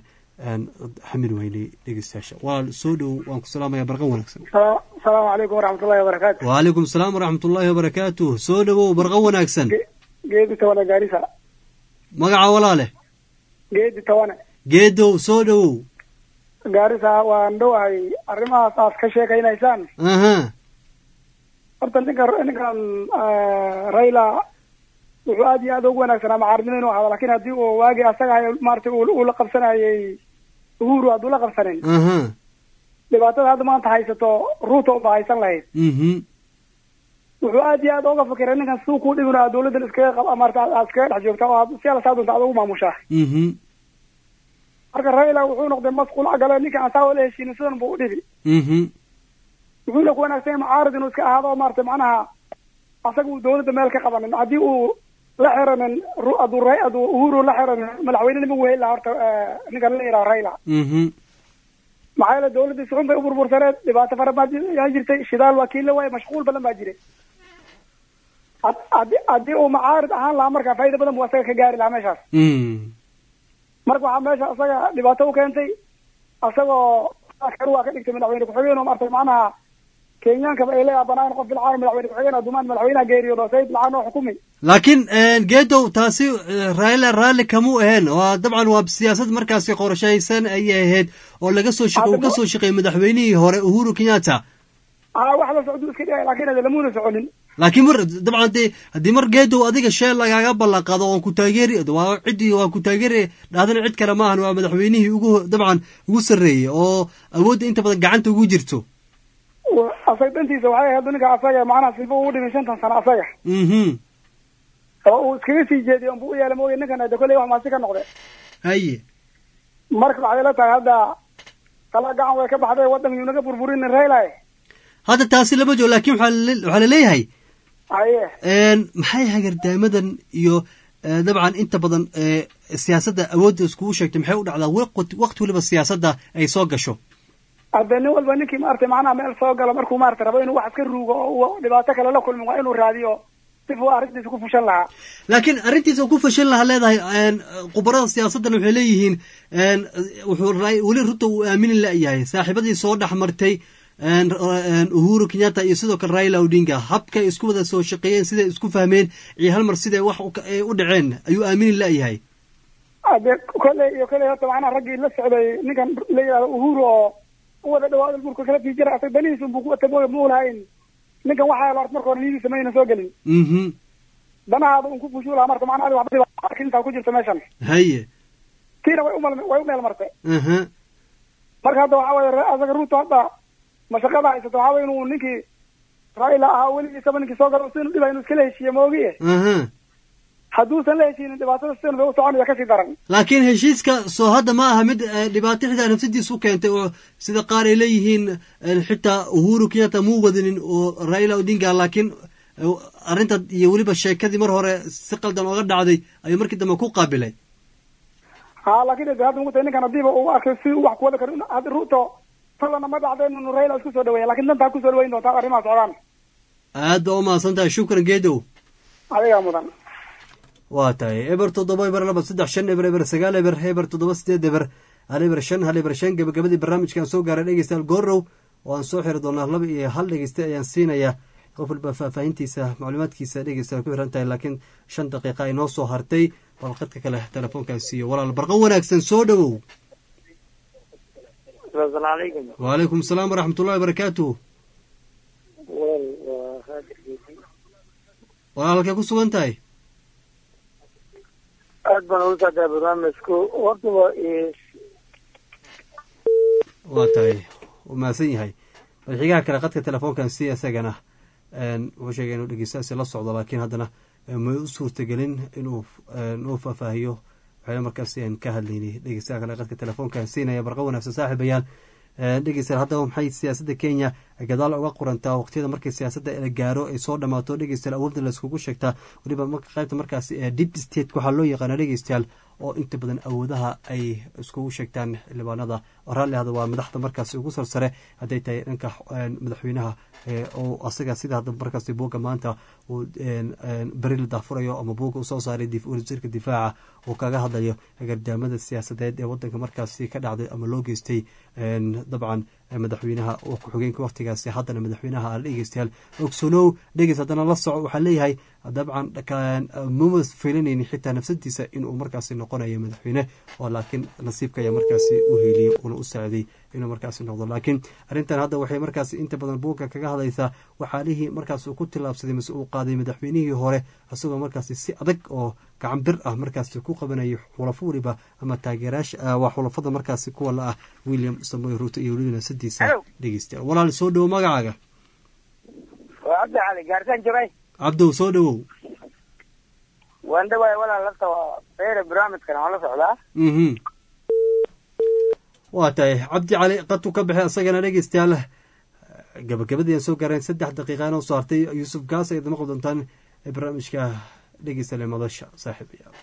xamil weynay dhegeystayaasha waa soo dhow waan ku salaamaya barqan wanaagsan
asalaamu calaykum waraxmatullahi wabarakaatu
wacalaykum asalaam waraxmatullaahi wabarakaatu soo dhowow barqan wanaagsan
geedi tawane gaarisa
magaca walaale
geedi tawane
geedow soo dhowow
gaarisa waan dhowahay arrimahaas aad ka sheekaynaysaan
aha
horta ninka ninkan raila wuxuu aad iyo aad ugu wanaagsanaa macaarnimo inuu ahado lakin haddii uu waagi asaga maratay uu la qabsanayay uhuru hadduu la qabsanin
aha
dhibaatada hadda maanta haysato ruuto uba haysan lahayd
mhm
wuxuu aad iyo aad oga fikiray ninkan siduu kuu dhibin aa dawladdan iskaga qab marata aad iskaga dhex joogta oo aad si ala saa doonta aad ugu maamushaa
mhm
marka raila wuxuu noqday masquul agale ninkan asaa wala heshiinin sidan buu u dhibi
mhm
wuxuuna ku wanaagsan yahay macaarid inuu iska ahaado maarata macnaha asaga uu dawladda meel ka qabanin haddii uu la xiranin hadduu ra hadduu uhuru la xiranin madaxweynenima uu heli lahaa horta ninkan la yidhaha raila
mhm
maxaa yeele dawladdii suxun bay u burbursaneed dhibaato fara baa yaa jirtay shidaal waa kiila waaye mashquul badan baa jiray haddii haddii uu macaarid ahaan lahaa marka faa'iida badan buu asaga ka gaari lahaa meeshaas marka waxaa meesha asaga dhibaato u keentay asagoo waa ka dhigtay madaxweyne ku-xigeen oo maartay macnaha kenyaankaba ay leeyaha banaan qof bilcaan madaxweyne ku-xigeen adumaan madaxweynaha geeriyoodo sayid bilcaan oo xukumi
laakiin geedow taasi raila raalli kamuu ahayn oo dabcan waa siyaasad markaasi qorshaysan ayay ahayd oo laga soo shaqe uu kasoo shaqeeyey madaxweynihii hore uhuru kenyatta
a wax la socduu iska dhigay lakin ade lamuuna soconin
laakiin mar dabcan hadii haddii mar geedow adiga sheel lagaaga ballanqado waan ku taageeri waa ciddii waan ku taageeri dhahdana cid kale maahan waa madaxweynihii ugu dabcan ugu sarreeyey oo awoodda inta badan gacanta ugu jirto
asaga dantiisa waxay ahayd ninka asaga macnaha silba ugu dhimin shantan sano asaga
mhm
oo uu iskaga sii jeediy unbu u yeela mooye ninkan de kolley wax maasi ka noqde
haye
marka waxay la tahay hadda kala gacan way ka baxday waddan yuu naga burburin raila
hadda taasi lama joogo laakiin waxaa laleeyahay
haye
maxay hagardaamadan iyo dabcan inta badan siyaasadda awoodda iskugu sheegtay maxay u dhacdaa waqti waliba siyaasadda ay soo gasho
hadde nin walba ninkii maarata macnaha meel soo galo markuu maarata rabo inuu wax iska ruugo oo dhibaato kale la kulmin waa inuu raadiyo sifuu arrintiisa ku fushan lahaa
laakiin arrintiisa ku fashan lahaa leedahay khubarada siyaasaddan waxay leeyihiin wuxuu weli ruto uu aamini la-yahay saaxiibadii soo dhex martay uhuru kenyatta iyo sidoo kale raila odinga habkay isku wada soo shaqeeyeen siday isku fahmeen iyo hal mar siday wax u dhaceen ayuu aamini la-yahay
ade kolley iyo kolley horta macnaha raggii la socday ninkan la yidhahdo uhuru oo u wada dhawaado dhulka kala sii jira asaga danihiisa unbuu ku wata mooya ma ulahayn ninkan waxaa horta marka hore niyadiisa mayna soo gelin
mhm
danahaada un ku fushuu lahaa marka macnaha adiga waxba intaa ku jirta meeshan
haye
tiina way umal way u meel martay
aha
marka hadda waxaa waye asaga ruuto hadda mashaqada haysato waxaa waye inuu ninkii raila ahaa weligiisaba ninkii soo galo si inu dhiba inuu iskala heshiiye moogiye
aha
hadduusan la heshiinin dhibaatada sidan bay u soconaya kasii daran
laakiin heshiiska soo hadda ma aha mid eh, dhibaato xitaa nafsadiisu keentay oo sida qaar ay leeyihiin eh, xitaa uhuru kenyatta muu wadinin oo raila odinga laakiin eh, arrinta iyo weliba sheekadii mar hore si qaldan ooga dhacday ayuu markii dambe ku qaabilay
ha laakin de hadda mugutay ninkan hadiiba uu arkay si uu wax kuwada karo in- hadda ruuto talana ma dhacdeen inuu raila isku soo dhaweeya lakin dantaa kusoo dhaweyn doontaa arrimaha socdaan
aad baa u mahadsan tahay shukran geedow
adigaa mudan
waa tahay eber toddoba eber laba saddex shan eber eber sagaal eber eber toddoba sideed eber hal eber shan hal eber shan gabagabadii barnaamijkaan soo gaaray dhegeystayaal goorow oo aan soo xiri doonaa laba iyo hal dhegeyste ayaan siinayaa qof walba faahfaahintiisa macluumaadkiisa dhegeysta ku xiran tahay laakiin shan daqiiqa ay noo soo hartay bal qadka kale telefoonkaan siiyo walaal barqan wanaagsan soo dhowow
asalaamu calaykum
wacalaykum asalaam waraxmatullahi wabarakaatuh
wal waa haadir geedi
walaal halkay ku sugan tahay
aad baan ugu saadaa barnaamijku horta waa
waa tahay wuu mahadsan yahay madaxigaha kale qadka telefoonkan si isagana een, wuxuu sheegay inuu dhegeystaasi la socdo laakiin haddana eh, may u suurtagelin inuu een, uu faahfaahiyo waxyaala markaasi aan ka hadlaynay dhegeystaha kale qadka telefoonkan siinaya barqa wanaagsan saaxiibayaal dhegeystayaal haddaba maxay siyaasadda kenya gadaal uga qorantaa waqtiyada markii siyaasadda la gaaro ay soo dhamaato dhegeystayaal awoodda layskugu sheegtaa weliba marka qaybta markaasi ee deep state waxaa loo yaqaana dhegeystayaal oo inta badan awoodaha ay iskugu sheegtaan xildhibaanada raalli ahda waa madaxda markaasi ugu sarsare hadday tahay dhanka madaxweynaha oo asaga sida hadda markaasi buugga maanta uu beri la daafurayo ama buugga uu soo saaray wasiirka difaaca uu kaga hadlayo gardaamada siyaasadeed ee wadanka markaasi ka dhacday ama loo geystay dabcan madaxweynaha ku-xigeenka waqtigaasi haddana madaxweynaha aan dhegeystayaal ogsoonow dhegeys haddana la soco waxaa leeyahay dabcan mama filanaynin xitaa nafsadiisa inuu markaasi noqonayo madaxweyne oo laakiin nasiibka ayaa markaasi u heliyey una u saaciday inuu markaasi noqdo laakiin arrintan hadda waxay markaasi inta badan buugga kaga hadlaysaa waxaalihii markaas uu ku tillaabsaday mise uu qaaday madaxweynihii hore isagoo markaasi si adag oo gacan bir ah markaasi ku qabanayay xulafo weliba ama taageeraasha waa xulafada markaasi kuwa la ah william samoy ruuto iyo weliba nafsadiisa dhegeysta walaal soo dhowo magacaaga
waa cabdi cali gaartaan jabay
cabdow soo dhowow
waan dhawaay walaal lafta feere barnaamijkan waan la socdaa
mhm waa tahay cabdi cali qadku ka baxay isagana dhegeystayaal gabagabadii aan soo gaareen saddex daqiiqa inoo soo hartay yuusuf gaas ayaad maqli doontaan barnaamijka dhegeystayaal ee madasha saaxiibayaal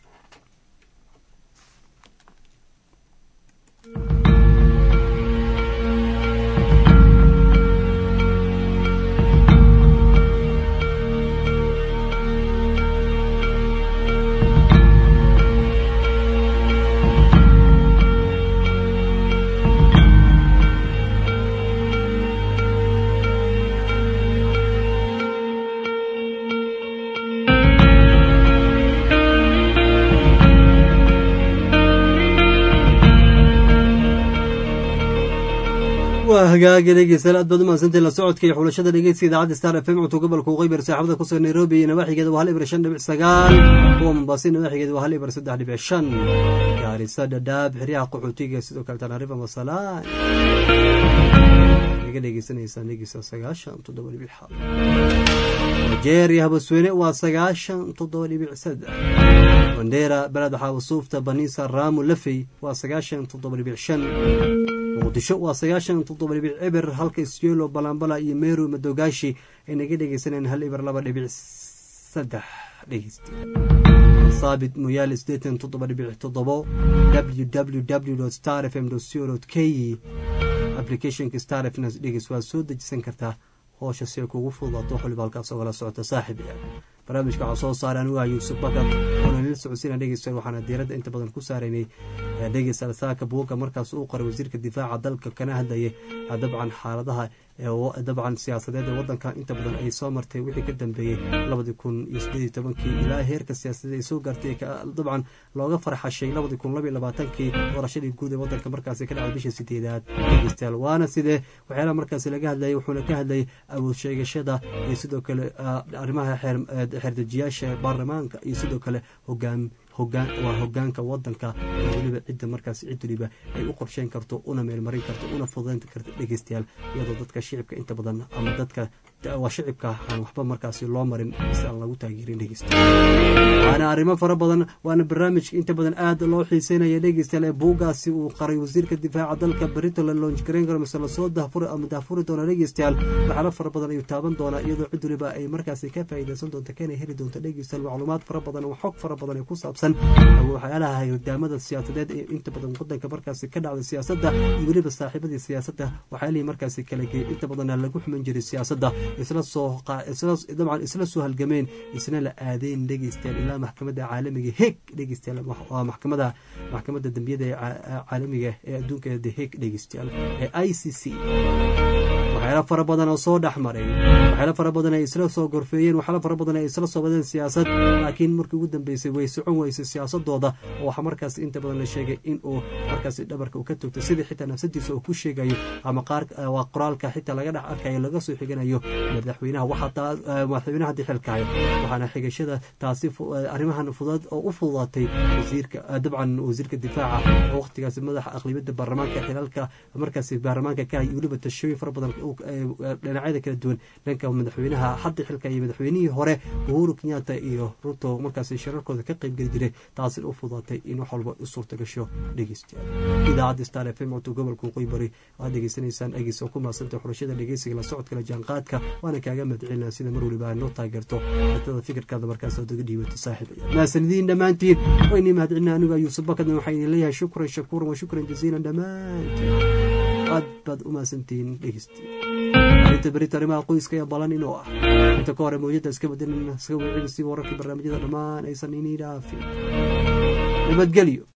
waa hagaaga dhegeystayaal aad baad u mahadsantahay la socodka iyo xulashada dhegeyska idaacadda star f m cunto gobolka waqooyi saaxibada kusugan nairobi iyo nawaaxigeeda waa hal ibir shan dhibic sagaal kuwa mombaaso nawaaxigeeda waa hal ibir saddex dhibic shan gaarisa dhadhaab xeryaha qaxootiga sidoo kale tanarifa masalaan naga dhegeysanaysaan dhegeysta sagaashan toddoba dhibic xal nigeria habasweyne waa sagaashan toddoba dhibic saddex wandera beled xaawasuufta banisa raamu lafey waa sagaashan toddoba dhibic shan muqdisho waa sagaashan toddoba dhibic eber halka isyelo balambala iyo meru madogaashi ay naga dhegeysaneen hal eber laba dhibic saddex dhegeysta saabit moyaale sideetan toddoba dhibic toddobo w w w star f m co k applicationka star f dhegeys waad soo dejisan kartaa hoosha si ay kugu fududaato xoliba halkaas ogala socota saaxib barnaamijka waxaa soo saaray anigu ah yuusuf bakar oona nila socodsiina dhegeystayaal waxaana diiradda inta badan ku saaraynay dhegeystayaal saaka buugga markaas uu qoray wasiirka difaaca dalka kana hadlayay dabcan xaaladaha dabcan siyaasadeed ee wadanka inta badan ay soo martay wixii ka dambeeyey labadii kun iyo sideed tobankii ilaa heerka siyaasadeed ay soo gaartay dabcan looga farxashay labadii kun labaiyo labaatankii doorashadii guud ee wadanka markaasi ka dhacay bisha sideedaad dhegeystayaal waana sidee waxyaalaha markaasi laga hadlayay wuxuuna ka hadlayay awood sheegashada iyo sidoo kale arrimaha xeerdejiyaasha baarlamaanka iyo sidoo kale hogaam hogaan waa hogaanka wadanka oo weliba cidda markaas cid weliba ay u qorsheyn karto una meelmarin karto una fududayn karto dhegeystayaal iyadoo dadka shicibka inta badan ama dadka waa shicibka aan waxba markaasi loo marin si aan lagu taageerin dhegeystayaal waana arrimo fara badan waana barnaamijka inta badan aad loo xiiseynaya dhegeystayaal ee buugaasi uu qaray wasiirka difaaca dalka berito la loonjgareyn karo mise lasoo dahfuri ama dahfuri doona dhegeystayaal waxyaalo fara badan ayuu taaban doonaa iyadoo cid weliba ay markaasi ka faa'iidaysan doonto kana heli doonto dhegeystayaal macluumaad fara badan oo xog fara badan ee ku saabsan waxyaalaha hirdaamada siyaasadeed ee inta badan wadanka markaasi ka dhacda siyaasadda iyo weliba saaxiibadii siyaasadda waxyaalihii markaasi kala geeyay inta badan lagu xuman jiray siyaasadda isla soo dabcan isla soo halgameen isna la aadeen dhegeystayaal ilaa maxkamadda caalamiga heg dhegeystayaal waa maxkamada maxkamadda dembiyada ee caalamiga ee adduunka the heg dhegeystayaal ee i c c waxyaalo fara badan oo soo dhex maray waxyaalo fara badan ay isla soo gorfeeyeen waxyaalo fara badan ay isla soo wadeen siyaasad laakiin markii ugu dambeysay way socon weysay siyaasadooda oo waxaa markaas inta badan la sheegay in uu markaas dhabarka uu ka togtay sidii xitaa nafsadiisa uu ku sheegayo ama qaar waa qoraalka xitaa laga dhex arkayo laga soo xiganayo madaxweynaha waxaa madaxweynaha haddii xilkahayo waxaana xigashada taasi arrimahan fudud oo u fududaatay wasiirka dabcan wasiirka difaaca oo waqtigaasi madaxa aqlibiyadda baarlamaanka xilalka markaasi baarlamaanka ka iyo weliba tashooyin fara badan dhinacyada kala duwan dhanka madaxweynaha hadda xilka iyo madaxweynihii hore uhuru kenyatta iyo ruto markaasi shirarkooda ka qaybgeli jiray taasina u fudaatay in wax walba u suurta gasho dhegeystayaal idaacadda star f m codto gobolka waqooyi bari waxaad degeysanaysaan agiis oo ku maasantay xulashada dhegeysiga la socodka la jaanqaadka waana kaaga mahadcelinaa sida mar waliba aad noo taageerto ardada fikirkaada markaas aad uga dhiibato saaxiibaya mahasanidiin dhammaantiin waynii mahadcelinaa anigu ayuusuf bakadna waxaa idin leeyahay shukran shakuuran wa shukran jasiilan dhammaantiin aad baad u mahadsantihiin dhegeystiya arinta berita arrimaha qoyska ee balan inuu ah inta ka hore mawjada iska bedelin iska wicin si wararkii barnaamijyada dhammaan aysan inii dhaafin nabadgelyo